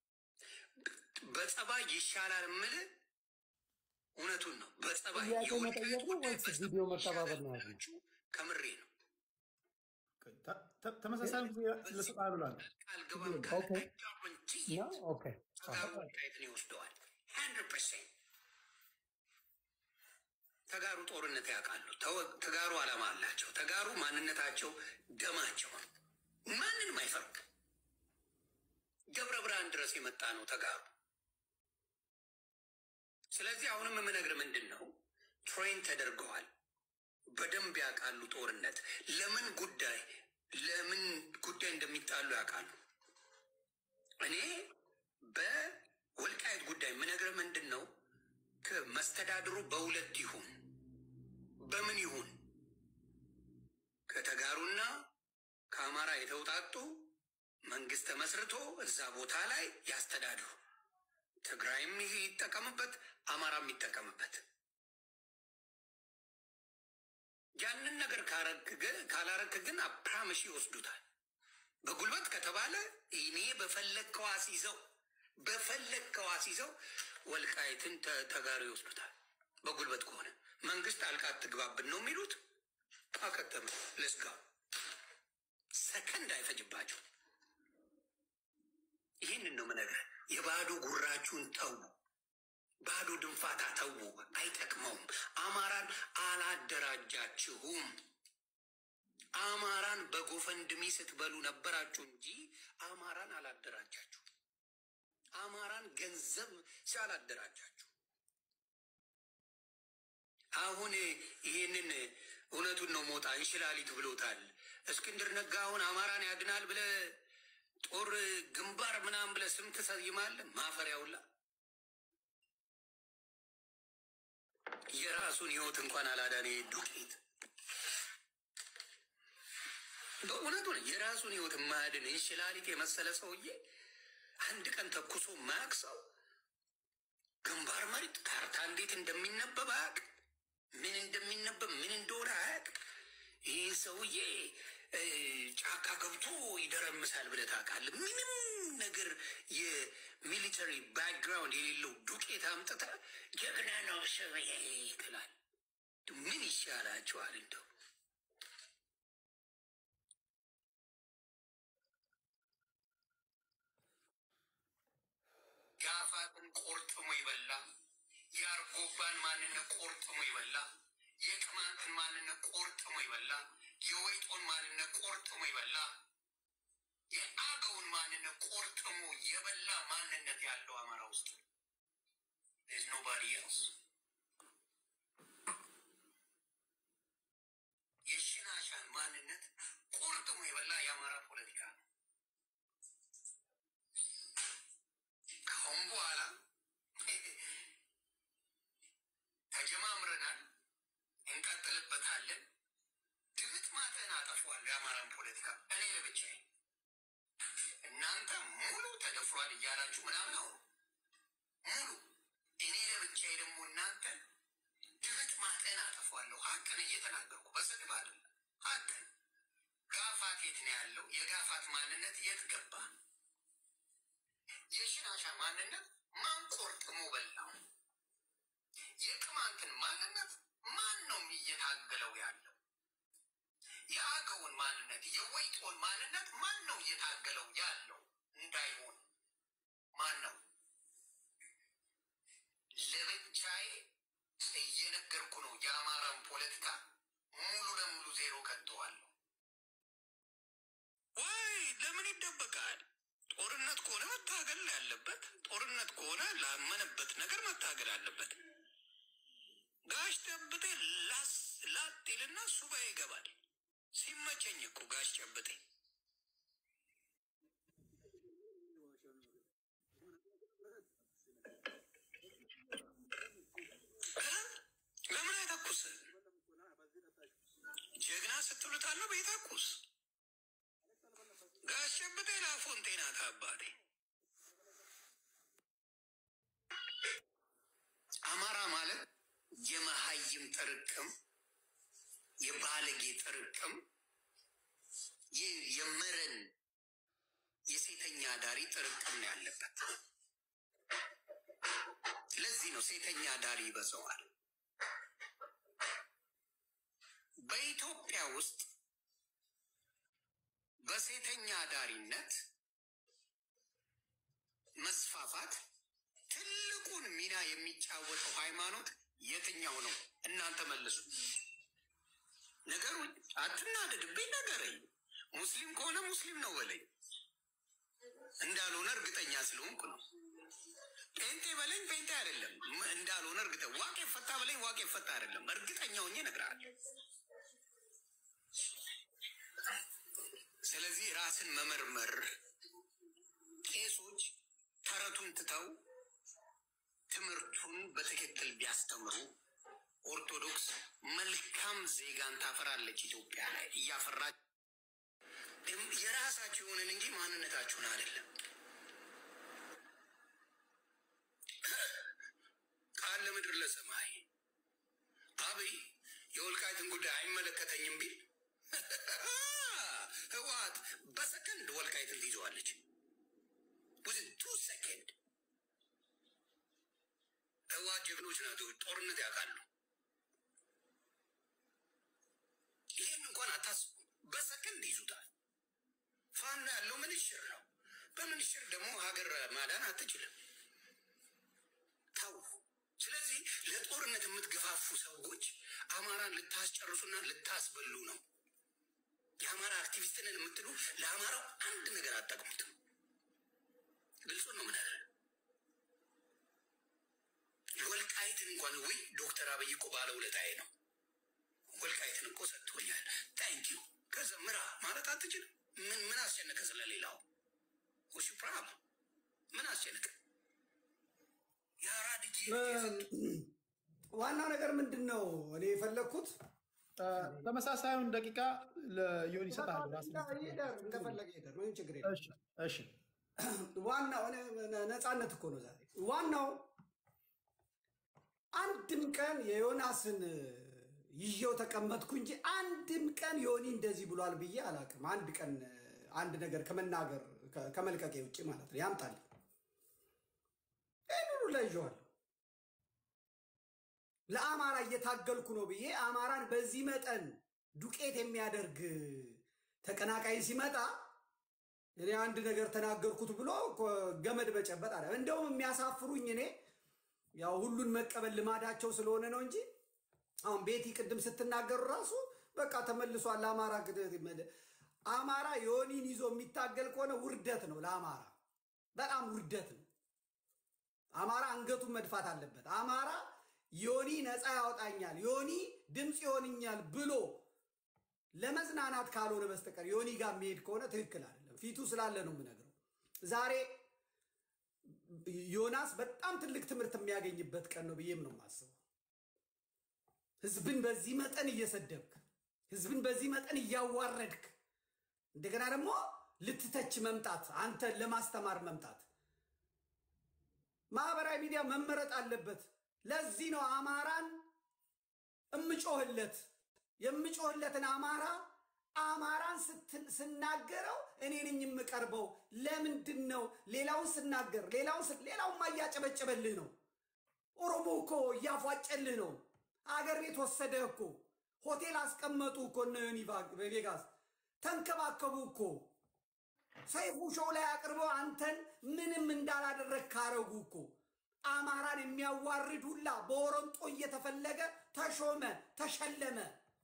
በጸባይ ይሻላል የምልህ እውነቱን ነው። በጸባይ ጥያቄ የወልቃይት መጠየቅ ነው ጉዳይ ወይስ በጸባይ ቪዲዮ መጠባበቅ ይሻላል ነው ያለው? ያላችሁ ከምሬ ነው። ተ- ተ- ተመሳሳይ ጊዜ ልስጣ ብሏል። ቃል ግባም ካለ ኦኬ guarantee ነው ኦኬ ተጋሩ ወልቃይትን ይወስደዋል። ሀንድረድ ፐርሰንት ተጋሩ ጦርነት ያውቃሉ። ተወ- ተጋሩ ዓላማ አላቸው። ተጋሩ ማንነታቸው ደማቸው ነው። ማንንም አይፈርቅ። ደብረ ብርሃን ድረስ የመጣ ነው ተጋሩ። ስለዚህ አሁንም የምነግር ምንድን ነው፣ ትሬን ተደርገዋል። በደንብ ያውቃሉ ጦርነት ለምን ጉዳይ ለምን ጉዳይ እንደሚጣሉ ያውቃሉ። እኔ በወልቃይት ጉዳይ የምነግርህ ምንድን ነው ከመስተዳድሩ በሁለት ይሁን በምን ይሁን ከተጋሩና ከአማራ የተውጣጡ መንግስት ተመስርቶ እዛ ቦታ ላይ ያስተዳድሩ። ትግራይም ይጠቀምበት፣ አማራም ይጠቀምበት። ያንን ነገር ካረክ ግን- ካላረክ ግን አፕራምሽ ይወስዱታል። በጉልበት ከተባለ እኔ በፈለግከው አስይዘው በፈለግከው አስይዘው ወልቃይትን ተ- ተጋሩ ይወስዱታል። በጉልበት ከሆነ መንግስት ጣልቃ አትግባብን ነው የሚሉት። አከተመ ለስጋው ሰከንድ አይፈጅባቸው። ይህንን ነው የምነግርህ። የባዶ ጉራችሁን ተዉ፣ ባዶ ድንፋታ ተዉ፣ አይጠቅመውም። አማራን አላደራጃችሁም። አማራን በጎፈንድሚ ስትበሉ ነበራችሁ እንጂ አማራን አላደራጃችሁ። አማራን ገንዘብ ሲያላደራጃችሁ አሁን ይሄንን እውነቱን ነው ሞጣ እንሽላሊት ብሎታል። እስክንድር ነጋ አሁን አማራን ያድናል ብለ ጦር ግንባር ምናምን ብለ ስም ትሰይማለህ። ማፈሪያውላ የራሱን ህይወት እንኳን አላዳነ ዱቄት በእውነቱ ነው። የራሱን ህይወት የማያድን እንሽላሊት የመሰለ ሰውዬ አንድ ቀን ተኩሶ ማያቅ ሰው ግንባር መሪት ካርታ እንዴት እንደሚነበብ አያቅ፣ ምን እንደሚነበብ ምን እንደሆነ አያቅ። ይህ ሰውዬ እ፣ ጫካ ገብቶ ይደረምሳል ብለህ ታውቃለህ? ምንም ነገር የሚሊተሪ ባክግራውንድ የሌለው ዱቄት አምጥተህ ጀግና ነው ሰውዬ ትላለህ። ምን ይሻላችኋል እንደው? የአፋትን ቆርጥሞ ይበላ፣ የአርጎባን ማንነት ቆርጥሞ ይበላ፣ የቅማንትን ማንነት ቆርጥሞ ይበላ፣ የወይጦን ማንነት ቆርጥሞ ይበላ፣ የአገውን ማንነት ቆርጥሞ የበላ ማንነት ያለው አማራ ውስጥ There's nobody else. የሽናሻን ማንነት ቆርጥሞ የበላ የአማራ ፖለቲካ ነው። ከአሁን በኋላ ተጀማምረናል፣ እንቀጥልበታለን። ድምጥ ማጠን አጠፏል የአማራን ፖለቲካ። እኔ ለብቻዬ እናንተ ሙሉ ተደፍሯል እያላችሁ ምናምን አሁኑ ሙሉ እኔ ለብቻዬ ደግሞ እናንተ ድምጥ ማጠን አጠፏለሁ። ሀቅን እየተናገርኩ በስድብ አይደለም። ሀቅን ጋፋት የት ነው ያለው? የጋፋት ማንነት የት ገባ? የሽናሻ ማንነት ማን ቆርጥሞ በላው? የቅማንትን ማንነት ማን ነው እየታገለው ያለው? የአገውን ማንነት የወይጦን ማንነት ማን ነው እየታገለው ያለው? እንዳይሆን ማን ነው? ለብቻዬ እየነገርኩ ነው። የአማራን ፖለቲካ ሙሉ ለሙሉ ዜሮ ከተዋለሁ። ወይ ለምን ይደበቃል? ጦርነት ከሆነ መታገል ነው ያለበት። ጦርነት ከሆነ ላመነበት ነገር መታገል አለበት። ጋሽ ጨብጤ ላስ ላጤልና ሱባኤ ይገባል። ሲመቸኝ እኮ ጋሽ ጨብጤ እ? ለምን አይተኩስ? ጀግና ስትሉት አለው ቤተኩስ ጋሽ ጨብጤ ላፎንቴና አባቴ አማራ ማለት የመሀይም ጥርቅም፣ የባለጌ ጥርቅም፣ ይህ የመረን የሴተኛ ዳሪ ጥርቅም ነው ያለበት። ለዚህ ነው ሴተኛ ዳሪ ይበዛዋል። በኢትዮጵያ ውስጥ በሴተኛ ዳሪነት መስፋፋት ትልቁን ሚና የሚጫወተው ሃይማኖት የትኛው ነው? እናንተ መልሱ። ነገሩኝ፣ አትናደድብኝ፣ ነገረኝ። ሙስሊም ከሆነ ሙስሊም ነው በለኝ። እንዳልሆነ እርግጠኛ ስለሆንኩ ነው። ጴንጤ በለኝ፣ ጴንጤ አይደለም ም- እንዳልሆነ እርግጠ ዋቄ ፈታ በለኝ፣ ዋቄ ፈታ አይደለም። እርግጠኛ ሆኜ እነግርሃለሁ። ስለዚህ ራስን መመርመር ቄሶች ተረቱን ትተው ትምህርቱን በትክክል ቢያስተምሩ ኦርቶዶክስ መልካም ዜጋን ታፈራለች። ኢትዮጵያ ላይ እያፈራች የራሳችሁ የሆንን እንጂ ማንነታችሁን አይደለም። ቃል ለምድር ለሰማይ አብይ የወልቃይትን ጉዳይ አይመለከተኝም ቢል ህወሓት በሰከንድ ወልቃይትን ትይዘዋለች። ውዝን ቱ ሰከንድ ህወሓት ጀግኖች ናቸው። ጦርነት ያውቃሉ። ይህን እንኳን አታስቡ። በሰከንድ ይዙታል። ፋኖ ያለው ምንሽር ነው። በምንሽር ደግሞ ሀገር ማዳን አትችልም። ተው። ስለዚህ ለጦርነት የምትገፋፉ ሰዎች አማራን ልታስጨርሱና ልታስበሉ ነው። የአማራ አክቲቪስት ነን የምትሉ ለአማራው አንድ ነገር አጠቅሙትም። ግልጹን ነው ምነግርህ። ወልቃይትን እንኳን ውይ ዶክተር አብይ እኮ ባለውለታዬ ነው። ወልቃይትን እኮ ሰጥቶኛል። ታንኪዩ ከዚ ምራ ማለት አትችልም። ምን ምን አስጨነቀ? ስለሌላው ውሽ ፕራብ ምን አስጨነቀ? የአራድ ጊዜ ዋናው ነገር ምንድን ነው? እኔ የፈለግኩት ተመሳሳዩን ደቂቃ ለዮኒ ይሰጣሉ። ይሄዳል፣ እንደፈለገ ይሄዳል። ምንም ችግር የለም። እሺ እሺ ዋናው እኔ ነፃነት እኮ ነው ዛሬ። ዋናው አንድም ቀን የዮናስን ይዤው ተቀመጥኩ እንጂ አንድም ቀን ዮኒ እንደዚህ ብሏል ብዬ አላውቅም። አንድ ቀን አንድ ነገር ከመናገር ከመልቀቄ ውጭ ማለት ነው። ያምጣል ይህን ሁሉ ላይ ይዤዋለሁ። ለአማራ እየታገልኩ ነው ብዬ አማራን በዚህ መጠን ዱቄት የሚያደርግ ተቀናቃይ ሲመጣ እኔ አንድ ነገር ተናገርኩት ብሎ እኮ ገመድ በጨበጥ አለ። እንደውም የሚያሳፍሩኝ እኔ ያው ሁሉን መቀበል ልማዳቸው ስለሆነ ነው እንጂ አሁን ቤቲ ቅድም ስትናገሩ ራሱ በቃ ተመልሷል። አማራ አማራ ዮኒን ይዞ የሚታገል ከሆነ ውርደት ነው ለአማራ፣ በጣም ውርደት ነው። አማራ አንገቱን መድፋት አለበት። አማራ ዮኒ ነፃ ያወጣኛል፣ ዮኒ ድምፅ ይሆንኛል ብሎ ለመዝናናት ካልሆነ በስተቀር ዮኒ ጋር የሚሄድ ከሆነ ትክክል አይደለም። ፊቱ ስላለ ነው የምነግረው። ዛሬ ዮናስ በጣም ትልቅ ትምህርት የሚያገኝበት ቀን ነው ብዬም ነው የማስበው። ህዝብን በዚህ መጠን እየሰደብክ፣ ህዝብን በዚህ መጠን እያዋረድክ፣ እንደገና ደግሞ ልትተች መምጣት፣ አንተን ለማስተማር መምጣት ማህበራዊ ሚዲያ መመረጥ አለበት። ለዚህ ነው አማራን እምጮህለት የምጮህለትን አማራ አማራን ስናገረው እኔ ነኝ የምቀርበው። ለምንድን ነው ሌላውን ስናገር ሌላውን ሌላውን ማያጨበጨበልህ ነው። ኦሮሞ እኮ እያፏጨልህ ነው። አገር ቤት ወሰደህ እኮ ሆቴል አስቀመጡ እኮ እነ ዮኒ ቬጋስ ተንከባከቡ እኮ ሰይፉ ሾው ላይ አቅርበው አንተን ምንም እንዳላደረግ ካረጉ እኮ አማራን የሚያዋርድ ሁላ በወረንጦ እየተፈለገ ተሾመ፣ ተሸለመ።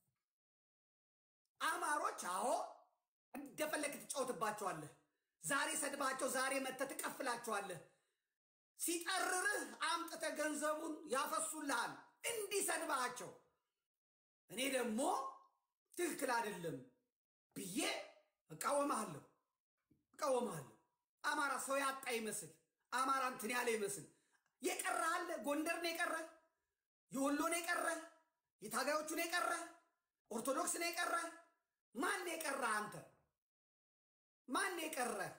አማሮች አዎ እንደፈለግ ትጫወትባቸዋለህ። ዛሬ ሰድባቸው፣ ዛሬ መተህ ትቀፍላቸዋለህ። ሲጠርርህ አምጥተህ ገንዘቡን ያፈሱልሃል እንዲሰድባቸው። እኔ ደግሞ ትክክል አይደለም ብዬ እቃወምሃለሁ እቃወምሃለሁ። አማራ ሰው ያጣ ይመስል አማራ እንትን ያለ ይመስል የቀረህ አለ። ጎንደር ነው የቀረህ፣ የወሎ ነው የቀረህ፣ የታጋዮቹ ነው የቀረህ፣ ኦርቶዶክስ ነው የቀረህ። ማን ነው የቀረህ? አንተ ማን ነው የቀረህ?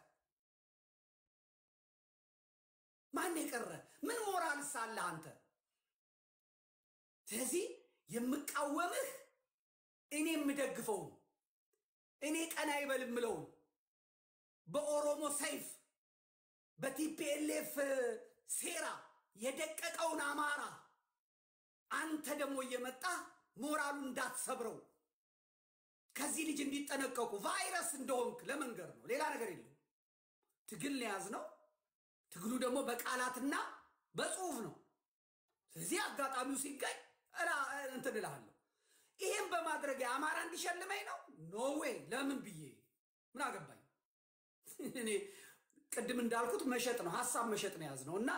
ማን ነው የቀረህ? ምን ሞራል ሳለህ አንተ? ስለዚህ የምቃወምህ እኔ የምደግፈው እኔ ቀና ይበል የምለው በኦሮሞ ሰይፍ በቲፒኤልኤፍ ሴራ የደቀቀውን አማራ አንተ ደግሞ እየመጣ ሞራሉ እንዳትሰብረው ከዚህ ልጅ እንዲጠነቀቁ ቫይረስ እንደሆንክ ለመንገር ነው። ሌላ ነገር የለም። ትግል ያዝ ነው። ትግሉ ደግሞ በቃላትና በጽሁፍ ነው። ስለዚህ አጋጣሚው ሲገኝ እንትን እልሃለሁ። ይህም በማድረግ አማራ እንዲሸልመኝ ነው? ኖ ዌይ። ለምን ብዬ ምን አገባኝ? እኔ ቅድም እንዳልኩት መሸጥ ነው፣ ሀሳብ መሸጥ ነው የያዝነው እና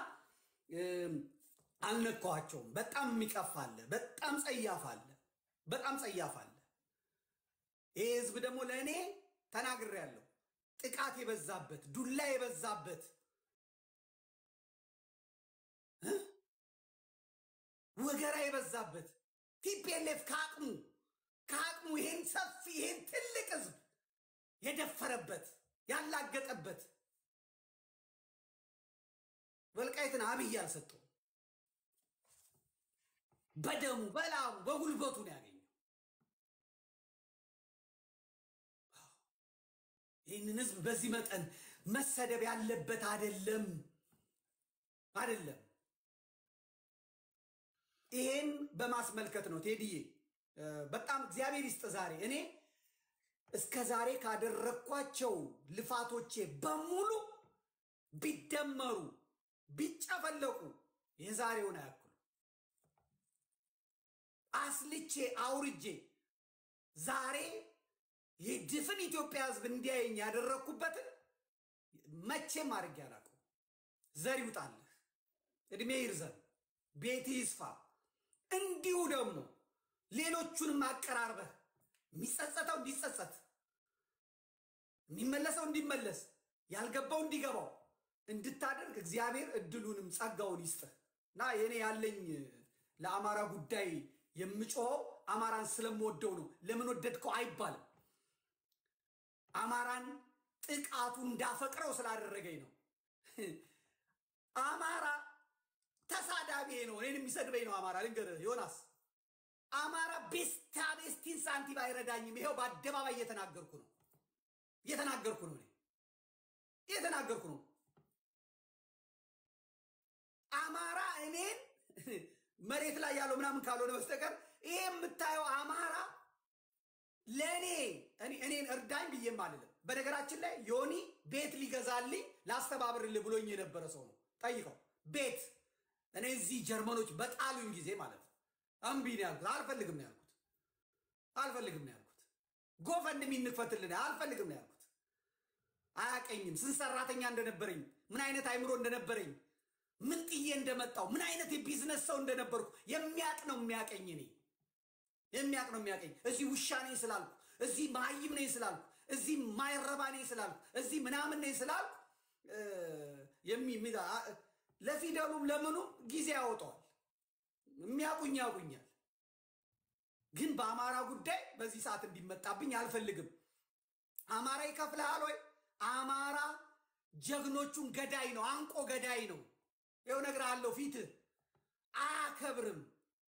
አልነካኋቸውም። በጣም የሚቀፍ አለ፣ በጣም ጸያፍ አለ፣ በጣም ጸያፍ አለ። ይህ ህዝብ ደግሞ ለእኔ ተናግሬያለሁ፣ ጥቃት የበዛበት ዱላ የበዛበት ወገራ የበዛበት ቲፒኤልኤፍ ከአቅሙ ከአቅሙ ይሄን ሰፊ ይሄን ትልቅ ህዝብ የደፈረበት ያላገጠበት ወልቃይትን አብይ አልሰጠው። በደሙ በላሙ በጉልበቱ ነው ያገኘው። ይህንን ህዝብ በዚህ መጠን መሰደብ ያለበት አይደለም አይደለም። ይሄን በማስመልከት ነው ቴዲዬ፣ በጣም እግዚአብሔር ይስጥ። ዛሬ እኔ እስከ ዛሬ ካደረግኳቸው ልፋቶቼ በሙሉ ቢደመሩ ቢጨፈለቁ የዛሬውን አያክሉ። አስልቼ አውርጄ ዛሬ የድፍን ኢትዮጵያ ህዝብ እንዲያየኝ ያደረግኩበትን መቼም አድርጌ አላውቅም። ዘር ይውጣልህ፣ እድሜ ይርዘም፣ ቤት ይስፋ፣ እንዲሁ ደግሞ ሌሎቹንም አቀራርበህ የሚጸጸተው እንዲጸጸት የሚመለሰው እንዲመለስ ያልገባው እንዲገባው እንድታደርግ እግዚአብሔር እድሉንም ጸጋውን ይስጥህ እና የኔ ያለኝ ለአማራ ጉዳይ የምጮኸው አማራን ስለምወደው ነው። ለምን ወደድከው አይባልም። አማራን ጥቃቱ እንዳፈቅረው ስላደረገኝ ነው። አማራ ተሳዳቢ ነው፣ እኔን የሚሰድበኝ ነው። አማራ ልንገርህ ዮናስ፣ አማራ ቤስታ ቤስቲን ሳንቲም አይረዳኝም። ይኸው በአደባባይ እየተናገርኩ ነው እየተናገርኩ ነው እኔ እየተናገርኩ ነው። አማራ እኔን መሬት ላይ ያለው ምናምን ካልሆነ በስተቀር ይሄ የምታየው አማራ ለእኔ እኔን እርዳኝ ብዬም አልልም። በነገራችን ላይ ዮኒ ቤት ሊገዛልኝ ላስተባብርልህ ብሎኝ የነበረ ሰው ነው። ጠይቀው ቤት እኔ እዚህ ጀርመኖች በጣሉኝ ጊዜ ማለት ነው እምቢ ነው ያልኩት። አልፈልግም ነው ያልኩት። አልፈልግም ነው ያልኩት። ጎፈንድሚ እንክፈትልን አልፈልግም ነው ያልኩት። አያቀኝም። ስንት ሰራተኛ እንደነበረኝ ምን አይነት አይምሮ እንደነበረኝ ምን ጥዬ እንደመጣው ምን አይነት የቢዝነስ ሰው እንደነበርኩ የሚያቅ ነው የሚያቀኝ እኔ የሚያቅ ነው የሚያቀኝ። እዚህ ውሻ ነኝ ስላልኩ፣ እዚህ መሀይም ነኝ ስላልኩ፣ እዚህ ማይረባ ነኝ ስላልኩ፣ እዚህ ምናምን ነኝ ስላልኩ ለፊደሉም ለምኑም ጊዜ ያወጣዋል። የሚያቁኝ ያቁኛል። ግን በአማራ ጉዳይ በዚህ ሰዓት እንዲመጣብኝ አልፈልግም። አማራ ይከፍልሃል ወይ? አማራ ጀግኖቹን ገዳይ ነው፣ አንቆ ገዳይ ነው። ይኸው እነግርሃለሁ፣ ፊትህ አያከብርም።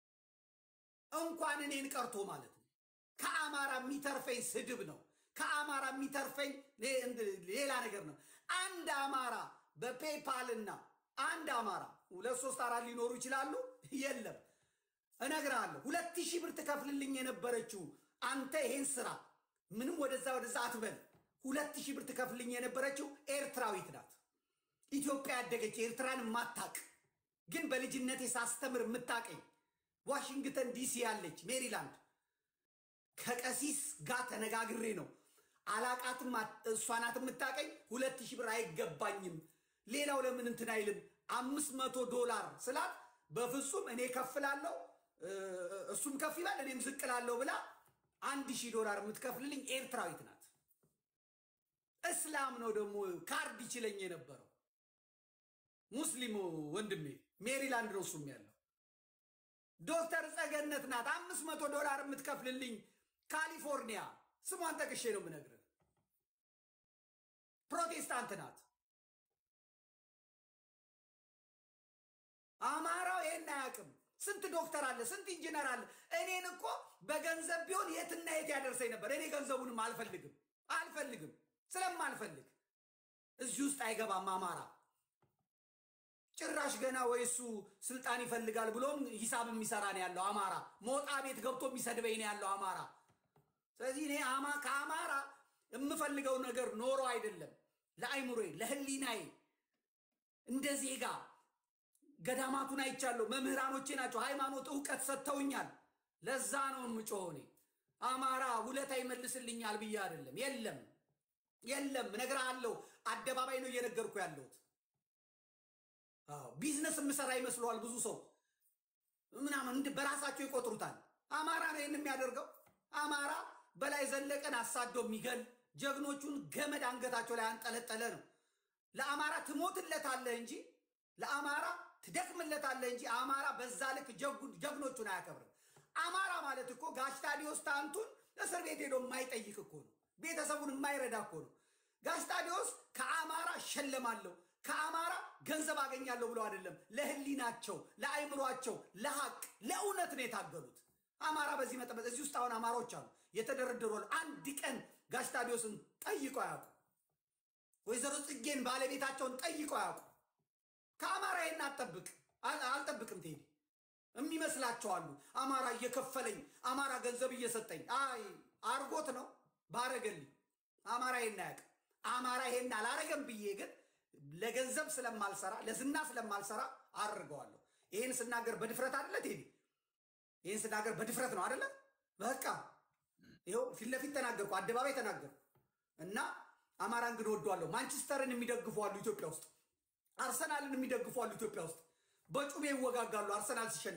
እንኳን እኔን ቀርቶ ማለት ነው። ከአማራ የሚተርፈኝ ስድብ ነው። ከአማራ የሚተርፈኝ ሌላ ነገር ነው። አንድ አማራ በፔፓልና አንድ አማራ ሁለት ሶስት አራት ሊኖሩ ይችላሉ። የለም እነግርሃለሁ፣ ሁለት ሺህ ብር ትከፍልልኝ የነበረችው አንተ ይሄን ስራ ምንም ወደዛ ወደዛ አትበል። ሁለት ሺህ ብር ትከፍልልኝ የነበረችው ኤርትራዊት ናት። ኢትዮጵያ ያደገች ኤርትራን የማታቅ ግን በልጅነቴ ሳስተምር የምታቀኝ ዋሽንግተን ዲሲ ያለች ሜሪላንድ ከቀሲስ ጋር ተነጋግሬ ነው አላቃትም። እሷ ናት የምታቀኝ። ሁለት ሺህ ብር አይገባኝም። ሌላው ለምን እንትን አይልም? አምስት መቶ ዶላር ስላት በፍጹም እኔ ከፍላለሁ፣ እሱም ከፍ ይላል፣ እኔም ዝቅላለሁ ብላ አንድ ሺህ ዶላር የምትከፍልልኝ ኤርትራዊት ናት። እስላም ነው ደግሞ ካርድ ይችለኝ የነበረው ሙስሊሙ ወንድሜ ሜሪላንድ ነው እሱም ያለው ዶክተር ጸገነት ናት። አምስት መቶ ዶላር የምትከፍልልኝ ካሊፎርኒያ፣ ስሟን ጠቅሼ ነው የምነግርህ። ፕሮቴስታንት ናት። አማራው ይሄን አያውቅም። ስንት ዶክተር አለ፣ ስንት ኢንጂነር አለ። እኔን እኮ በገንዘብ ቢሆን የትና የት ያደርሰኝ ነበር። እኔ ገንዘቡንም አልፈልግም አልፈልግም፣ ስለማልፈልግ እዚህ ውስጥ አይገባም አማራ ጭራሽ ገና ወይ እሱ ስልጣን ይፈልጋል ብሎም ሂሳብ የሚሰራ ነው ያለው አማራ። ሞጣ ቤት ገብቶ የሚሰድበኝ ነው ያለው አማራ። ስለዚህ እኔ አማ ከአማራ የምፈልገው ነገር ኖሮ አይደለም፣ ለአይምሮዬ ለህሊናዬ እንደ ዜጋ ገዳማቱን አይቻለሁ። መምህራኖቼ ናቸው ሃይማኖት እውቀት ሰጥተውኛል። ለዛ ነው የምጮኸው እኔ አማራ ውለታ ይመልስልኛል ብዬ አይደለም። የለም የለም፣ እነግርሃለሁ። አደባባይ ነው እየነገርኩ ያለሁት። ቢዝነስ የምሰራ ይመስለዋል ብዙ ሰው ምናምን በራሳቸው ይቆጥሩታል። አማራ ነው ይህን የሚያደርገው። አማራ በላይ ዘለቀን አሳዶ የሚገል ጀግኖቹን ገመድ አንገታቸው ላይ አንጠለጠለ ነው። ለአማራ ትሞትለታለህ እንጂ ለአማራ ትደክምለታለህ እንጂ አማራ በዛ ልክ ጀግኖቹን አያከብርም። አማራ ማለት እኮ ጋሽ ታዲዮስ ታንቱን እስር ቤት ሄዶ የማይጠይቅ እኮ ነው። ቤተሰቡን የማይረዳ እኮ ነው። ጋሽ ታዲዮስ ከአማራ እሸለማለሁ ከአማራ ገንዘብ አገኛለሁ ብለው አይደለም። ለህሊናቸው፣ ለአይምሯቸው፣ ለሀቅ፣ ለእውነት ነው የታገሉት። አማራ በዚህ መጠበቅ እዚህ ውስጥ አሁን አማራዎች አሉ የተደረደሩ አሉ። አንድ ቀን ጋሽ ታዲዮስን ጠይቆ አያውቁ። ወይዘሮ ጽጌን ባለቤታቸውን ጠይቆ አያውቁ። ከአማራ ይህን አጠብቅ አልጠብቅም ቴዲ የሚመስላቸው አሉ። አማራ እየከፈለኝ አማራ ገንዘብ እየሰጠኝ አይ አርጎት ነው ባረገልኝ። አማራ ይሄን አያውቅም። አማራ ይሄን አላረገም ብዬ ግን ለገንዘብ ስለማልሰራ ለዝና ስለማልሰራ አድርገዋለሁ። ይህን ስናገር በድፍረት አደለ ቴዲ? ይህን ስናገር በድፍረት ነው አደለ? በቃ ይኸው ፊት ለፊት ተናገርኩ፣ አደባባይ ተናገርኩ እና አማራን ግን ወደዋለሁ። ማንቸስተርን የሚደግፉ አሉ ኢትዮጵያ ውስጥ፣ አርሰናልን የሚደግፉ አሉ ኢትዮጵያ ውስጥ። በጩቤ ይወጋጋሉ አርሰናል ሲሸነፍ።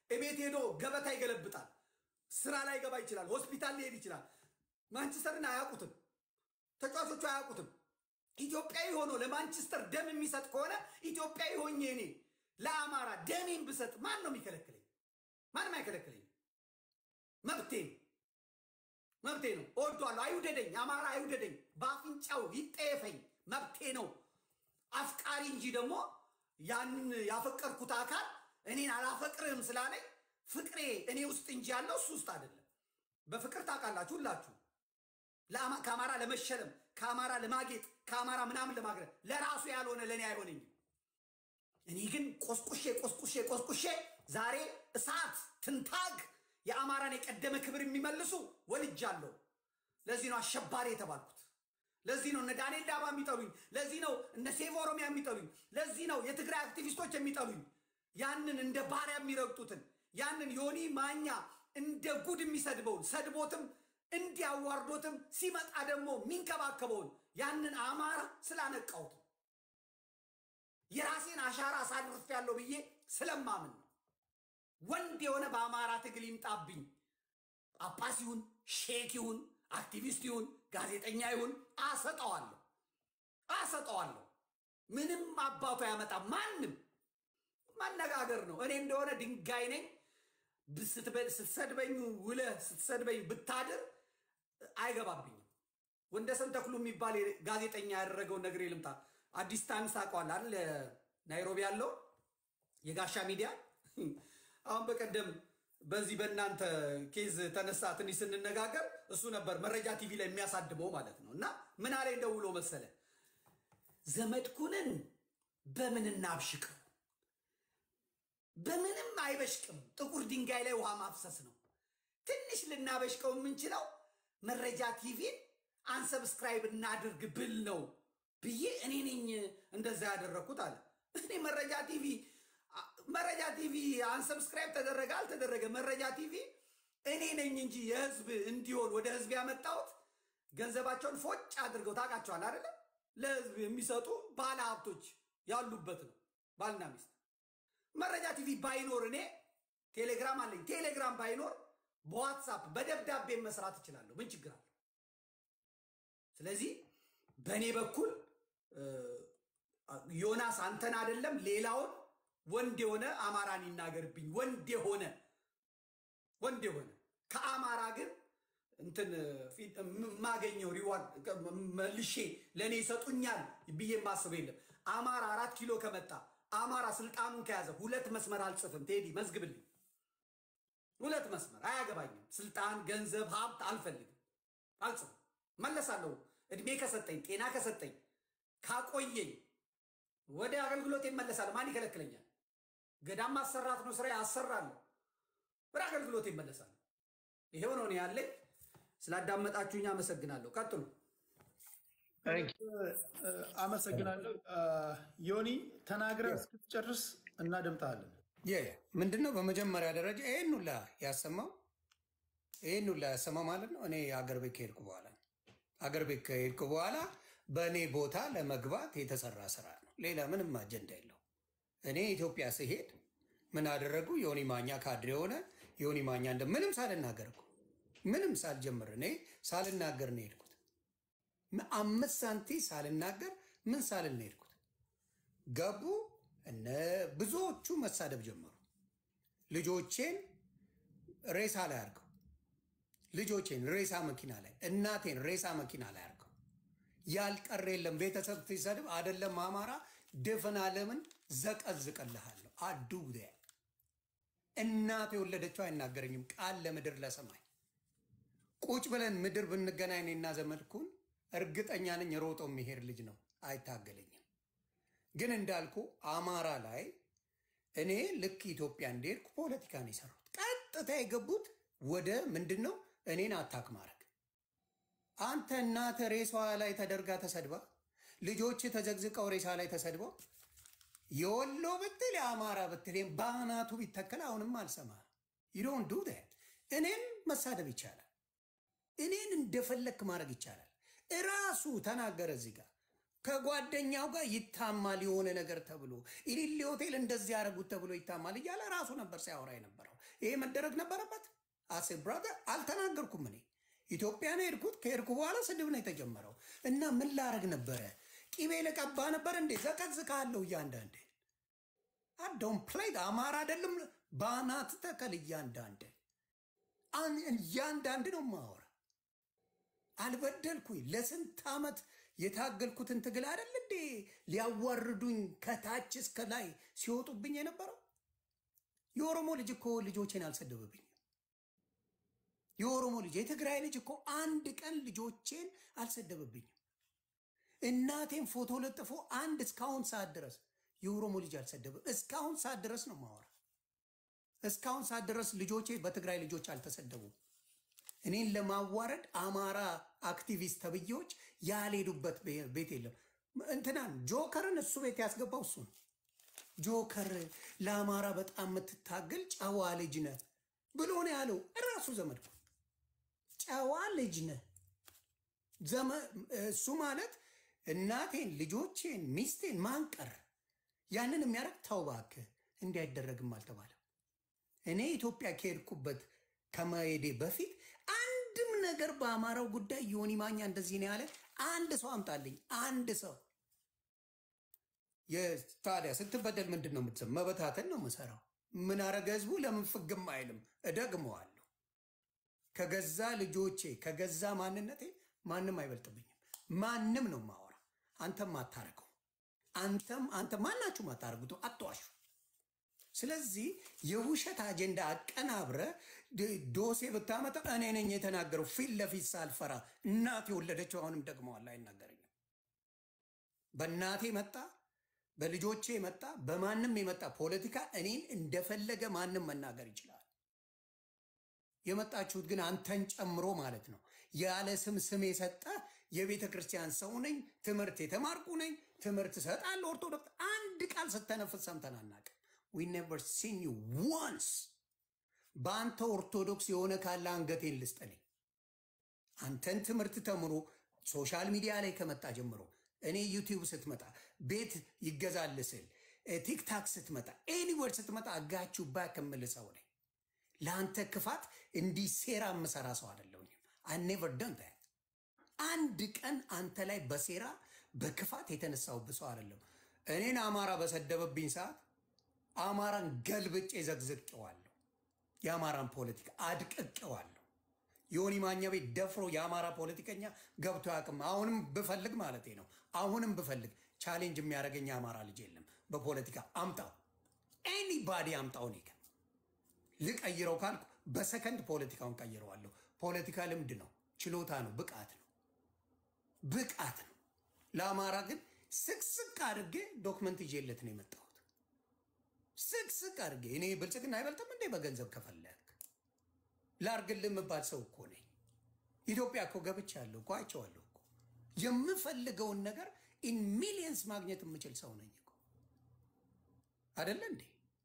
እቤት ሄዶ ገበታ ይገለብጣል። ስራ ላይ ገባ ይችላል። ሆስፒታል ሊሄድ ይችላል። ማንቸስተርን አያውቁትም። ተጫዋቾቹ አያውቁትም። ኢትዮጵያዊ ሆኖ ለማንቸስተር ደም የሚሰጥ ከሆነ ኢትዮጵያዊ ሆኜ እኔ ለአማራ ደሜን ብሰጥ ማን ነው የሚከለክለኝ? ማንም አይከለክለኝ። መብቴ ነው፣ መብቴ ነው። እወዷለሁ። አይውደደኝ፣ አማራ አይውደደኝ፣ በአፍንጫው ይጠየፈኝ፣ መብቴ ነው። አፍቃሪ እንጂ ደግሞ ያንን ያፈቀርኩት አካል እኔን አላፈቅርህም ስላለኝ ፍቅሬ እኔ ውስጥ እንጂ ያለው እሱ ውስጥ አይደለም። በፍቅር ታውቃላችሁ ሁላችሁ ለአማ- ከአማራ ለመሸለም ከአማራ ለማጌጥ ከአማራ ምናምን ለማግረት ለራሱ ያልሆነ ለእኔ አይሆነኝም። እኔ ግን ቆስቁሼ ቆስቁሼ ቆስቁሼ ዛሬ እሳት ትንታግ የአማራን የቀደመ ክብር የሚመልሱ ወልጃለሁ። ለዚህ ነው አሸባሪ የተባልኩት። ለዚህ ነው እነ ዳንኤል ዳባ የሚጠሉኝ። ለዚህ ነው እነ ሴቭ ኦሮሚያ የሚጠሉኝ። ለዚህ ነው የትግራይ አክቲቪስቶች የሚጠሉኝ። ያንን እንደ ባሪያ የሚረግጡትን ያንን ዮኒ ማኛ እንደ ጉድ የሚሰድበውን ሰድቦትም እንዲያዋርዶትም ሲመጣ ደግሞ የሚንከባከበውን ያንን አማራ ስላነቃሁት ነው። የራሴን አሻራ አሳርፍ ያለው ብዬ ስለማምን ነው። ወንድ የሆነ በአማራ ትግል ይምጣብኝ። ጳጳስ ይሁን ሼክ ይሁን አክቲቪስት ይሁን ጋዜጠኛ ይሁን አሰጠዋለሁ አሰጠዋለሁ። ምንም አባቱ ያመጣ ማንም ማነጋገር ነው። እኔ እንደሆነ ድንጋይ ነኝ። ስትበ- ስትሰድበኝ ውለህ ስትሰድበኝ ብታድር አይገባብኝም። ወንደሰን ተክሉ የሚባል ጋዜጠኛ ያደረገውን ነገር ልምጣ። አዲስ ታይምስ ታውቀዋለህ አይደል? ናይሮቢ ያለው የጋሻ ሚዲያ አሁን በቀደም በዚህ በእናንተ ኬዝ ተነሳ ትንሽ ስንነጋገር እሱ ነበር መረጃ ቲቪ ላይ የሚያሳድመው ማለት ነው። እና ምን አለኝ ደውሎ መሰለ ዘመድኩንን በምን እናብሽቀው? በምንም አይበሽቅም። ጥቁር ድንጋይ ላይ ውሃ ማፍሰስ ነው። ትንሽ ልናበሽቀው የምንችለው መረጃ ቲቪን አንሰብስክራይብ እናድርግ ብል ነው ብዬ እኔ ነኝ እንደዛ ያደረግኩት አለ። እኔ መረጃ ቲቪ መረጃ ቲቪ አንሰብስክራይብ ተደረገ አልተደረገ መረጃ ቲቪ እኔ ነኝ እንጂ የህዝብ እንዲሆን ወደ ህዝብ ያመጣሁት ገንዘባቸውን ፎጭ አድርገው ታውቃቸዋል አይደለ? ለህዝብ የሚሰጡ ባለ ሀብቶች ያሉበት ነው። ባልና ሚስት መረጃ ቲቪ ባይኖር እኔ ቴሌግራም አለኝ። ቴሌግራም ባይኖር በዋትሳፕ በደብዳቤ መስራት እችላለሁ። ምን ችግር አለ? ስለዚህ በእኔ በኩል እ፣ ዮናስ አንተን አይደለም ሌላውን ወንድ የሆነ አማራን ይናገርብኝ። ወንድ የሆነ ወንድ የሆነ ከአማራ ግን እንትን ፊት የማገኘው ሪዋርድ መልሼ ለእኔ ይሰጡኛል ብዬ የማስበው የለም። አማራ አራት ኪሎ ከመጣ አማራ ስልጣኑን ከያዘ ሁለት መስመር አልጽፍም። ቴዲ መዝግብልኝ። ሁለት መስመር አያገባኝም። ስልጣን፣ ገንዘብ፣ ሀብት አልፈልግም፣ አልጽፍም። መለሳለሁ። እድሜ ከሰጠኝ ጤና ከሰጠኝ ካቆየኝ ወደ አገልግሎት ይመለሳል። ማን ይከለክለኛል? ገዳም ማሰራት ነው ስራ አሰራለሁ። ወደ አገልግሎት ይመለሳል። ይሄው ነው እኔ ያለኝ። ስላዳመጣችሁኝ አመሰግናለሁ። ቀጥሉ። አመሰግናለሁ። ዮኒ ተናግረህ እስክትጨርስ እናደምጣለን። ምንድነው በመጀመሪያ ደረጃ ይህን ሁላ ያሰማው ይህን ሁላ ያሰማው ማለት ነው። እኔ አገር ቤት ከሄድኩ በኋላ ነው። አገር ቤት ከሄድኩ በኋላ በእኔ ቦታ ለመግባት የተሰራ ስራ ነው። ሌላ ምንም አጀንዳ የለው። እኔ ኢትዮጵያ ስሄድ ምን አደረጉ? ዮኒ ማኛ ካድሬ የሆነ ዮኒ ማኛ እንደ ምንም ሳልናገር እኮ ምንም ሳልጀምር እኔ ሳልናገር ነው የሄድኩት። አምስት ሳንቲ ሳልናገር ምን ሳልል ነው የሄድኩት። ገቡ እነ ብዙዎቹ መሳደብ ጀመሩ። ልጆቼን ሬሳ ላይ አድርገው ልጆቼን ሬሳ መኪና ላይ እናቴን ሬሳ መኪና ላይ አድርገው ያልቀረ የለም። ቤተሰብ ሲሰድብ አደለም አማራ ድፍን ዓለምን ዘቀዝቅልሃለሁ። አዱ እናት የወለደችው አይናገረኝም። ቃል ለምድር ለሰማይ ቁጭ ብለን ምድር ብንገናኝ እኔና ዘመድኩን እርግጠኛ ነኝ ሮጦ የሚሄድ ልጅ ነው፣ አይታገለኝም። ግን እንዳልኩ አማራ ላይ እኔ ልክ ኢትዮጵያ እንደሄድኩ ፖለቲካ ነው የሰሩት። ቀጥታ የገቡት ወደ ምንድን ነው እኔን አታክ ማድረግ። አንተ እናተ ሬሳዋ ላይ ተደርጋ ተሰድባ፣ ልጆች ተዘግዝቀው ሬሳ ላይ ተሰድበው፣ የወሎ ብትል የአማራ ብትል በአናቱ ቢተከል አሁንም አልሰማ ይዶን ዱ እኔን መሳደብ ይቻላል። እኔን እንደፈለክ ማድረግ ይቻላል። እራሱ ተናገረ እዚህ ጋር ከጓደኛው ጋር ይታማል የሆነ ነገር ተብሎ ኢሊሊ ሆቴል እንደዚህ ያደረጉት ተብሎ ይታማል እያለ ራሱ ነበር ሲያወራ የነበረው። ይሄ መደረግ ነበረበት። አሴ ብራዘር አልተናገርኩም። እኔ ኢትዮጵያ ነው የሄድኩት። ከሄድኩ በኋላ ስድብ ነው የተጀመረው እና ምን ላረግ ነበረ? ቂቤ ለቀባ ነበር እንዴ? ዘቀዝቃለሁ እያንዳንድ አዶን ፕሌይ አማራ አይደለም በአናት ተከል እያንዳንድ እያንዳንድ ነው ማወራ አልበደልኩኝ። ለስንት ዓመት የታገልኩትን ትግል አይደል እንዴ ሊያዋርዱኝ ከታች እስከ ላይ ሲወጡብኝ የነበረው። የኦሮሞ ልጅ እኮ ልጆቼን አልሰደበብኝም። የኦሮሞ ልጅ የትግራይ ልጅ እኮ አንድ ቀን ልጆቼን አልሰደበብኝም። እናቴን ፎቶ ለጥፎ አንድ እስካሁን ሰዓት ድረስ የኦሮሞ ልጅ አልሰደበም። እስካሁን ሰዓት ድረስ ነው ማወራ። እስካሁን ሰዓት ድረስ ልጆቼ በትግራይ ልጆች አልተሰደቡም። እኔን ለማዋረድ አማራ አክቲቪስት ተብዬዎች ያልሄዱበት ቤት የለም። እንትናን ጆከርን እሱ ቤት ያስገባው እሱ ነው። ጆከር ለአማራ በጣም የምትታገል ጨዋ ልጅ ነህ ብሎ ነው ያለው እራሱ ዘመድኩ። ጨዋ ልጅ ነህ እሱ ማለት እናቴን፣ ልጆቼን፣ ሚስቴን ማንቀር ያንን የሚያደርግ ተው እባክህ እንዲህ አይደረግም አልተባለም። እኔ ኢትዮጵያ ከሄድኩበት ከመሄዴ በፊት አንድም ነገር በአማራው ጉዳይ ዮኒ ማኛ እንደዚህ ነው ያለ አንድ ሰው አምጣልኝ። አንድ ሰው ታዲያ ስትበደል ምንድን ነው የምትሰማው? መበታተን ነው የምሰራው። ምን አረገ ህዝቡ? ለምን ፍግም አይልም? እደግመዋለሁ። ከገዛ ልጆቼ ከገዛ ማንነቴ ማንም አይበልጥብኝም። ማንም ነው ማወራ። አንተም አታረገው። አንተም አንተ ማናችሁም አታረጉት። አትዋሹ። ስለዚህ የውሸት አጀንዳ አቀናብረ ዶሴ ብታመጣ እኔ ነኝ የተናገረው ፊት ለፊት ሳልፈራ እናቴ የወለደችው አሁንም ደግመዋል አይናገረኝም። በእናቴ መጣ፣ በልጆቼ መጣ፣ በማንም የመጣ ፖለቲካ እኔን እንደፈለገ ማንም መናገር ይችላል። የመጣችሁት ግን አንተን ጨምሮ ማለት ነው። ያለ ስም ስም የሰጠ የቤተ ክርስቲያን ሰው ነኝ፣ ትምህርት የተማርኩ ነኝ፣ ትምህርት እሰጣለሁ፣ ኦርቶዶክስ አንድ ቃል ስተነፍስ ሰምተን አናውቅም። ዊ ኔቨር ሲን ዩ ዋንስ። በአንተ ኦርቶዶክስ የሆነ ካለ አንገቴን ልስጠልኝ። አንተን ትምህርት ተምሮ ሶሻል ሚዲያ ላይ ከመጣ ጀምሮ እኔ ዩቲዩብ ስትመጣ ቤት ይገዛል ስል ቲክታክ ስትመጣ ኤኒወር ስትመጣ አጋችሁ ባክ የምል ሰው ነኝ። ለአንተ ክፋት እንዲህ ሴራ የምሰራ ሰው አይደለሁኝም። አይ ኔቨር ደን ዛት። አንድ ቀን አንተ ላይ በሴራ በክፋት የተነሳሁብህ ሰው አይደለም። እኔን አማራ በሰደበብኝ ሰዓት አማራን ገልብጬ ዘግዝቄዋለሁ። የአማራን ፖለቲካ አድቅቄዋለሁ። ዮኒ ማኛ ቤት ደፍሮ የአማራ ፖለቲከኛ ገብቶ ያቅም አሁንም ብፈልግ ማለቴ ነው። አሁንም ብፈልግ ቻሌንጅ የሚያደርገኝ የአማራ ልጅ የለም። በፖለቲካ አምጣው፣ ኤኒባዲ አምጣው። እኔ ግን ልቀይረው ካልኩ በሰከንድ ፖለቲካውን ቀይረዋለሁ። ፖለቲካ ልምድ ነው፣ ችሎታ ነው፣ ብቃት ነው፣ ብቃት ነው። ለአማራ ግን ስቅስቅ አድርጌ ዶክመንት ይዤለት ነው የመጣሁት። ስቅስቅ አድርጌ እኔ ብልጽግና አይበልጥም እንዴ? በገንዘብ ከፈለግ ላርግልህ የምባል ሰው እኮ ነኝ። ኢትዮጵያ እኮ ገብቻለሁ እኮ አይቼዋለሁ እኮ የምፈልገውን ነገር ኢን ሚሊየንስ ማግኘት የምችል ሰው ነኝ እኮ አደለ እንዴ?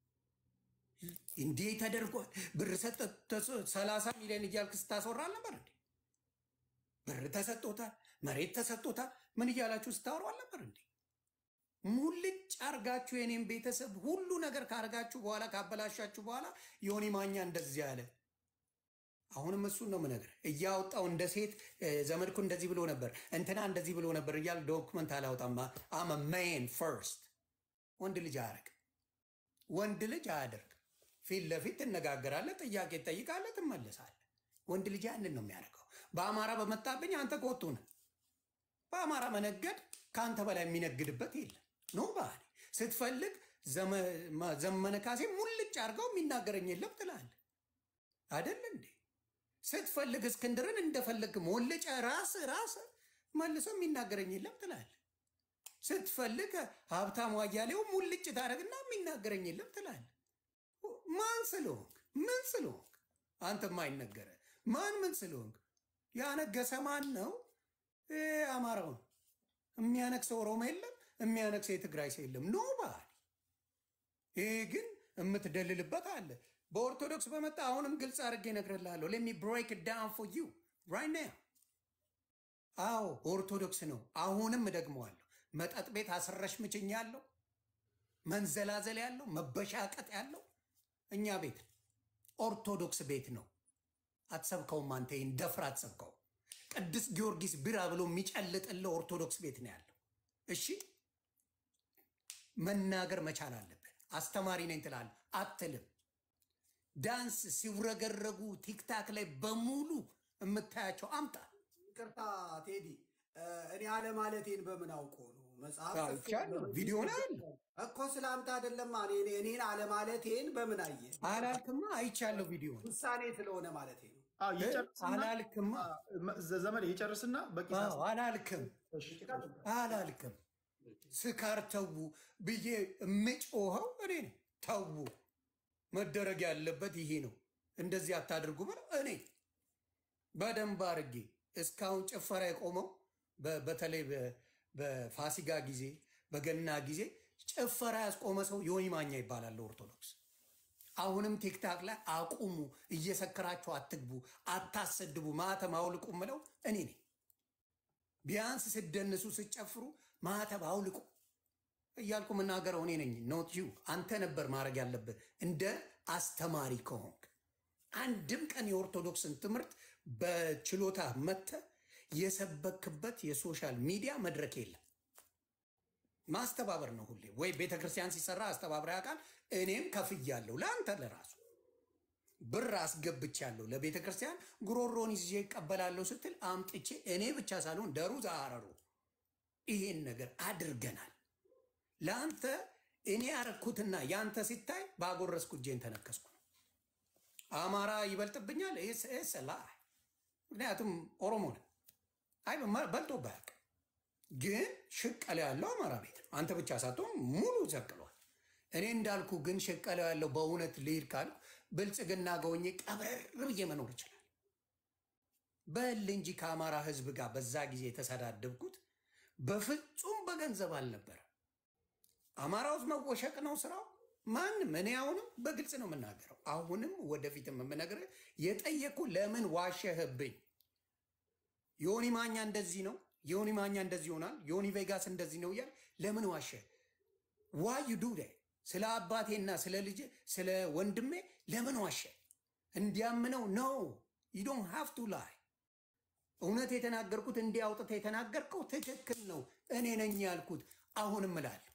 እንዲህ ተደርጓል ብር ሰላሳ ሚሊዮን እያልክ ስታስወራ አልነበር እንዴ? ብር ተሰጥቶታል፣ መሬት ተሰጥቶታል፣ ምን እያላችሁ ስታወሩ አልነበር እንዴ? ሙልጭ አርጋችሁ የኔም ቤተሰብ ሁሉ ነገር ካርጋችሁ በኋላ ካበላሻችሁ በኋላ ዮኒ ማኛ እንደዚህ ያለ አሁንም እሱን ነው የምነግርህ። እያወጣው እንደ ሴት ዘመድኩ እንደዚህ ብሎ ነበር እንትና እንደዚህ ብሎ ነበር እያል ዶክመንት አላወጣም። አመ ሜን ፈርስት ወንድ ልጅ አያደርግ ወንድ ልጅ አያደርግ። ፊት ለፊት ትነጋገራለህ፣ ጥያቄ ትጠይቃለህ፣ ትመለሳለህ። ወንድ ልጅ ያንን ነው የሚያደርገው። በአማራ በመጣብኝ አንተ ቆጡ ነህ። በአማራ መነገድ ከአንተ በላይ የሚነግድበት የለም። ኖ ባህል ስትፈልግ ዘመነ ካሴ ሙልጭ አድርገው የሚናገረኝ የለም ትላለህ አደለ እንዴ? ስትፈልግ እስክንድርን እንደፈለግ ሞልጨ ራስ ራስ መልሶ የሚናገረኝ የለም ትላለህ። ስትፈልግ ሀብታሙ አያሌው ሙልጭ ታደርግና የሚናገረኝ የለም ትላለህ። ማን ስለሆንክ ምን ስለሆንክ አንተ ማይነገረ ማን ምን ስለሆንክ ያነገሰ ማን ነው? አማራው ነው የሚያነግሰው። ኦሮሞ የለም የሚያነግሰው የትግራይ ሰው የለም። ኖ ባህል ይሄ ግን የምትደልልበት አለ። በኦርቶዶክስ በመጣ አሁንም ግልጽ አድርጌ እነግርልሃለሁ። ሌት ሚ ብሬክ ዳውን ፎር ዩ ራይት ናው። አዎ ኦርቶዶክስ ነው። አሁንም እደግመዋለሁ። መጠጥ ቤት አስረሽ ምችኝ ያለው መንዘላዘል ያለው መበሻቀጥ ያለው እኛ ቤት ኦርቶዶክስ ቤት ነው። አትሰብከውም አንተ ይህን ደፍር አትሰብከው። ቅዱስ ጊዮርጊስ ቢራ ብሎ የሚጨልጥልህ ኦርቶዶክስ ቤት ነው ያለው። እሺ መናገር መቻል አለብን። አስተማሪ ነኝ ትላለህ አትልም። ዳንስ ሲውረገረጉ ቲክታክ ላይ በሙሉ የምታያቸው አምጣ። ይቅርታ ቴዲ፣ እኔ አለማለቴን በምን አውቆ ነው? መጽሐፍ አዎ፣ ጽፌ ይቻላል። ቪዲዮ ነው ያለ። እኮ ስለ አምጣ አይደለማ። እኔ እኔን አለማለቴን በምን አየ? አላልክማ፣ አይቻለሁ ቪዲዮ ውሳኔ ስለሆነ ማለቴ ነው። አዎ፣ ይጨርስና አላልክማ። ዘ- ዘመድ ይጨርስና በቂ አዎ፣ ሰዓት- አላልክም አላልክም። ስካር ተዉ ብዬ የምጮኸው እኔ ነኝ። ተዉ መደረግ ያለበት ይሄ ነው፣ እንደዚህ አታድርጉ ብለው እኔ በደንብ አድርጌ እስካሁን ጭፈራ የቆመው በ- በተለይ በ- በፋሲጋ ጊዜ በገና ጊዜ ጭፈራ ያስቆመ ሰው ዮኒ ማኛ ይባላል ኦርቶዶክስ። አሁንም ቲክታክ ላይ አቁሙ፣ እየሰከራችሁ አትግቡ፣ አታሰድቡ፣ ማተብ አውልቁ ምለው እኔ ነኝ። ቢያንስ ስደንሱ ስጨፍሩ ማተብ አውልቁ እያልኩ የምናገረው እኔ ነኝ። ኖት ዩ አንተ ነበር ማድረግ ያለብህ እንደ አስተማሪ ከሆንክ። አንድም ቀን የኦርቶዶክስን ትምህርት በችሎታ መተ የሰበክበት የሶሻል ሚዲያ መድረክ የለም። ማስተባበር ነው ሁሌ። ወይ ቤተ ክርስቲያን ሲሰራ አስተባብረ ያውቃል። እኔም ከፍያለሁ ለአንተ ለራሱ ብር አስገብቻለሁ ለቤተ ክርስቲያን ጉሮሮን ይዤ ይቀበላለሁ ስትል አምጥቼ እኔ ብቻ ሳልሆን ደሩ ዛረሩ ይሄን ነገር አድርገናል። ለአንተ እኔ ያረኩትና ያንተ ሲታይ ባጎረስኩ እጄን ተነከስኩ ነው። አማራ ይበልጥብኛል ስላ ምክንያቱም ኦሮሞ ነን። አይ በማ- በልጦ ባያውቅ ግን ሽቀላ ያለው አማራ ቤት ነው። አንተ ብቻ ሳትሆን ሙሉ ዘቅሏል። እኔ እንዳልኩ ግን ሽቀላ ያለው በእውነት ልሂድ ካልኩ ብልጽግና ገውኜ ቀብረር ብዬ መኖር ይችላል። በል እንጂ ከአማራ ሕዝብ ጋር በዛ ጊዜ የተሰዳደብኩት በፍጹም በገንዘብ አልነበረ። አማራ ውስጥ መወሸቅ ነው ስራው። ማንም እኔ አሁንም በግልጽ ነው የምናገረው። አሁንም ወደፊትም የምነግርህ የጠየቁ ለምን ዋሸህብኝ? ዮኒ ማኛ እንደዚህ ነው፣ ዮኒ ማኛ እንደዚህ ይሆናል፣ ዮኒ ቬጋስ እንደዚህ ነው እያል ለምን ዋሸ? ዋይ ዩ ዱ ስለ አባቴና ስለ ልጅ ስለ ወንድሜ ለምን ዋሸ? እንዲያምነው ነው። ዩ ዶንት ሃቭ ቱ ላይ እውነት የተናገርኩት እንዲህ አውጥተህ የተናገርከው ትክክል ነው። እኔ ነኝ ያልኩት። አሁንም እላለሁ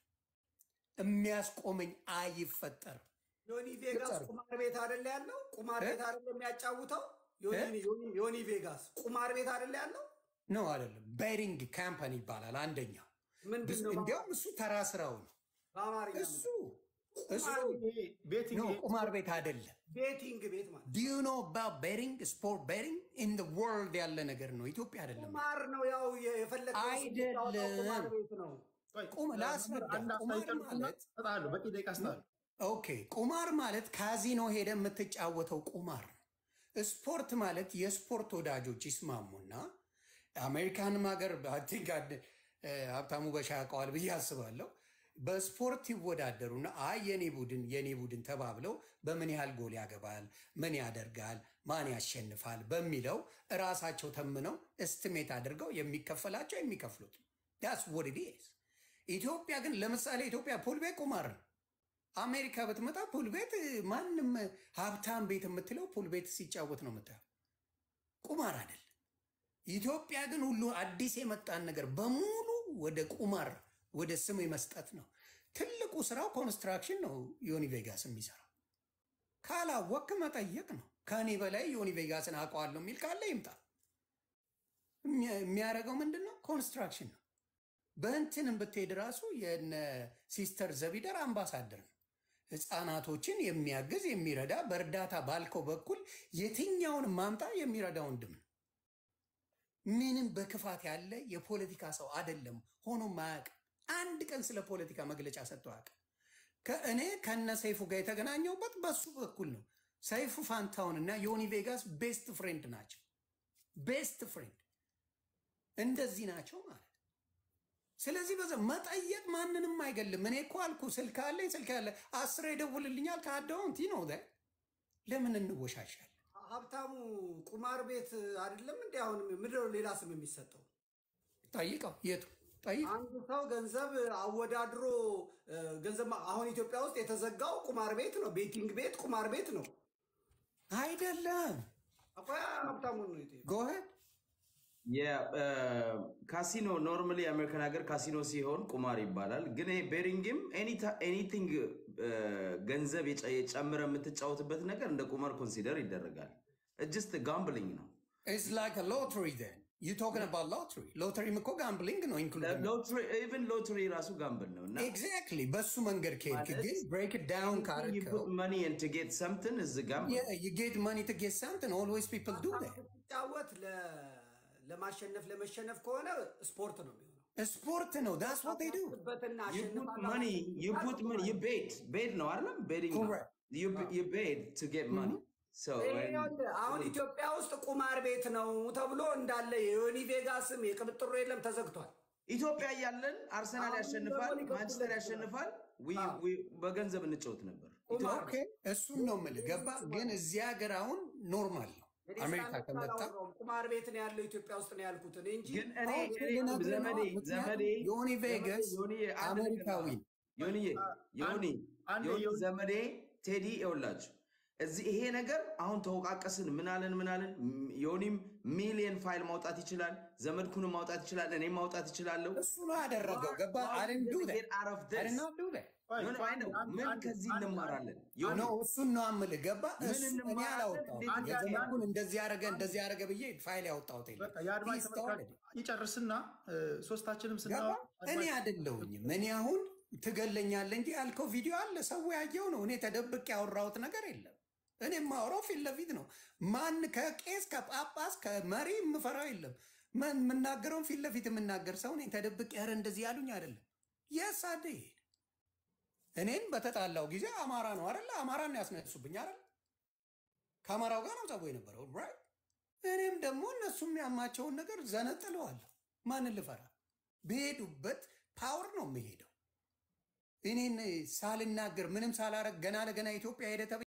የሚያስቆመኝ አይፈጠርም። ዮኒ ቬጋስ ግልጽ ቁማር ቤት አይደለ ያለው? ቁማር እ? ቤት አይደለ የሚያጫውተው? ዮኒ- ዮኒ- ዮኒ ቬጋስ ቁማር ቤት አይደለ ያለው? ነው አይደለም። ቤሪንግ ካምፓኒ ይባላል አንደኛው። ምንድን ብዙ- ነው እንዲያውም እሱ ተራ ስራው ነው። በአማርኛ እሱ ምንድን እሱ ቤቲንግ ነው ቁማር ቤት አይደለም። ቤቲንግ ቤት ማለት ዱ ዩ ኖ አባውት ቤሪንግ ስፖርት ቤሪንግ ኢን ዘ ወርልድ ያለ ነገር ነው። ኢትዮጵያ አይደለም። ቁማር ነው። ያው የፈለገው አይደለም። ቁማር ቤት ነው። ቁም ላስረዳ። ቁማር ማለት እሰጥሃለሁ፣ በቂ ደቂቃ እሰጥሃለሁ። ኦኬ ቁማር ማለት ካዚኖ ሄደ የምትጫወተው ቁማር ነው። ስፖርት ማለት የስፖርት ወዳጆች ይስማሙና አሜሪካንም ሀገር I think አድ- እ፣ ሀብታሙ በሻ ያውቀዋል ብዬ አስባለሁ። በስፖርት ይወዳደሩና አይ የኔ ቡድን የኔ ቡድን ተባብለው በምን ያህል ጎል ያገባል፣ ምን ያደርጋል፣ ማን ያሸንፋል በሚለው እራሳቸው ተምነው እስትሜት አድርገው የሚከፈላቸው የሚከፍሉት ዳስ ወድ ኢዝ። ኢትዮጵያ ግን ለምሳሌ ኢትዮጵያ ፑል ቤት ቁማር ነው። አሜሪካ ብትመጣ ፑል ቤት ማንም ሀብታም ቤት የምትለው ፑል ቤት ሲጫወት ነው የምታየው፣ ቁማር አይደለም። ኢትዮጵያ ግን ሁሉ አዲስ የመጣን ነገር በሙሉ ወደ ቁማር ወደ ስም መስጠት ነው። ትልቁ ስራው ኮንስትራክሽን ነው። ዮኒ ቬጋስ የሚሰራው ካላወቅ መጠየቅ ነው። ከእኔ በላይ ዮኒ ቬጋስን አውቀዋለሁ የሚል ካለ ይምጣ። የሚያ- የሚያደርገው ምንድን ነው? ኮንስትራክሽን ነው። በእንትንም ብትሄድ ራሱ የነ ሲስተር ዘቢደር አምባሳደር ነው። ህፃናቶችን የሚያግዝ የሚረዳ፣ በእርዳታ ባልከው በኩል የትኛውን ማምጣ የሚረዳ ወንድም ነው። ምንም በክፋት ያለ የፖለቲካ ሰው አይደለም። ሆኖም አያውቅም። አንድ ቀን ስለ ፖለቲካ መግለጫ ሰጥቶ አያውቅም። ከእኔ ከነ ሰይፉ ጋር የተገናኘውበት በሱ በኩል ነው። ሰይፉ ፋንታውን እና ዮኒ ቬጋስ ቤስት ፍሬንድ ናቸው። ቤስት ፍሬንድ እንደዚህ ናቸው ማለት ስለዚህ በዛ መጠየቅ ማንንም አይገልም። እኔ እኮ አልኩ ስልክ አለኝ ስልክ ያለ አስሬ ይደውልልኛል ከአዳውንት ነው ለምን እንወሻሻል? ሀብታሙ ቁማር ቤት አይደለም እንዲ አሁን ምድር ሌላ ስም የሚሰጠው ጠይቀው የቱ ጠይቅ። አንድ ሰው ገንዘብ አወዳድሮ እ፣ ገንዘብ ማ- አሁን ኢትዮጵያ ውስጥ የተዘጋው ቁማር ቤት ነው፣ ቤቲንግ ቤት ቁማር ቤት ነው። አይደለም አቆያ ሀብታሙን ነው የጠየቀው። ጎሄድ ካሲኖ ኖርማሊ የአሜሪካን ሀገር ካሲኖ ሲሆን ቁማር ይባላል። ግን ይሄ ቤሪንግም ኤኒቲንግ ገንዘብ የጨ- የጨምረ የምትጫወትበት ነገር እንደ ቁማር ኮንሲደር ይደረጋል። ጅስት ጋምብሊንግ ነው። ኢትስ ላይክ ሎተሪ ዘን ዩ ቶክን አባውት ሎተሪ ሎተሪም እኮ ጋምብሊንግ ነው ኢንክሉድ ኢቨን ሎተሪ ራሱ ጋምብል ነው እና ኤግዛክትሊ በሱ መንገድ ከሄድክ ግን ብሬክ ዳውን ካረከው መኒ ቱ ጌት ሰምትን እዚ ጋምብል you get money to get something always people do that ስትጫወት ለ- ለማሸነፍ ለመሸነፍ ከሆነ ስፖርት ነው የሚሆነው። ስፖርት ነው that's what they do በትና You put አሸንፋለሁ money, you put money, you bet. Bet ነው አይደለም? Betting ነው። Correct. You, you bet to get money. So, when- ይኸውልህ፣ አሁን ኢትዮጵያ ውስጥ ቁማር ቤት ነው ተብሎ እንዳለ የዮኒ ቬጋስም የቅብጥሮ የለም ተዘግቷል። ኢትዮጵያ እያለን አርሰናል አሁን ያሸንፋል፣ ደግሞ ማንቸስተር ሊቀጥል ያሸንፋል። we- አዎ። we- በገንዘብ እንጫወት ነበር። ቁማር ኦኬ እሱን ነው የምልህ ገባ ግን እዚህ ሀገር አሁን ኖርማል ነው እኔ አሜሪካ ስላመጣ ከመጣ አላወራሁም። ቁማር ቤት ነው ያለው ኢትዮጵያ ውስጥ ነው ያልኩት እኔ እንጂ ግን እኔ አዎ፣ እኔ ልነግርህ ነው። ዘመዴ ዘመዴ ምክንያቱም ዮኒ ቬጋስ ዮኒ አንድ ነገር አሜሪካዊ ነው። ዮኒ ዮኒ አንድ ዮኒ ዮኒ- ዘመዴ ቴዲ ይኸውላችሁ እዚህ ይሄ ነገር አሁን ተወቃቀስን ምናለን ምናለን ም- ዮኒም ሚሊየን ፋይል ማውጣት ይችላል፣ ዘመድኩንም ማውጣት ይችላል፣ እኔም ማውጣት ይችላለሁ። እሱ ነው ያደረገው ገባ I didn't do that. Get out of I this. did not do that. ቆይ፣ ዮኒ አይ ነው አንድ- ምን አንድ- ከዚህ አንድ- እንማራለን? ኖ ዮኒ እሱን ነው የምልህ ገባ ምን እሱ እኔ እንማራለን? አላወጣሁም እንዴት የዘመድኩን እንደዚህ ያደረገ እንደዚህ ያደረገ ብዬ ፋይል ያወጣሁት የለም በቃ የአድማጭ He ተመልካች started it. ይጨርስና እ፣ ሶስታችንም ስና ገባ እኔ አይደለሁኝም እኔ አሁን ትገለኛለህ እንጂ ያልከው ቪዲዮ አለ ሰው ያየው ነው እኔ ተደብቅ ያወራሁት ነገር የለም እኔ የማወራው ፊት ለፊት ነው ማን ከቄስ ከጳጳስ ከመሪ የምፈራው የለም ምን- የምናገረውን ፊት ለፊት የምናገር ሰው እኔ ተደብቅ ያረ እንደዚህ ያሉኝ አይደለም የስ አደ እኔን በተጣላው ጊዜ አማራ ነው አይደለ አማራን ያስነሱብኝ አይደለ ከአማራው ጋር ነው ጸቡ የነበረው right? እኔም ደግሞ እነሱ የሚያማቸውን ነገር ዘነጥለዋለሁ ማንን ልፈራ በሄዱበት ፓወር ነው የምሄደው እኔን ሳልናገር ምንም ሳላረግ ገና ለገና ኢትዮጵያ ሄደ ተብዬ